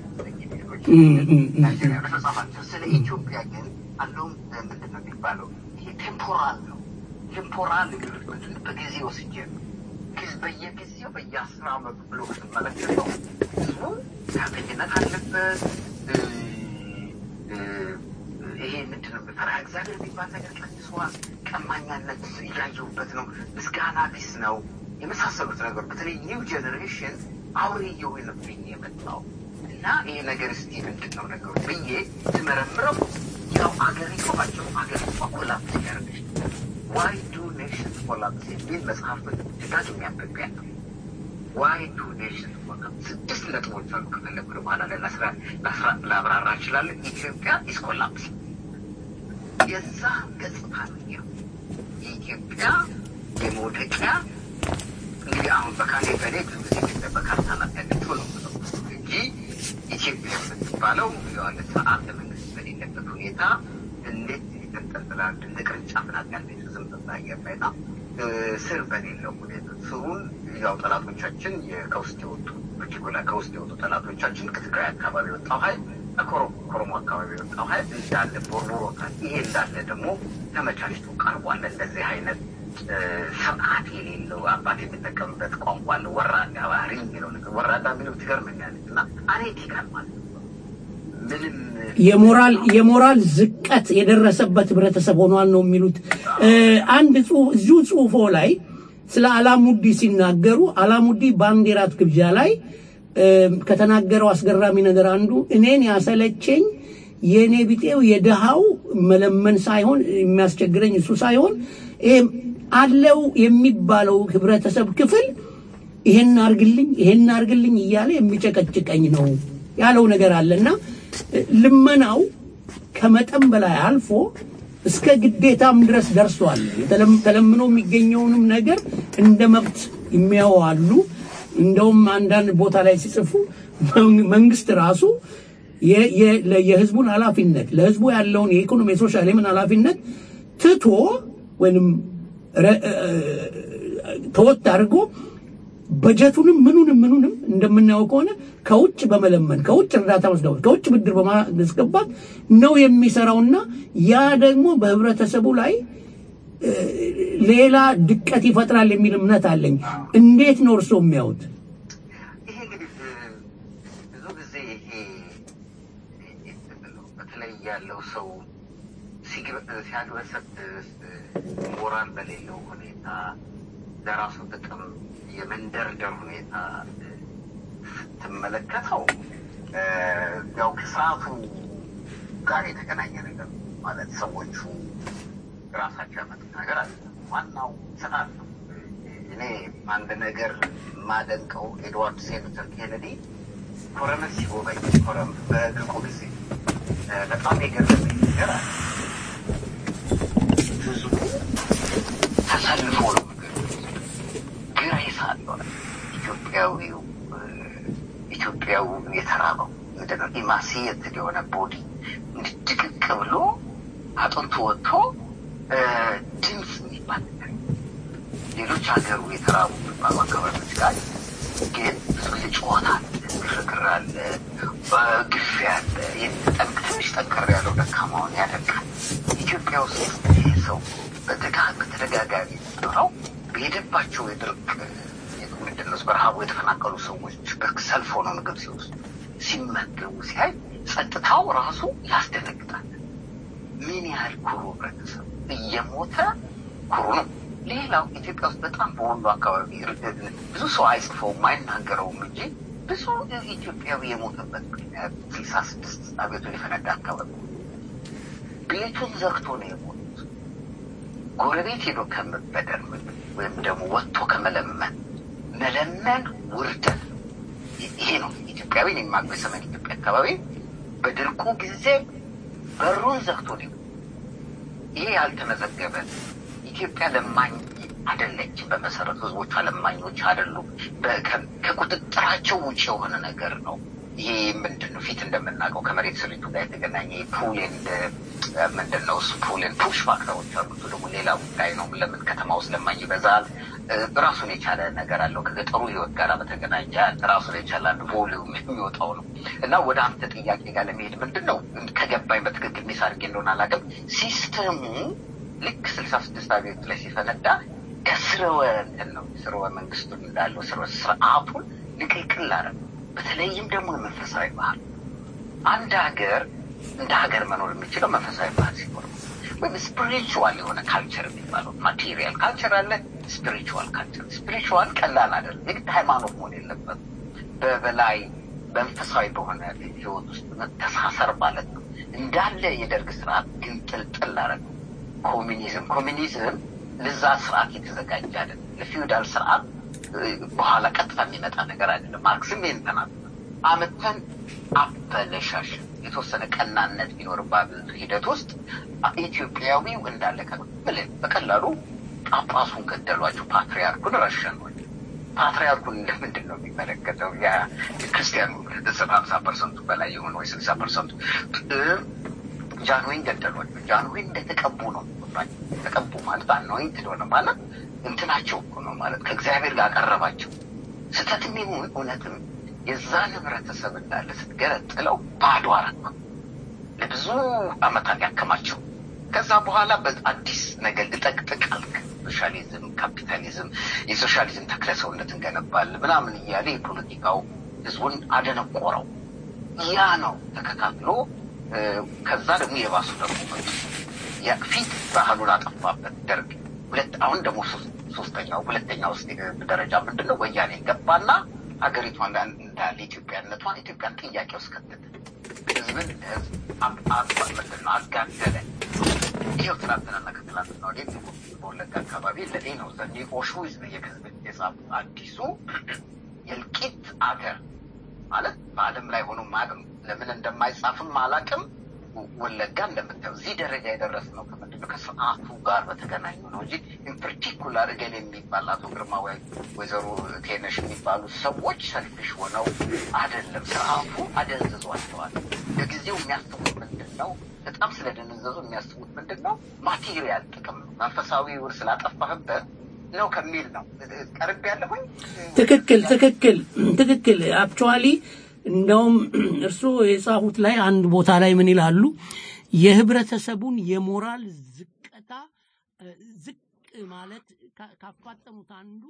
ናይጄሪያ ተጻፋቸው ስለ ኢትዮጵያ ግን አለውም ምንድን ነው የሚባለው ይሄ ቴምፖራል ነው ቴምፖራል የሚሉት ምንድን ነው በጊዜ ወስጄ ነው ግን በየጊዜው በየአስር አመቱ ብሎ ስመለከተው ህዝቡ ጋጠኝነት አለበት እ፣ እ፣ ይሄ ምንድን ነው ፈሪሃ እግዚአብሔር የሚባል ነገር ቀንሷል። ቀማኛነት እያየሁበት ነው። ምስጋና ቢስ ነው የመሳሰሉት ነገሮች በተለይ ኒው ጄኔሬሽን አውሬ እየሆነብኝ የመጣው እና ይሄ ነገር እስቲ ምንድን ነው ነገሩ ብዬ ስመረምረው ያው አገሪቷ ባጭሩ አገሪቷ ኮላፕስ እያደረገች ነው። ዋይ ዱ ኔሽንስ ኮላፕስ የሚል መጽሐፍ ደጋግሜ አንብቤያለሁ። ዋይ ዱ ኔሽንስ ኮላፕስ ስድስት ነጥቦች አሉ። ከፈለግ ወደ በኋላ ላይ ላስራ- ላስራ- ላብራራ እችላለሁ። ኢትዮጵያ ኢስ ኮላፕስ የዛ ገጽታ ነው ያ የኢትዮጵያ የመውደቂያ እንግዲህ አሁን በካሌ በሌ ብዙ ጊዜ ኢትዮጵያ በካርታ ላይ ያለችው ነው የምለው እንጂ ኢትዮጵያ የምትባለው የሆነ ስርዓተ መንግስት በሌለበት ሁኔታ እንዴት ተንጠልጥላ እንደ ቅርንጫፍ ናት ያለች ዝም ብላ አየር ላይ ና ስር በሌለው ሁኔታ ስሩን ያው ጠላቶቻችን የ- ከውስጥ የወጡ ፓርቲኩላር ከውስጥ የወጡ ጠላቶቻችን ከትግራይ አካባቢ የወጣው ሀይል ከኮሮ- ከኦሮሞ አካባቢ የወጣው ሀይል እንዳለ ቦርቡሮታል። ይሄ እንዳለ ደግሞ ተመቻችቶ ቀርቧል። እንደዚህ አይነት እ፣ ስርዓት የሌለው አባት የሚጠቀምበት ቋንቋ አለ። ወራዳ ባህሪ የሚለው ነገር ወራዳ የሚለው ትገርመኛለች እና አኔቲካል ማለት ነው። ምንም የሞራል የሞራል ዝቀት የደረሰበት ህብረተሰብ ሆኗል ነው የሚሉት። እ፣ አንድ ጽሁፍ እዚሁ ጽሁፎ ላይ ስለ አላሙዲ ሲናገሩ አላሙዲ ባንዲራት ግብዣ ላይ እ፣ ከተናገረው አስገራሚ ነገር አንዱ እኔን ያሰለቸኝ የእኔ ቢጤው የድሃው መለመን ሳይሆን የሚያስቸግረኝ እሱ ሳይሆን ይሄ አለው የሚባለው ህብረተሰብ ክፍል ይሄን አርግልኝ ይሄን አርግልኝ እያለ የሚጨቀጭቀኝ ነው ያለው ነገር አለና ልመናው ከመጠን በላይ አልፎ እስከ ግዴታም ድረስ ደርሷል። የተለም- ተለምኖ የሚገኘውንም ነገር እንደ መብት የሚያዩ አሉ። እንደውም አንዳንድ ቦታ ላይ ሲጽፉ መን- መንግስት ራሱ የ- የ- ለ- የህዝቡን ኃላፊነት ለህዝቡ ያለውን የኢኮኖሚ የሶሻል የምን ኃላፊነት ትቶ ወይም ረ- እ- እ- ተወት አድርጎ በጀቱንም ምኑንም ምኑንም እንደምናየው ከሆነ ከውጭ በመለመን ከውጭ እርዳታ ማስገባት ከውጭ ብድር በማስገባት ነው የሚሰራውና ያ ደግሞ በህብረተሰቡ ላይ እ፣ ሌላ ድቀት ይፈጥራል የሚል እምነት አለኝ። እንዴት ነው እርስዎ የሚያዩት? ይሄ እንግዲህ እ፣ ብዙ ጊዜ ይሄ እ፣ በተለይ ያለው ሰው ሲግበ- ሲያግበሰብስ እ፣ ሞራል በሌለው ሁኔታ ለራሱ ጥቅም የመንደርደር ሁኔታ እ፣ ስትመለከተው እ፣ ያው ከስርዓቱ ጋር የተገናኘ ነገር ነው። ማለት ሰዎቹ ራሳቸው ያመጡት ነገር አለ። ዋናው ስርዓት ነው። እኔ አንድ ነገር የማደንቀው ኤድዋርድ ሴንተር ኬኔዲ ኮረምን ሲጎበኝ ኮረም በድርቁ ጊዜ እ፣ በጣም የገረመኝ ነገር አለ። ህዝቡ ተሰልፎ ነው ግሬስ አለዋል። ኢትዮጵያዊው እ፣ ኢትዮጵያው የተራበው ምንድነው ኢማሲየትድ የሆነ ቦዲ እንድድቅቅ ብሎ አጥንቱ ወጥቶ እ፣ ድምፅ የሚባል ነገር ሌሎች ሀገሩ የተራቡ የሚባሉ አካባቢዎች ጋር ግን ብዙ ጊዜ ጨዋታ አለ፣ ግርግር አለ፣ ግፍ አለ። ጠንቅ ትንሽ ጠንከር ያለው ደካማውን ያደርጋል። ኢትዮጵያ ውስጥ ይህ ሰው በተጋ- በተደጋጋሚ የሚኖረው በሄደባቸው የድርቅ ምንድን ነው በረሃቡ የተፈናቀሉ ሰዎች በሰልፍ ሆነው ምግብ ሲወስዱ ሲመገቡ ሲያይ ጸጥታው ራሱ ያስደነግጣል። ምን ያህል ኩሩ ህብረተሰብ እየሞተ ኩሩ ነው። ሌላው ኢትዮጵያ ውስጥ በጣም በወሎ አካባቢ ብዙ ሰው አይጽፈውም አይናገረውም እንጂ ብዙ ኢትዮጵያዊ የሞተበት ምክንያት ስልሳ ስድስት አቤቱ የፈነዳ አካባቢ ቤቱን ዘግቶ ነው የሞቱት። ጎረቤት ሄዶ ከመበደር ምግብ ወይም ደግሞ ወጥቶ ከመለመን መለመን ውርደት ነው። ይሄ ነው ኢትዮጵያዊ ነው የማውቀው የሰሜን ኢትዮጵያ አካባቢ በድርቁ ጊዜ በሩን ዘግቶ ነው የሞቱት። ይሄ ያልተመዘገበ ኢትዮጵያ ለማኝ አይደለችም። በመሰረቱ ህዝቦቿ ለማኞች አይደሉም። በ- ከ- ከቁጥጥራቸው ውጭ የሆነ ነገር ነው። ይሄ ምንድን ነው? ፊት እንደምናውቀው ከመሬት ስሪቱ ጋር የተገናኘ ፑል ኤንድ ምንድን ነው እሱ ፑል ኤንድ ፑሽ ፋክተሮች አሉ። እሱ ደግሞ ሌላ ጉዳይ ነው። ለምን ከተማ ውስጥ ለማኝ ይበዛል? እ፣ ራሱን የቻለ ነገር አለው። ከገጠሩ ህይወት ጋር በተገናኘ ራሱን የቻለ አንድ ቮሊዩም የሚወጣው ነው እና ወደ አንተ ጥያቄ ጋር ለመሄድ ምንድን ነው ከገባኝ በትክክል ሚስ አድርጌ እንደሆነ አላውቅም። ሲስተሙ ልክ ስልሳ ስድስት አብዮት ላይ ሲፈነዳ ከስርወ እንትን ነው ስርወ መንግስቱን እንዳለው ስርወ ስርዓቱን ንቅልቅል አረ በተለይም ደግሞ የመንፈሳዊ ባህል አንድ ሀገር እንደ ሀገር መኖር የሚችለው መንፈሳዊ ባህል ሲኖር ነው። ወይም ስፒሪቹዋል የሆነ ካልቸር የሚባለው ማቴሪያል ካልቸር አለ፣ ስፒሪቹዋል ካልቸር። ስፒሪቹዋል ቀላል አይደለም፣ የግድ ሃይማኖት መሆን የለበትም። በበላይ መንፈሳዊ በሆነ ህይወት ውስጥ መተሳሰር ማለት ነው። እንዳለ የደርግ ስርዓት ግን ጥልጥል አረገ። ኮሚኒዝም ኮሚኒዝም ለዛ ስርዓት የተዘጋጀ አይደለም። ለፊውዳል ስርዓት እ፣ በኋላ ቀጥታ የሚመጣ ነገር አይደለም። ማርክስም ይህን ተናግሯል። አመተን አበለሻሽ የተወሰነ ቀናነት ቢኖርባት ሂደት ውስጥ ኢትዮጵያዊው እንዳለ ከ- ብለን በቀላሉ ጳጳሱን ገደሏቸው፣ ፓትሪያርኩን ረሸኗቸው። ፓትሪያርኩን እንደምንድን ነው የሚመለከተው? ያ ክርስቲያኑ ዘጠና ሀምሳ ፐርሰንቱ በላይ የሆነ ወይ ስልሳ ፐርሰንቱ ጃንሆይን ገደሏቸው። ጃንሆይ እንደተቀቡ ነው የሚቆጥራቸው። ተቀቡ ማለት አናወይንት ሆነ ማለት እንትናቸው እኮ ነው ማለት ከእግዚአብሔር ጋር አቀረባቸው። ስህተትም ይሁን እውነትም የዛን ህብረተሰብ እንዳለ ስትገረጥለው ባዶ አረግ ለብዙ አመታት ያከማቸው ከዛ በኋላ በአዲስ ነገር ልጠቅጥቅ አልክ። ሶሻሊዝም፣ ካፒታሊዝም፣ የሶሻሊዝም ተክለ ሰውነት እንገነባል ምናምን እያለ የፖለቲካው ህዝቡን አደነቆረው። ያ ነው ተከታትሎ ከዛ ደግሞ የባሱ ደግሞ መጡ። ያ ፊት ባህሉን አጠፋበት ደርግ። ሁለት አሁን ደግሞ ሶስተኛው ሁለተኛው ውስጥ ደረጃ ምንድን ነው? ወያኔ ገባና ሀገሪቷን እንዳለ ኢትዮጵያነቷን ኢትዮጵያን ጥያቄ ውስጥ ከተተ። ህዝብን ህዝብ ምንድን ነው አጋደለ። ይኸው ትናንትናና ከትናንትና ወዲህ በወለጋ አካባቢ ለኔ ነው ዘኔ ኦሾ ህዝብ የህዝብ የጻፉ አዲሱ የእልቂት አገር ማለት በዓለም ላይ ሆኖ ማቅም ለምን እንደማይጻፍም አላቅም። ወለጋ እንደምታየው እዚህ ደረጃ የደረስ ነው ከምንድን ነው ከስርዓቱ ጋር በተገናኙ ነው እንጂ ኢንፐርቲኩላር እገሌ የሚባል አቶ ግርማ ወይ ወይዘሮ ቴነሽ የሚባሉ ሰዎች ሰልፊሽ ሆነው አይደለም። ስርዓቱ አደንዝዟቸዋል። ለጊዜው የሚያስቡት ምንድን ነው? በጣም ስለደነዘዙ የሚያስቡት ምንድን ነው? ማቴሪያል ጥቅም ነው። መንፈሳዊ ውር ስላጠፋህበት ነው ከሚል ነው ቀርብ ያለሁኝ። ትክክል ትክክል ትክክል። አክቹዋሊ እንደውም እርስዎ የጻፉት ላይ አንድ ቦታ ላይ ምን ይላሉ? የህብረተሰቡን የሞራል ዝቅታ ዝቅ ማለት ካፋጠኑት አንዱ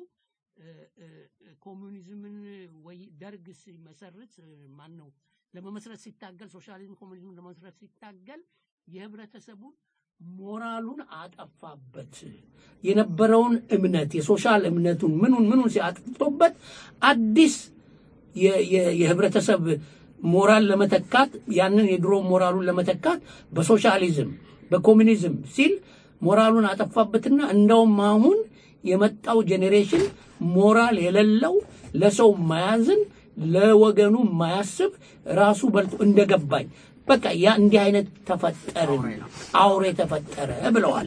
ኮሚኒዝምን ወይ ደርግ ሲመሰርት ማን ነው ለመመስረት ሲታገል ሶሻሊዝም ኮሚኒዝም ለመመስረት ሲታገል የህብረተሰቡን ሞራሉን አጠፋበት። የነበረውን እምነት የሶሻል እምነቱን ምኑን ምኑን ሲያጥፍቶበት አዲስ የህብረተሰብ ሞራል ለመተካት ያንን የድሮ ሞራሉን ለመተካት በሶሻሊዝም በኮሚኒዝም ሲል ሞራሉን አጠፋበትና እንደውም አሁን የመጣው ጄኔሬሽን ሞራል የሌለው ለሰው ማያዝን ለወገኑ ማያስብ ራሱ በልቶ እንደገባኝ በቃ ያ እንዲህ አይነት ተፈጠርን አውሬ ተፈጠረ ብለዋል።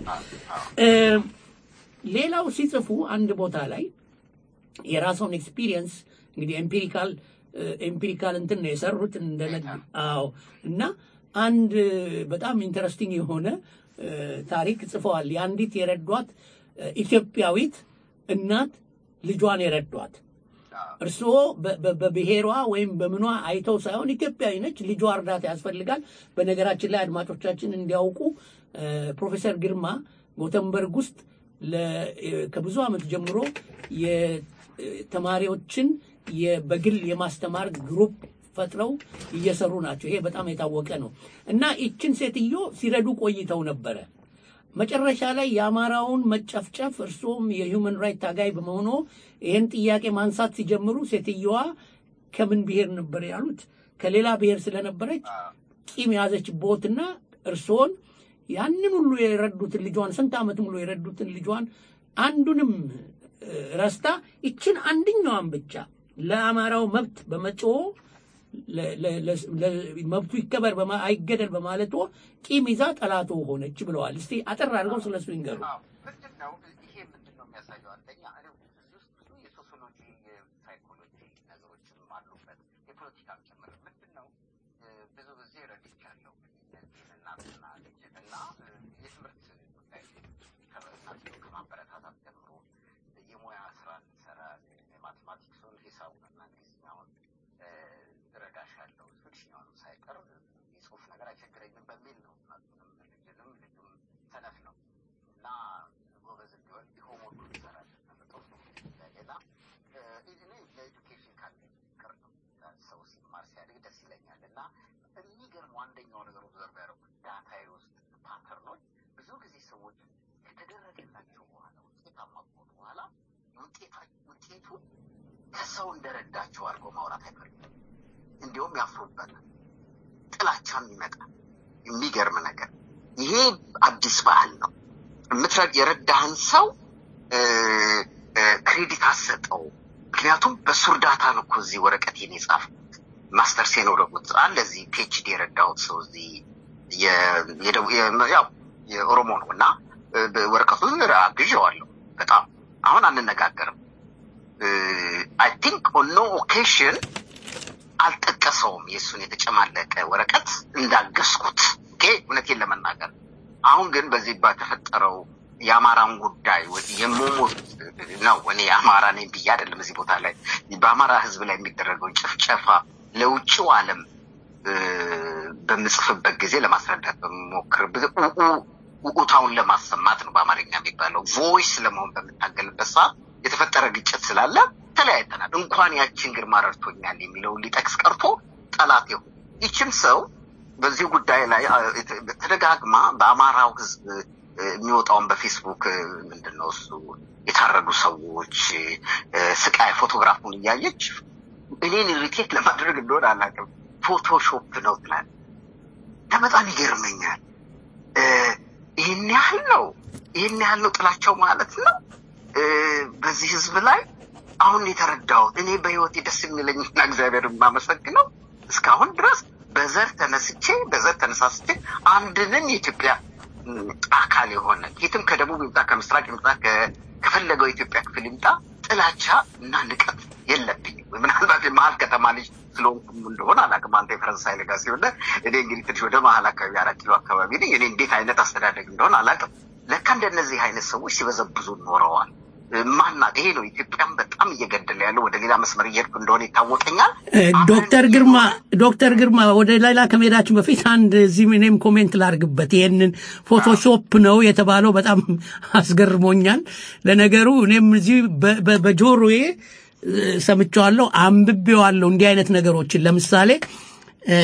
ሌላው ሲጽፉ አንድ ቦታ ላይ የራሰውን ኤክስፒሪየንስ እንግዲህ ኤምፒሪካል ኤምፒሪካል እንትን ነው የሰሩት እንደነግ አዎ እና አንድ በጣም ኢንተረስቲንግ የሆነ ታሪክ ጽፈዋል። የአንዲት የረዷት ኢትዮጵያዊት እናት ልጇን የረዷት እርስዎ በብሔሯ ወይም በምኗ አይተው ሳይሆን ኢትዮጵያዊ ነች፣ ልጇ እርዳታ ያስፈልጋል። በነገራችን ላይ አድማጮቻችን እንዲያውቁ ፕሮፌሰር ግርማ ጎተንበርግ ውስጥ ከብዙ ዓመት ጀምሮ የተማሪዎችን በግል የማስተማር ግሩፕ ፈጥረው እየሰሩ ናቸው። ይሄ በጣም የታወቀ ነው እና ይችን ሴትዮ ሲረዱ ቆይተው ነበረ። መጨረሻ ላይ የአማራውን መጨፍጨፍ እርስዎም የሂውመን ራይት ታጋይ በመሆኑ ይህን ጥያቄ ማንሳት ሲጀምሩ ሴትየዋ ከምን ብሔር ነበር ያሉት? ከሌላ ብሔር ስለነበረች ቂም ያዘች ቦትና እርስዎን ያንን ሁሉ የረዱትን ልጇን ስንት ዓመት ሙሉ የረዱትን ልጇን አንዱንም ረስታ ይችን አንድኛዋን ብቻ ለአማራው መብት በመጮ መብቱ ይከበር አይገደል በማለቶ ቂም ይዛ ጠላቶ ሆነች ብለዋል። እስቲ አጠር አድርገው ስለሱ ይንገሩ። ምንድን ነው ይሄ ምንድን ነው የሚያሳየው? አንደኛ እኔ እዚህ ውስጥ ብዙ የሶሲዮሎጂ የሳይኮሎጂ ነገሮችም አሉበት የፖለቲካም ጭምር። ምንድን ነው ብዙ ጊዜ ረድቻለሁ እነዚህን እናትና ልጅን እና የትምህርት ጉዳይ ከበናቸው ከማበረታታት ጀምሮ የሙያ ስራ እንዲሰራ የማቴማቲክሱን ሂሳቡንና እንግሊዝኛውን እረዳሻለሁ ስዊድሽኛውንም ሳይቀር የጽሁፍ ነገር አይቸግረኝም በሚል ነው። እናቱንም ልጅንም ልጁም ሰነፍ ነው እና ጎበዝ እንዲሆን ሆሞወርክ ይሰራል ጥሩ ነው። ሌላ እኔ ለኤዱኬሽን ካለኝ ፍቅር ነው። ሰው ሲማር ሲያድግ ደስ ይለኛል እና የሚገርመው አንደኛው ነገር ኦብዘርቭ ያደረጉት ዳታዬ ውስጥ ፓተርኖች ብዙ ጊዜ ሰዎች ከተደረገላቸው በኋላ ውጤታማ ከሆኑ በኋላ ውጤቱ ከሰው እንደረዳቸው አድርጎ ማውራት አይፈልግም። እንዲሁም ያፍሩበታል። ጥላቻም ይመጣል። የሚገርም ነገር ይሄ አዲስ ባህል ነው። የምትረድ የረዳህን ሰው ክሬዲት አሰጠው። ምክንያቱም በሱ እርዳታ ነው እኮ እዚህ ወረቀቴን የጻፍኩት ማስተርሴን ወረቁት አለ እዚህ ፒኤችዲ የረዳሁት ሰው እዚህ ያው የኦሮሞ ነው እና ወረቀቱን አግዤዋለሁ። በጣም አሁን አንነጋገርም አይ ቲንክ ኦን ኖ ኦኬሽን አልጠቀሰውም የእሱን የተጨማለቀ ወረቀት እንዳገዝኩት ኦኬ እውነቴን ለመናገር አሁን ግን በዚህ በተፈጠረው የአማራን ጉዳይ ወይ የሞሞት ነው እኔ አማራ ነኝ ብዬ አይደለም እዚህ ቦታ ላይ በአማራ ህዝብ ላይ የሚደረገው ጭፍጨፋ ለውጭው ዓለም እ፣ በምጽፍበት ጊዜ ለማስረዳት በምሞክርበት ውቁታውን ለማሰማት ነው በአማርኛ የሚባለው ቮይስ ለመሆን በምታገልበት ሰዓት የተፈጠረ ግጭት ስላለ ተለያይተናል። እንኳን ያችን ግርማ ረድቶኛል የሚለውን ሊጠቅስ ቀርቶ ጠላት ይሁን ይችም ሰው በዚህ ጉዳይ ላይ አ፣ የተ- ተደጋግማ በአማራው ህዝብ እ፣ የሚወጣውን በፌስቡክ እ፣ ምንድን ነው እሱ የታረዱ ሰዎች እ፣ ስቃይ ፎቶግራፉን እያየች እኔን ኢሪቴት ለማድረግ እንደሆነ አላውቅም። ፎቶሾፕ ነው ትላል። በጣም ይገርመኛል። እ፣ ይህን ያህል ነው ይህን ያህል ነው ጥላቸው ማለት ነው እ፣ በዚህ ህዝብ ላይ አሁን የተረዳሁት እኔ በህይወቴ ደስ የሚለኝና እግዚአብሔር የማመሰግነው እስካሁን ድረስ በዘር ተነስቼ በዘር ተነሳስቼ አንድንም የኢትዮጵያ ም፣ አካል የሆነ የትም ከደቡብ ይምጣ ከምስራቅ ይምጣ ከ- ከፈለገው የኢትዮጵያ ክፍል ይምጣ ጥላቻ እና ንቀት የለብኝም። ምናልባት የመሀል ከተማ ልጅ ስለሆንኩም እንደሆነ አላውቅም። አንተ የፈረንሳይ ለጋ ሲሆነ እኔ እንግዲህ ትንሽ ወደ መሀል አካባቢ አራት ኪሎ አካባቢ ነኝ። እኔ እንዴት አይነት አስተዳደግ እንደሆነ አላውቅም። ለካ እንደነዚህ አይነት ሰዎች ሲበዘብዙ ኖረዋል። ማና ይሄ ነው ኢትዮጵያን በጣም እየገደለ ያለው። ወደ ሌላ መስመር እየሄድኩ እንደሆነ ይታወቀኛል። ዶክተር ግርማ ዶክተር ግርማ ወደ ሌላ ከመሄዳችን በፊት አንድ እዚህ እኔም ኮሜንት ላርግበት። ይሄንን ፎቶሾፕ ነው የተባለው በጣም አስገርሞኛል። ለነገሩ እኔም እዚህ በ- በ- በጆሮዬ እ፣ ሰምቼዋለሁ፣ አንብቤዋለሁ እንዲህ አይነት ነገሮችን ለምሳሌ እ፣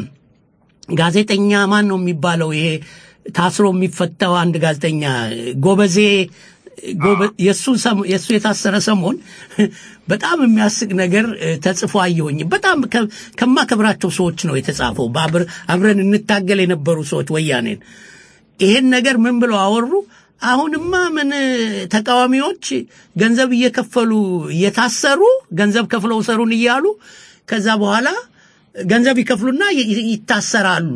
ጋዜጠኛ ማን ነው የሚባለው? ይሄ ታስሮ የሚፈታው አንድ ጋዜጠኛ ጎበዜ ጎበ- የእሱ ሰሞ- የእሱ የታሰረ ሰሞን በጣም የሚያስቅ ነገር እ፣ ተጽፎ አየሁኝ። በጣም ከ- ከማከብራቸው ሰዎች ነው የተጻፈው። በአብር- አብረን እንታገል የነበሩ ሰዎች ወያኔን ይሄን ነገር ምን ብለው አወሩ? አሁንማ ምን እ፣ ተቃዋሚዎች ገንዘብ እየከፈሉ እየታሰሩ ገንዘብ ከፍለው ሰሩን እያሉ ከዛ በኋላ ገንዘብ ይከፍሉና ይ- ይ- ይታሰራሉ።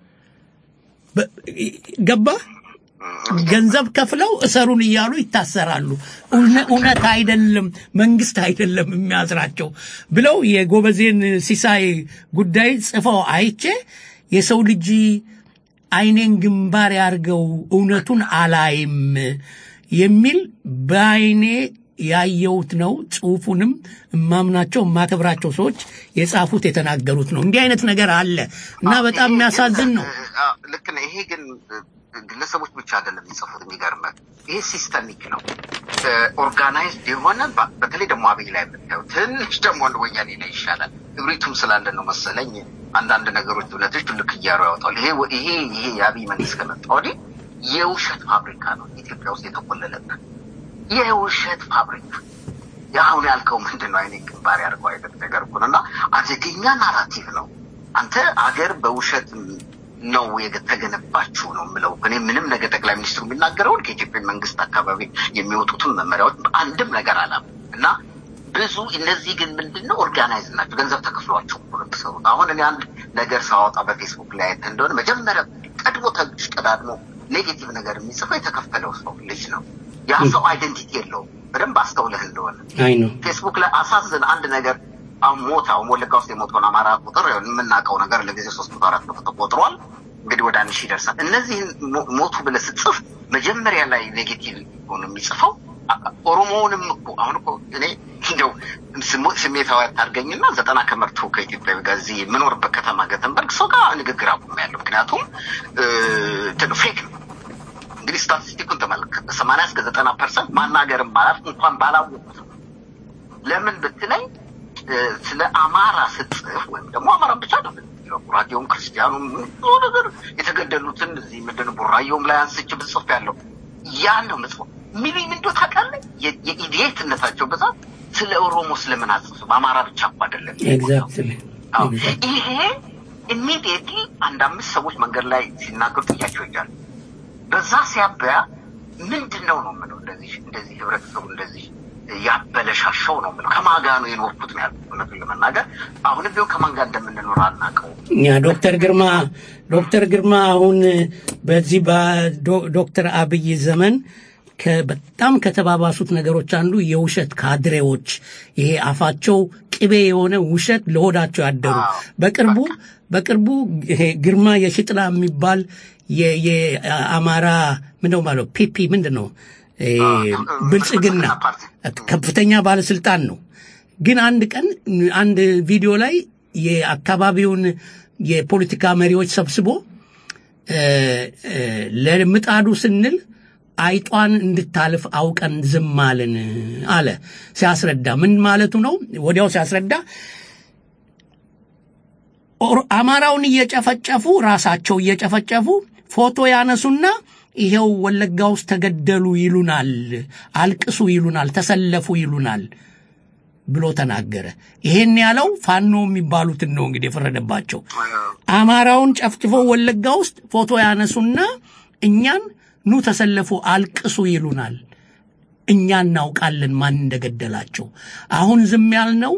በ- ገባ ገንዘብ ከፍለው እሰሩን እያሉ ይታሰራሉ። እውነ- እውነት አይደለም፣ መንግስት አይደለም የሚያስራቸው ብለው የጎበዜን ሲሳይ ጉዳይ ጽፈው አይቼ የሰው ልጅ አይኔን ግንባር ያርገው እውነቱን አላይም የሚል በአይኔ ያየሁት ነው። ጽሁፉንም እማምናቸው የማከብራቸው ሰዎች የጻፉት የተናገሩት ነው። እንዲህ አይነት ነገር አለ እና በጣም የሚያሳዝን ነው። አ፣ ልክ ነው። ይሄ ግን እ፣ ግለሰቦች ብቻ አይደለም የሚጽፉት። የሚገርምህ ይሄ ሲስተሚክ ነው፣ ኦርጋናይዝድ የሆነ በ- በተለይ ደግሞ አብይ ላይ የምታየው ትንሽ ደግሞ እንደ ወያኔ ላይ ይሻላል። እብሪቱም ስላለ ነው መሰለኝ አንዳንድ ነገሮች እውነቶች ልክ እያሩ ያወጣል። ይሄ ወ- ይሄ ይሄ የአብይ መንግስት ከመጣ ወዲህ የውሸት ፋብሪካ ነው ኢትዮጵያ ውስጥ የተቆለለበት የውሸት ፋብሪካ የአሁን ያልከው ምንድን ነው? አይኔ ግንባር ያደርገው አይነት ነገር እኮ ነው። እና አደገኛ ናራቲቭ ነው። አንተ አገር በውሸት ነው የተገነባችው ነው የምለው። እኔ ምንም ነገር ጠቅላይ ሚኒስትሩ የሚናገረውን ከኢትዮጵያ መንግስት አካባቢ የሚወጡትን መመሪያዎች አንድም ነገር አላም እና ብዙ እነዚህ ግን ምንድን ነው ኦርጋናይዝ ናቸው። ገንዘብ ተከፍሏቸው እኮ ነው የሚሰሩት። አሁን እኔ አንድ ነገር ሳወጣ በፌስቡክ ላይ አይተህ እንደሆነ መጀመሪያ ቀድሞ ተግሽ ቀዳድሞ ኔጌቲቭ ነገር የሚጽፈው የተከፈለው ሰው ልጅ ነው። ያ ሰው አይደንቲቲ የለውም። በደንብ አስተውለህ እንደሆነ አይ ነው ፌስቡክ ላይ አሳዝን አንድ ነገር አሁን ሞት አሁን ወለጋ ውስጥ የሞተውን አማራ ቁጥር ያው የምናውቀው ነገር ለጊዜ ሶስት መቶ አራት መቶ ተቆጥሯል። እንግዲህ ወደ አንድ ሺህ ይደርሳል። እነዚህን ሞ- ሞቱ ብለህ ስትጽፍ መጀመሪያ ላይ ኔጌቲቭ ሆኖ የሚጽፈው አ- ኦሮሞውንም እኮ አሁን እኮ እኔ እንደው ስሞ- ስሜታዊ አታድርገኝና ዘጠና ከመቶ ከኢትዮጵያዊ ጋር እዚህ የምኖርበት ከተማ ገተንበርግ ሰው ጋር ንግግር አቁሜያለሁ። ምክንያቱም እ፣ ፌክ ነው እንግዲህ ስታቲስቲኩን ተመልከት። ሰማንያ እስከ ዘጠና ፐርሰንት ማናገርም ማለት እንኳን ባላወቁት ነው። ለምን ብትለኝ እ፣ ስለ አማራ ስጽፍ ወይም ደግሞ አማራ ብቻ ነው ጉራጌውም ክርስቲያኑም ብዙ ነገር የተገደሉትን እዚህ ምንድን ነው ቡራየውም ላይ አንስቼ ብጽፍ ያለው ያን ነው ምጽፎ ሚሉኝ ምንዶ ታውቃለህ? የ- የኢዲየትነታቸው ብዛት ስለ ኦሮሞ ስለምን አጽፍም አማራ ብቻ እኮ አይደለም ኤግዛክትሊ አዎ። ይሄ ኢሚዲየትሊ አንድ አምስት ሰዎች መንገድ ላይ ሲናገሩ ጥያቸው ይጃል በዛ ሲያበያ ምንድን ነው ነው የምለው እንደዚህ እንደዚህ ህብረተሰቡ እንደዚህ ያበለሻሸው ነው የምለው ከማን ጋር ነው የኖርኩት ነው ያልኩት እውነቱን ለመናገር አሁንም ቢሆን ከማን ጋር እንደምንኖር አናውቀው እኛ ዶክተር ግርማ ዶክተር ግርማ አሁን በዚህ በዶክተር አብይ ዘመን ከ- በጣም ከተባባሱት ነገሮች አንዱ የውሸት ካድሬዎች ይሄ አፋቸው ቅቤ የሆነ ውሸት ለሆዳቸው ያደሩ በቅርቡ በቅርቡ ይሄ ግርማ የሽጥላ የሚባል የ- የአማራ ምንድነው ማለት ፒፒ ምንድን ነው ይሄ ብልጽግና ከፍተኛ ባለስልጣን ነው። ግን አንድ ቀን አንድ ቪዲዮ ላይ የአካባቢውን የፖለቲካ መሪዎች ሰብስቦ እ፣ እ፣ ለምጣዱ ስንል አይጧን እንድታልፍ አውቀን ዝም አልን አለ ሲያስረዳ ምን ማለቱ ነው ወዲያው ሲያስረዳ ኦሮ- አማራውን እየጨፈጨፉ ራሳቸው እየጨፈጨፉ ፎቶ ያነሱና ይሄው ወለጋ ውስጥ ተገደሉ ይሉናል፣ አልቅሱ ይሉናል፣ ተሰለፉ ይሉናል ብሎ ተናገረ። ይሄን ያለው ፋኖ የሚባሉትን ነው እንግዲህ የፈረደባቸው። አማራውን ጨፍጭፎ ወለጋ ውስጥ ፎቶ ያነሱና እኛን ኑ ተሰለፉ፣ አልቅሱ ይሉናል። እኛ እናውቃለን ማን እንደገደላቸው። አሁን ዝም ያልነው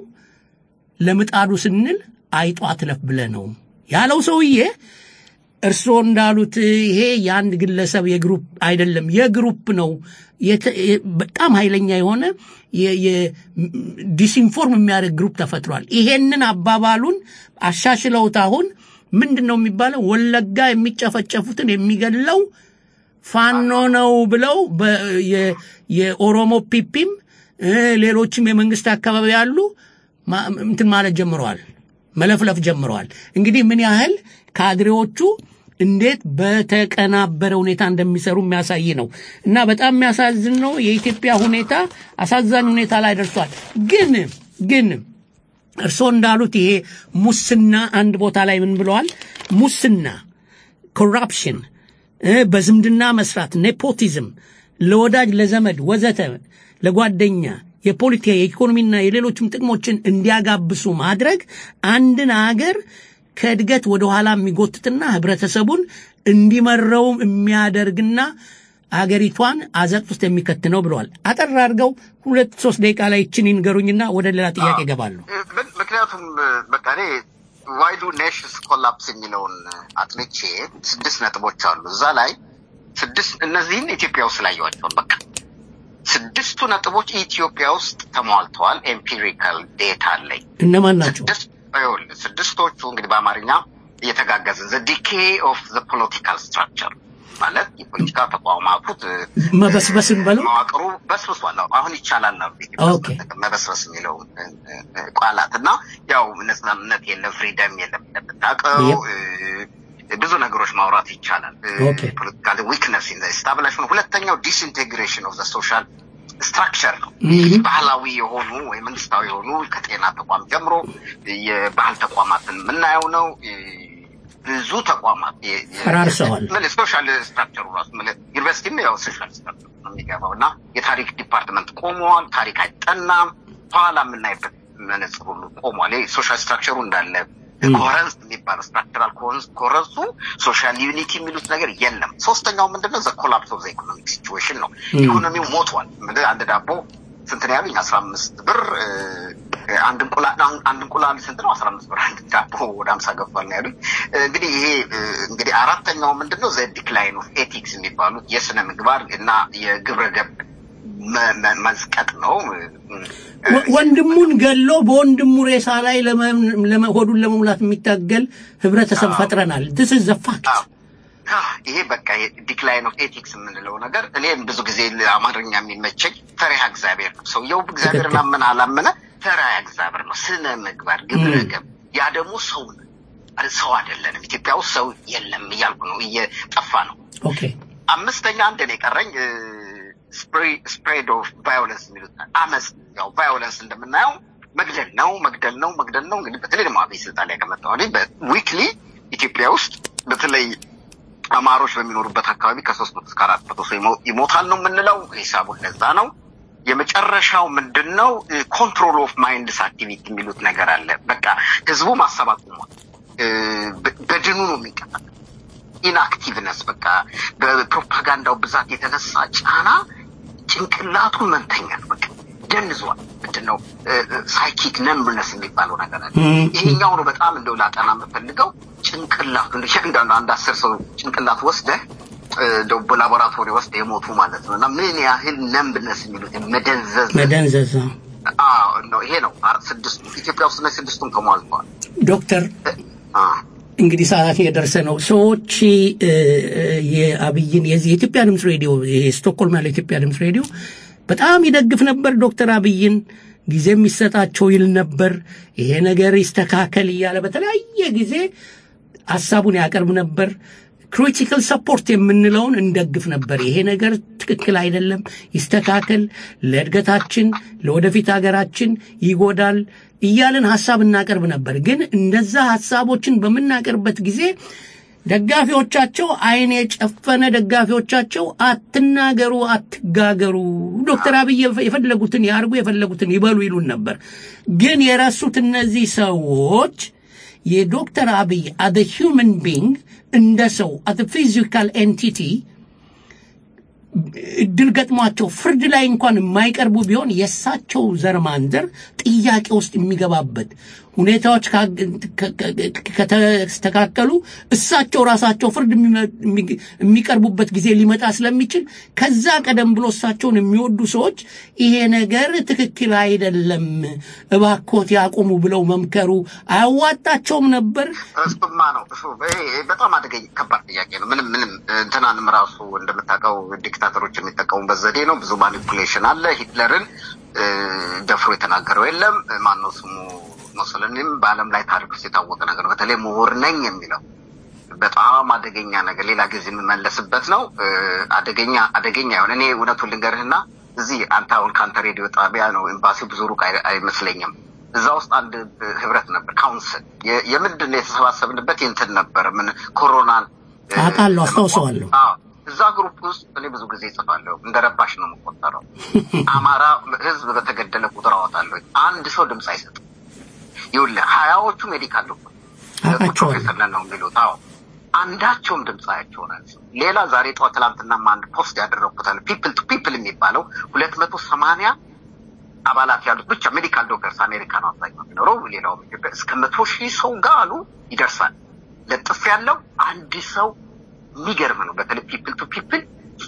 ለምጣዱ ስንል አይጧ ትለፍ ብለ ነው ያለው ሰውዬ እርስዎ እንዳሉት ይሄ የአንድ ግለሰብ የግሩፕ አይደለም፣ የግሩፕ ነው። የተ- የ- በጣም ኃይለኛ የሆነ የ- የ- ዲስኢንፎርም የሚያደርግ ግሩፕ ተፈጥሯል። ይሄንን አባባሉን አሻሽለውት አሁን ምንድን ነው የሚባለው? ወለጋ የሚጨፈጨፉትን የሚገድለው ፋኖ ነው ብለው በ- የ- የኦሮሞ ፒፒም እ፣ ሌሎችም የመንግስት አካባቢ ያሉ ማ- እንትን ማለት ጀምረዋል፣ መለፍለፍ ጀምረዋል። እንግዲህ ምን ያህል ካድሬዎቹ እንዴት በተቀናበረ ሁኔታ እንደሚሰሩ የሚያሳይ ነው እና በጣም የሚያሳዝን ነው። የኢትዮጵያ ሁኔታ አሳዛኝ ሁኔታ ላይ ደርሷል። ግን ግን እርስዎ እንዳሉት ይሄ ሙስና አንድ ቦታ ላይ ምን ብለዋል? ሙስና ኮራፕሽን እ፣ በዝምድና መስራት፣ ኔፖቲዝም፣ ለወዳጅ ለዘመድ ወዘተ ለጓደኛ የፖለቲካ የኢኮኖሚና የሌሎችም ጥቅሞችን እንዲያጋብሱ ማድረግ አንድን አገር ከእድገት ወደ ኋላ የሚጎትትና ህብረተሰቡን እንዲመረው የሚያደርግና አገሪቷን አዘቅት ውስጥ የሚከት ነው ብለዋል። አጠር አድርገው ሁለት ሶስት ደቂቃ ላይ ይችን ይንገሩኝና ወደ ሌላ ጥያቄ ይገባሉ። ምን- ምክንያቱም በቃ እኔ ዋይዱ ኔሽንስ ኮላፕስ የሚለውን አጥንቼ ስድስት ነጥቦች አሉ እዛ ላይ ስድስት እነዚህን ኢትዮጵያ ውስጥ ላየዋቸውን በቃ ስድስቱ ነጥቦች ኢትዮጵያ ውስጥ ተሟልተዋል። ኤምፒሪካል ዴታ አለኝ። እነማን ናቸው? ስድስት- ይኸውልህ፣ ስድስቶቹ እንግዲህ በአማርኛ እየተጋገዝን ዘ ዲኬ ኦፍ ዘ ፖለቲካል ስትራክቸር ማለት የፖለቲካ ተቋማቱ መበስበስን በለው መዋቅሩ በስብሷል። አሁን አሁን ይቻላል ነው ኢትዮጵያ ውስጥ ኦኬ። መበስበስ የሚለው እ- እ- እ- ቃላት እና ያው ነጻነት የለም፣ ፍሪደም የለም እንደምታውቀው Yep. እ፣ ብዙ ነገሮች ማውራት ይቻላል። ኦኬ። ፖለቲካል ዊክነስ ኢን ስታብሊሽመንት። ሁለተኛው ዲስኢንቴግሬሽን ኦፍ ሶሻል ስትራክቸር ነው። Mhm. ባህላዊ የሆኑ ወይ መንግስታዊ የሆኑ ከጤና ተቋም ጀምሮ የባህል ተቋማትን የምናየው ነው። እ፣ ብዙ ተቋማት የ- የ- ፈራርሰዋል። ምን ሶሻል ስትራክቸሩ ራሱ ምን ዩኒቨርሲቲም ያው ሶሻል ስትራክቸር ነው የሚገባው እና የታሪክ ዲፓርትመንት ቆመዋል። ታሪክ አይጠናም። ኋላ የምናይበት መነጽር ሁሉ ቆሟል። ይሄ ሶሻል ስትራክቸሩ እንዳለ ኮረንስ የሚባለው ስትራክቸራል ኮረንሱ ሶሻል ዩኒቲ የሚሉት ነገር የለም። ሶስተኛው ምንድነው? ዘ ኮላፕስ ኦፍ ዘ ኢኮኖሚክ ሲቹዌሽን ነው። ም። ኢኮኖሚው ሞቷል። ምንድን አንድ ዳቦ ስንት ነው ያሉኝ? አስራ አምስት ብር እ፣ አንድ እንቁላል አንድ እንቁላል ስንት ነው? አስራ አምስት ብር። አንድ ዳቦ ወደ ሀምሳ ገብቷል ነው ያሉኝ። እ፣ እንግዲህ ይሄ እ፣ እንግዲህ አራተኛው ምንድነው? ዘ ዲክላይን ኦፍ ኤቲክስ የሚባሉት የስነ ምግባር እና የግብረ ገብ መ- መ- መዝቀጥ ነው። ወ- ወንድሙን ገሎ በወንድሙ ሬሳ ላይ ለመ- ለመ- ሆዱን ለመሙላት የሚታገል ህብረተሰብ ፈጥረናል። this is the fact አህ፣ ይሄ በቃ ዲክላይን ኦፍ ኤቲክስ የምንለው ነገር እኔም ብዙ ጊዜ አማርኛ የሚመቸኝ ፈሪሃ እግዚአብሔር ነው። ሰውየው እግዚአብሔርን አመነ አላመነ ፈሪሃ እግዚአብሔር ነው። ስነ ምግባር፣ ግብረ ገብ ያ ደግሞ ሰው ነው። ሰው አይደለንም። ኢትዮጵያ ውስጥ ሰው የለም እያልኩ ነው። እየጠፋ ነው። ኦኬ አምስተኛ አንድ ነው የቀረኝ ስፕሬድ ኦፍ ቫዮለንስ የሚሉት አመፅ። ያው ቫዮለንስ እንደምናየው መግደል ነው መግደል ነው መግደል ነው። እንግዲህ በተለይ ደግሞ አብይ ስልጣን ላይ ከመጣ ወዲህ በዊክሊ ኢትዮጵያ ውስጥ በተለይ አማሮች በሚኖሩበት አካባቢ ከሶስት መቶ እስከ አራት መቶ ሰው ይሞ- ይሞታል ነው የምንለው። ሂሳቡ እንደዛ ነው። የመጨረሻው ምንድን ነው? ኮንትሮል ኦፍ ማይንድስ አክቲቪቲ የሚሉት ነገር አለ። በቃ ህዝቡ ማሰብ አቁሟል። እ፣ በ- በድኑ ነው የሚንቀሳቀስ ኢንአክቲቭነስ በቃ በፕሮፓጋንዳው ብዛት የተነሳ ጫና ጭንቅላቱ መንተኛ ነው። በቃ ደንዟል። ምንድን ነው ሳይኪክ ነምብነስ የሚባለው ነገር አለ። ም። ይሄኛው ነው በጣም እንደው ላጠና የምፈልገው ጭንቅላቱ እንደ እያንዳንዱ አንድ አስር ሰው ጭንቅላት ወስደህ እንደው በላቦራቶሪ ውስጥ የሞቱ ማለት ነው እና ምን ያህል ነምብነስ የሚሉት መደንዘዝ መደንዘዝ ነው። አዎ ነው ይሄ ነው አራት ስድስቱ ኢትዮጵያ ውስጥ እነዚህ ስድስቱም ተሟልተዋል። ዶክተር አ እንግዲህ ሰዓት የደረሰ ነው። ሰዎች እ፣ የአብይን የዚህ የኢትዮጵያ ድምፅ ሬዲዮ የስቶክሆልም ያለው የኢትዮጵያ ድምፅ ሬዲዮ በጣም ይደግፍ ነበር ዶክተር አብይን ጊዜ የሚሰጣቸው ይል ነበር። ይሄ ነገር ይስተካከል እያለ በተለያየ ጊዜ ሀሳቡን ያቀርብ ነበር። ክሪቲካል ሰፖርት የምንለውን እንደግፍ ነበር። ይሄ ነገር ትክክል አይደለም፣ ይስተካከል፣ ለእድገታችን ለወደፊት ሀገራችን ይጎዳል እያልን ሀሳብ እናቀርብ ነበር። ግን እንደዛ ሀሳቦችን በምናቀርበት ጊዜ ደጋፊዎቻቸው አይን የጨፈነ ደጋፊዎቻቸው አትናገሩ፣ አትጋገሩ፣ ዶክተር አብይ የፈለጉትን ያርጉ፣ የፈለጉትን ይበሉ ይሉን ነበር። ግን የረሱት እነዚህ ሰዎች የዶክተር አብይ አደ ሂውመን ቢንግ እንደ ሰው አደ ፊዚካል ኤንቲቲ እድል ገጥሟቸው ፍርድ ላይ እንኳን የማይቀርቡ ቢሆን የእሳቸው ዘር ማንዘር ጥያቄ ውስጥ የሚገባበት ሁኔታዎች ከተስተካከሉ እሳቸው ራሳቸው ፍርድ የሚቀርቡበት ጊዜ ሊመጣ ስለሚችል ከዛ ቀደም ብሎ እሳቸውን የሚወዱ ሰዎች ይሄ ነገር ትክክል አይደለም፣ እባኮት ያቁሙ ብለው መምከሩ አያዋጣቸውም ነበር። እሱማ ነው እሱ ይሄ በጣም አደገኝ ከባድ ጥያቄ ነው። ምንም ምንም እንትናንም ራሱ እንደምታውቀው ዲክታተሮች የሚጠቀሙበት ዘዴ ነው። ብዙ ማኒፑሌሽን አለ። ሂትለርን ደፍሮ የተናገረው የለም። ማነው ስሙ ሙሶሊኒም በዓለም ላይ ታሪክ ውስጥ የታወቀ ነገር ነው። በተለይ ምሁር ነኝ የሚለው በጣም አደገኛ ነገር ሌላ ጊዜ የምመለስበት ነው። አደገኛ አደገኛ የሆነ እኔ እውነቱን ልንገርህና እዚህ አንተ አሁን ከአንተ ሬዲዮ ጣቢያ ነው ኤምባሲ ብዙ ሩቅ አይ- አይመስለኝም። እዛ ውስጥ አንድ ህብረት ነበር፣ ካውንስል የ- የምንድን ነው የተሰባሰብንበት የእንትን ነበር ምን ኮሮናን አውቃለሁ፣ አስታውሰዋለሁ። አዎ እዛ ግሩፕ ውስጥ እኔ ብዙ ጊዜ እጽፋለሁ። እንደ ረባሽ ነው የምቆጠረው። አማራ ህዝብ በተገደለ ቁጥር አወጣለሁ። አንድ ሰው ድምፅ አይሰጥም። ይኸውልህ ሀያዎቹ ሜዲካል ዶክተር ፕሮፌሰር ነን ነው የሚሉት። አዎ አንዳቸውም ድምፃቸውን አይሰጡም። ሌላ ዛሬ ጠዋት ትላንትናም አንድ ፖስት ያደረግኩታል ፒፕል ቱ ፒፕል የሚባለው ሁለት መቶ ሰማንያ አባላት ያሉት ብቻ ሜዲካል ዶክተርስ አሜሪካ ነው አብዛኛው የሚኖረው፣ ሌላውም ኢትዮጵያ እስከ መቶ ሺህ ሰው ጋር አሉ ይደርሳል። ለጥፍ ያለው አንድ ሰው የሚገርም ነው። በተለይ ፒፕል ቱ ፒፕል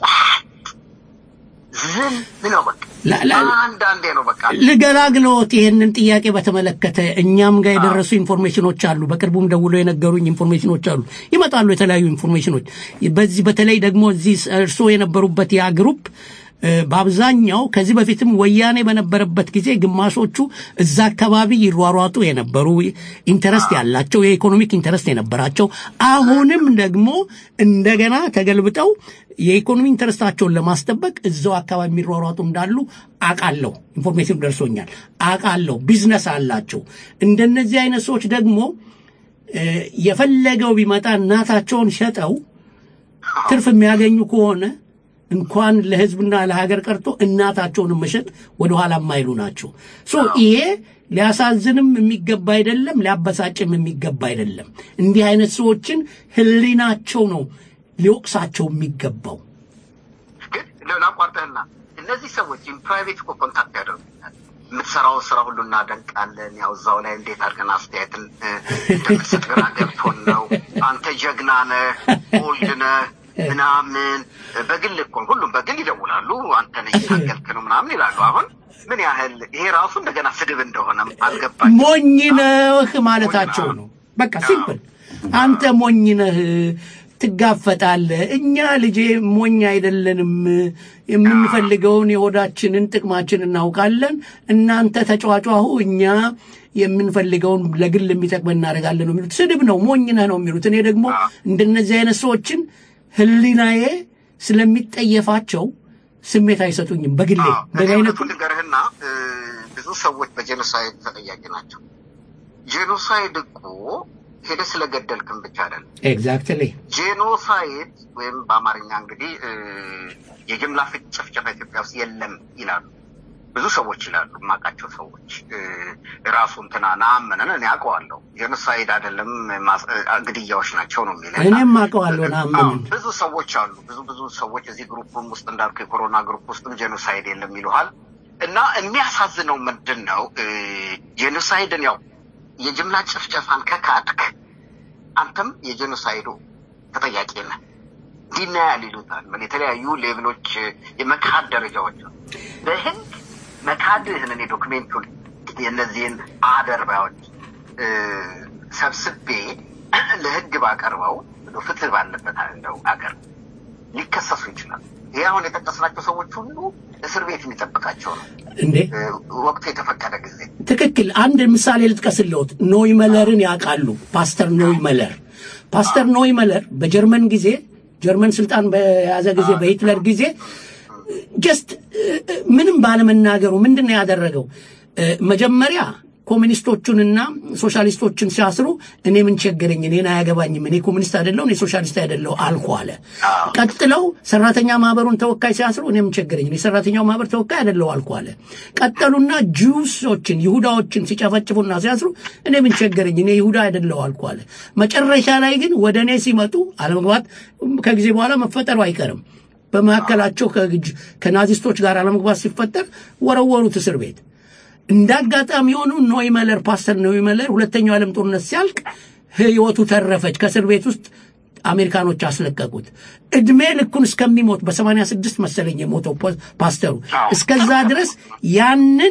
ዝም ነው በቃ ላ- ላ- አንዳንዴ ነው በቃ ልገላግሎት ይህንን ጥያቄ በተመለከተ እኛም ጋር የደረሱ ኢንፎርሜሽኖች አሉ። በቅርቡም ደውሎ የነገሩኝ ኢንፎርሜሽኖች አሉ። ይመጣሉ የተለያዩ ኢንፎርሜሽኖች። በዚህ በተለይ ደግሞ እዚህ እርስዎ የነበሩበት ያ ግሩፕ እ፣ በአብዛኛው ከዚህ በፊትም ወያኔ በነበረበት ጊዜ ግማሾቹ እዛ አካባቢ ይሯሯጡ የነበሩ ኢንተረስት ያላቸው የኢኮኖሚክ ኢንተረስት የነበራቸው አሁንም ደግሞ እንደገና ተገልብጠው የኢኮኖሚ ኢንተረስታቸውን ለማስጠበቅ እዛው አካባቢ የሚሯሯጡ እንዳሉ አቃለሁ። ኢንፎርሜሽን ደርሶኛል፣ አቃለሁ። ቢዝነስ አላቸው። እንደነዚህ አይነት ሰዎች ደግሞ እ፣ የፈለገው ቢመጣ እናታቸውን ሸጠው ትርፍ የሚያገኙ ከሆነ እንኳን ለሕዝብና ለሀገር ቀርቶ እናታቸውን መሸጥ ወደኋላ የማይሉ ናቸው። ሶ ይሄ ሊያሳዝንም የሚገባ አይደለም፣ ሊያበሳጭም የሚገባ አይደለም። እንዲህ አይነት ሰዎችን ሕሊናቸው ነው ሊወቅሳቸው የሚገባው። ግን ላቋርጠህና እነዚህ ሰዎች ፕራይቬት እኮ ኮንታክት ያደርጉኛል። የምትሰራውን ስራ ሁሉ እናደንቃለን። ያው እዛው ላይ እንዴት አድርገን አስተያየትን እ፣ እንደምትሰጥ ግራ ገብቶን ነው። አንተ ጀግና ነህ፣ ቦልድ ነህ ምናምን በግል እኮ ሁሉም በግል ይደውላሉ። አንተን እየታገልክ ነው ምናምን ይላሉ። አሁን ምን ያህል ይሄ ራሱ እንደገና ስድብ እንደሆነ አልገባኝ። ሞኝ ነህ ማለታቸው ነው። በቃ ሲምፕል። አንተ ሞኝ ነህ ትጋፈጣለህ። እኛ ልጄ ሞኝ አይደለንም። የምንፈልገውን የሆዳችንን ጥቅማችን እናውቃለን። እናንተ ተጫዋጫሁ፣ እኛ የምንፈልገውን ለግል የሚጠቅመን እናደርጋለን ነው የሚሉት። ስድብ ነው። ሞኝ ነህ ነው የሚሉት። እኔ ደግሞ እንደነዚህ አይነት ሰዎችን ህሊናዬ ስለሚጠየፋቸው ስሜት አይሰጡኝም። በግሌ እንደዚህ አይነቱ እውነቱን ልንገርህና እ፣ ብዙ ሰዎች በጄኖሳይድ ተጠያቂ ናቸው። ጄኖሳይድ እኮ ሄደ ስለገደልክም ብቻ አይደለም። ኤግዛክትሊ ጄኖሳይድ ወይም በአማርኛ እንግዲህ እ፣ የጅምላ ፍጭ ጭፍጨፋ ኢትዮጵያ ውስጥ የለም ይላሉ ብዙ ሰዎች ይላሉ። የማውቃቸው ሰዎች እ፣ ራሱ እንትና ናምንን እኔ አውቀዋለሁ። ጄኖሳይድ አይደለም ማስ- እ፣ ግድያዎች ናቸው ነው የሚለው እኔም አውቀዋለሁ ናምንን ብዙ ሰዎች አሉ። ብዙ ብዙ ሰዎች እዚህ ግሩፕም ውስጥ እንዳልኩ የኮሮና ግሩፕ ውስጥም ጄኖሳይድ የለም ይሉሃል። እና የሚያሳዝነው ምንድን ነው እ፣ ጄኖሳይድን ያው የጅምላ ጭፍጨፋን ከካድክ አንተም የጄኖሳይዱ ተጠያቂ ነህ። ዲናያል ይሉታል። የተለያዩ ሌቭሎች የመካድ ደረጃዎች አሉ። በህግ መካድህን እኔ ዶክሜንቱን የእነዚህን አደርባዮች እ፣ ሰብስቤ ለህግ ባቀርበው እንደው ፍትህ ባለበት እንደው አገር ሊከሰሱ ይችላል። ይህ አሁን የጠቀስናቸው ሰዎች ሁሉ እስር ቤት የሚጠብቃቸው ነው። እንዴ እ፣ ወቅቱ የተፈቀደ ጊዜ ትክክል። አንድ ምሳሌ ልጥቀስልዎት። ኖይ መለርን ያውቃሉ? ፓስተር ኖይ መለር ፓስተር ኖይ መለር በጀርመን ጊዜ ጀርመን ስልጣን በያዘ ጊዜ በሂትለር ጊዜ ጀስት ምንም ባለመናገሩ ምንድን ነው ያደረገው? እ፣ መጀመሪያ ኮሚኒስቶቹንና ሶሻሊስቶችን ሲያስሩ እኔ ምን ቸገረኝ፣ እኔን አያገባኝም፣ እኔ ኮሚኒስት አይደለሁ፣ እኔ ሶሻሊስት አይደለሁ አልኩ አለ። ቀጥለው ሰራተኛ ማህበሩን ተወካይ ሲያስሩ እኔ ምን ቸገረኝ፣ እኔ ሰራተኛው ማህበር ተወካይ አይደለሁ አልኩ አለ። ቀጠሉና ጁሶችን ይሁዳዎችን ሲጨፈጭፉና ሲያስሩ እኔ ምን ቸገረኝ፣ እኔ ይሁዳ አይደለሁ አልኩ አለ። መጨረሻ ላይ ግን ወደ እኔ ሲመጡ አለመግባት ከጊዜ በኋላ መፈጠሩ አይቀርም። በመካከላቸው ከግጅ- ከናዚስቶች ጋር አለመግባት ሲፈጠር ወረወሩት እስር ቤት። እንደ አጋጣሚ የሆኑ ኖይ መለር ፓስተር ኖይ መለር ሁለተኛው ዓለም ጦርነት ሲያልቅ ህይወቱ ተረፈች። ከእስር ቤት ውስጥ አሜሪካኖች አስለቀቁት። እድሜ ልኩን እስከሚሞት በሰማንያ ስድስት መሰለኝ የሞተው ፓ- ፓስተሩ እስከዛ ድረስ ያንን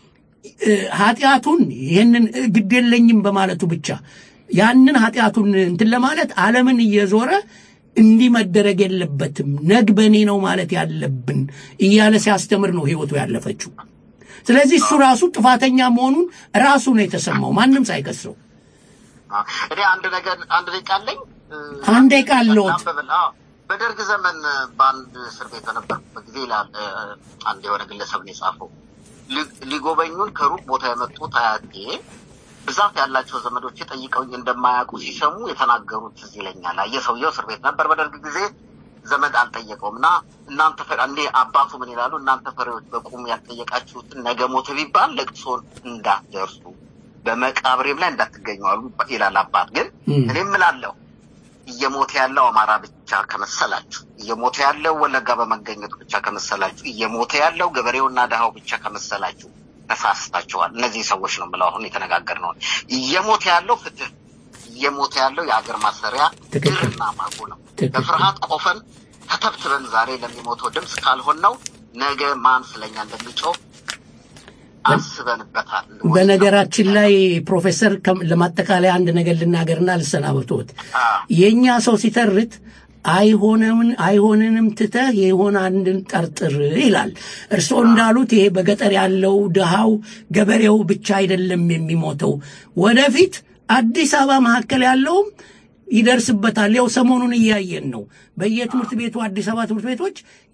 እ፣ ኃጢአቱን ይህንን እ፣ ግድ የለኝም በማለቱ ብቻ ያንን ኃጢአቱን እንትን ለማለት ዓለምን እየዞረ እንዲህ መደረግ የለበትም ነግ በእኔ ነው ማለት ያለብን እያለ ሲያስተምር ነው ህይወቱ ያለፈችው። ስለዚህ እሱ ራሱ ጥፋተኛ መሆኑን ራሱ ነው የተሰማው፣ ማንም ሳይከሰው። አዎ። እኔ አንድ ነገር አንድ ደቂቃ አለኝ። እ፣ አንድ ደቂቃ አለዎት። ላንብብል። አዎ። በደርግ ዘመን እ፣ በአንድ እስር ቤት በነበርኩበት ጊዜ ይላል እ፣ አንድ የሆነ ግለሰብ ነው የጻፈው ሊ- ሊጎበኙን ከሩቅ ቦታ የመጡት አያቴ ብዛት ያላቸው ዘመዶቼ ጠይቀውኝ እንደማያውቁ ሲሰሙ የተናገሩት ትዝ ይለኛል። አየህ ሰውየው እስር ቤት ነበር በደርግ ጊዜ ዘመድ አልጠየቀውም እና እናንተ ፈ- እንዴ አባቱ ምን ይላሉ? እናንተ ፈሪዎች በቁም ያልጠየቃችሁትን ነገ ሞተ ቢባል ለቅሶን እንዳትደርሱ በመቃብሬም ላይ እንዳትገኙ አሉ ይላል አባት። ግን እም። እኔ እምላለሁ እየሞተ ያለው አማራ ብቻ ከመሰላችሁ፣ እየሞተ ያለው ወለጋ በመገኘቱ ብቻ ከመሰላችሁ፣ እየሞተ ያለው ገበሬውና ድሃው ብቻ ከመሰላችሁ ተሳስታችኋል። እነዚህ ሰዎች ነው የምለው አሁን የተነጋገርነው። እየሞተ ያለው ፍትህ፣ እየሞተ ያለው የአገር ማሰሪያ ድርና ማጉ ነው። በፍርሃት ቆፈን ተተብትበን ዛሬ ለሚሞተው ድምፅ ካልሆን ነው ነገ ማን ስለኛ እንደሚጮህ አስበንበታል። በነገራችን ላይ ፕሮፌሰር ከም- ለማጠቃለያ አንድ ነገር ልናገርና ልሰናበቶት የእኛ ሰው ሲተርት አይሆነምን አይሆንንም ትተህ የሆነ አንድን ጠርጥር ይላል። እርስዎ እንዳሉት ይሄ በገጠር ያለው ድሃው ገበሬው ብቻ አይደለም የሚሞተው፣ ወደፊት አዲስ አበባ መካከል ያለውም ይደርስበታል። ያው ሰሞኑን እያየን ነው። በየትምህርት ቤቱ አዲስ አበባ ትምህርት ቤቶች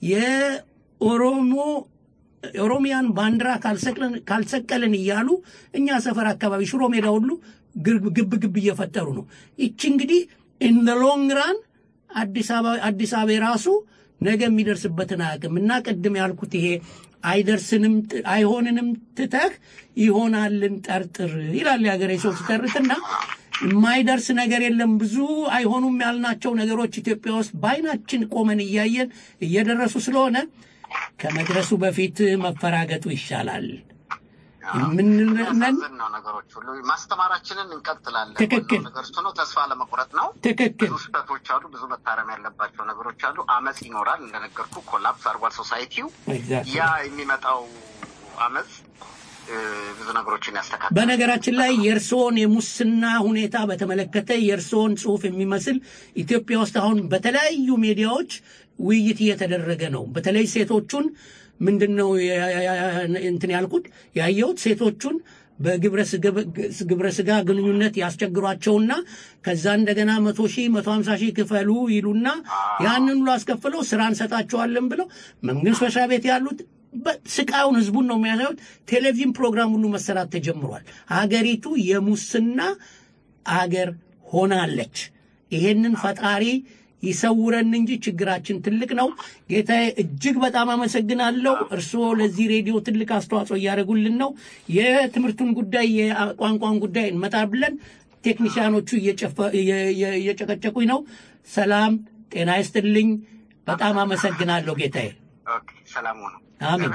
የኦሮሞ ኦሮሚያን ባንዲራ ካልሰቅለን ካልሰቀልን እያሉ እኛ ሰፈር አካባቢ ሽሮ ሜዳ ሁሉ ግብ ግብ ግብ እየፈጠሩ ነው። ይቺ እንግዲህ ኢን ሎንግ ራን አዲስ አበባ አዲስ አበባ ራሱ ነገ የሚደርስበትን አያውቅም እና ቅድም ያልኩት ይሄ አይደርስንም ጥ- አይሆንንም ትተህ ይሆናልን ጠርጥር ይላል የሀገሬ ሰው ሲተርትና የማይደርስ ነገር የለም። ብዙ አይሆኑም ያልናቸው ነገሮች ኢትዮጵያ ውስጥ በአይናችን ቆመን እያየን እየደረሱ ስለሆነ ከመድረሱ በፊት መፈራገጡ ይሻላል የምንለን የሚያሳዝን ነው ነገሮች ሁሉ ማስተማራችንን እንቀጥላለን። ትክክል። ዋናው ነገር እሱ ነው። ተስፋ ለመቁረጥ ነው። ትክክል። ብዙ ስህተቶች አሉ። ብዙ መታረም ያለባቸው ነገሮች አሉ። አመፅ ይኖራል። እንደነገርኩ ኮላፕስ አርጓል ሶሳይቲው። Exactly. ያ የሚመጣው አመፅ እ፣ ብዙ ነገሮችን ያስተካክላል። በነገራችን ላይ የእርስዎን የሙስና ሁኔታ በተመለከተ የእርስዎን ጽሁፍ የሚመስል ኢትዮጵያ ውስጥ አሁን በተለያዩ ሚዲያዎች ውይይት እየተደረገ ነው። በተለይ ሴቶቹን ምንድን ነው ያ- ያ- ያ- እንትን ያልኩት ያየሁት ሴቶቹን በግብረ ስገ- ግብረ ስጋ ግንኙነት ያስቸግሯቸውና ከዛ እንደገና መቶ ሺህ መቶ ሀምሳ ሺህ ክፈሉ ይሉና ያንን ሁሉ አስከፍለው ስራ እንሰጣቸዋለን ብለው መንግስት መስሪያ ቤት ያሉት በ- ስቃዩን ህዝቡን ነው የሚያሳዩት። ቴሌቪዥን ፕሮግራም ሁሉ መሰራት ተጀምሯል። ሀገሪቱ የሙስና አገር ሆናለች። ይሄንን ፈጣሪ ይሰውረን እንጂ ችግራችን ትልቅ ነው። ጌታዬ እጅግ በጣም አመሰግናለሁ። እርስዎ ለዚህ ሬዲዮ ትልቅ አስተዋጽኦ እያደረጉልን ነው። የትምህርቱን ጉዳይ የቋንቋን ጉዳይ እንመጣብለን። ቴክኒሽያኖቹ እየጨፈ- እየ- እየ- እየጨቀጨቁኝ ነው። ሰላም ጤና ይስጥልኝ። በጣም አመሰግናለሁ ጌታዬ። ኦኬ፣ ሰላም ሁኑ። አሜን።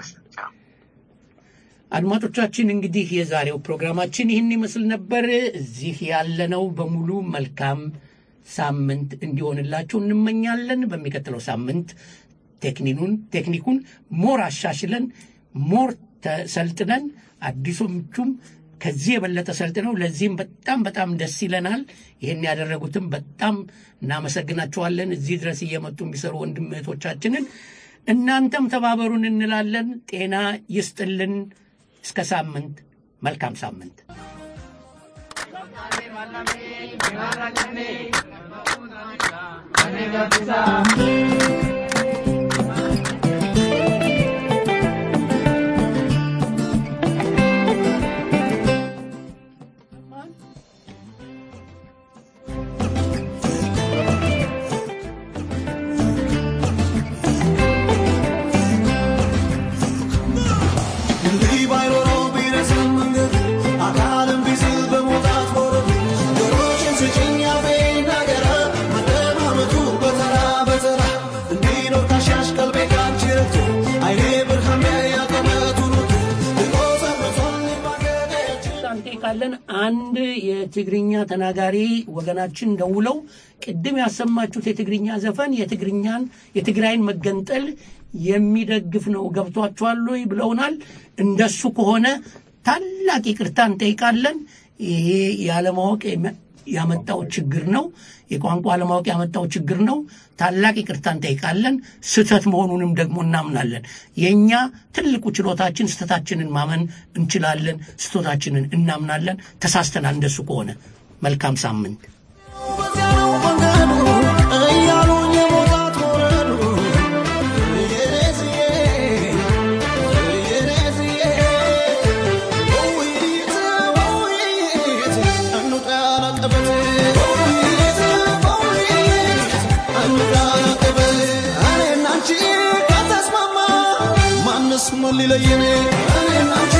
አድማጮቻችን እንግዲህ የዛሬው ፕሮግራማችን ይህን ይመስል ነበር። እዚህ ያለነው በሙሉ መልካም ሳምንት እንዲሆንላችሁ እንመኛለን። በሚቀጥለው ሳምንት ቴክኒኑን ቴክኒኩን ሞር አሻሽለን ሞር ተሰልጥነን አዲሶቹም ከዚህ የበለጠ ሰልጥነው ለዚህም በጣም በጣም ደስ ይለናል። ይህን ያደረጉትም በጣም እናመሰግናቸዋለን። እዚህ ድረስ እየመጡ የሚሰሩ ወንድም እህቶቻችንን እናንተም ተባበሩን እንላለን። ጤና ይስጥልን። እስከ ሳምንት፣ መልካም ሳምንት። እንዲህ ባይኖረው ቢረዝም መንገድ አካልም ቢዝል በመውጣት ወረዱ ነገሮችን ስጭኝ አፌ ይናገራ መደማመጡ በተራ በተራ እንዲኖር ካሻሽ ቀልቤ ካንቺ ረግቶ አይኔ ብርሃን ያቀመጡን ወጡ ልቆ ሰንብቷል ባገደች እንጠይቃለን። አንድ የትግርኛ ተናጋሪ ወገናችን ደውለው ቅድም ያሰማችሁት የትግርኛ ዘፈን የትግርኛን የትግራይን መገንጠል የሚደግፍ ነው ገብቷችኋል ወይ ብለውናል። እንደሱ ከሆነ ታላቅ ይቅርታ እንጠይቃለን። ይሄ ያለማወቅ የመ- ያመጣው ችግር ነው። የቋንቋ አለማወቅ ያመጣው ችግር ነው። ታላቅ ይቅርታ እንጠይቃለን። ስህተት መሆኑንም ደግሞ እናምናለን። የእኛ ትልቁ ችሎታችን ስህተታችንን ማመን እንችላለን። ስህተታችንን እናምናለን። ተሳስተናል። እንደሱ ከሆነ መልካም ሳምንት። እያሉኝ የመውጣት ወረዱ የኔዝዬ የኔዝዬ በውይይት በውይይት እንውጣ ያላቀበት በውይይት በውይይት እንውጣ ያላቀበት እኔና አንቺ ከተስማማ ማንስ ምን ሊለየን እኔና አንቺ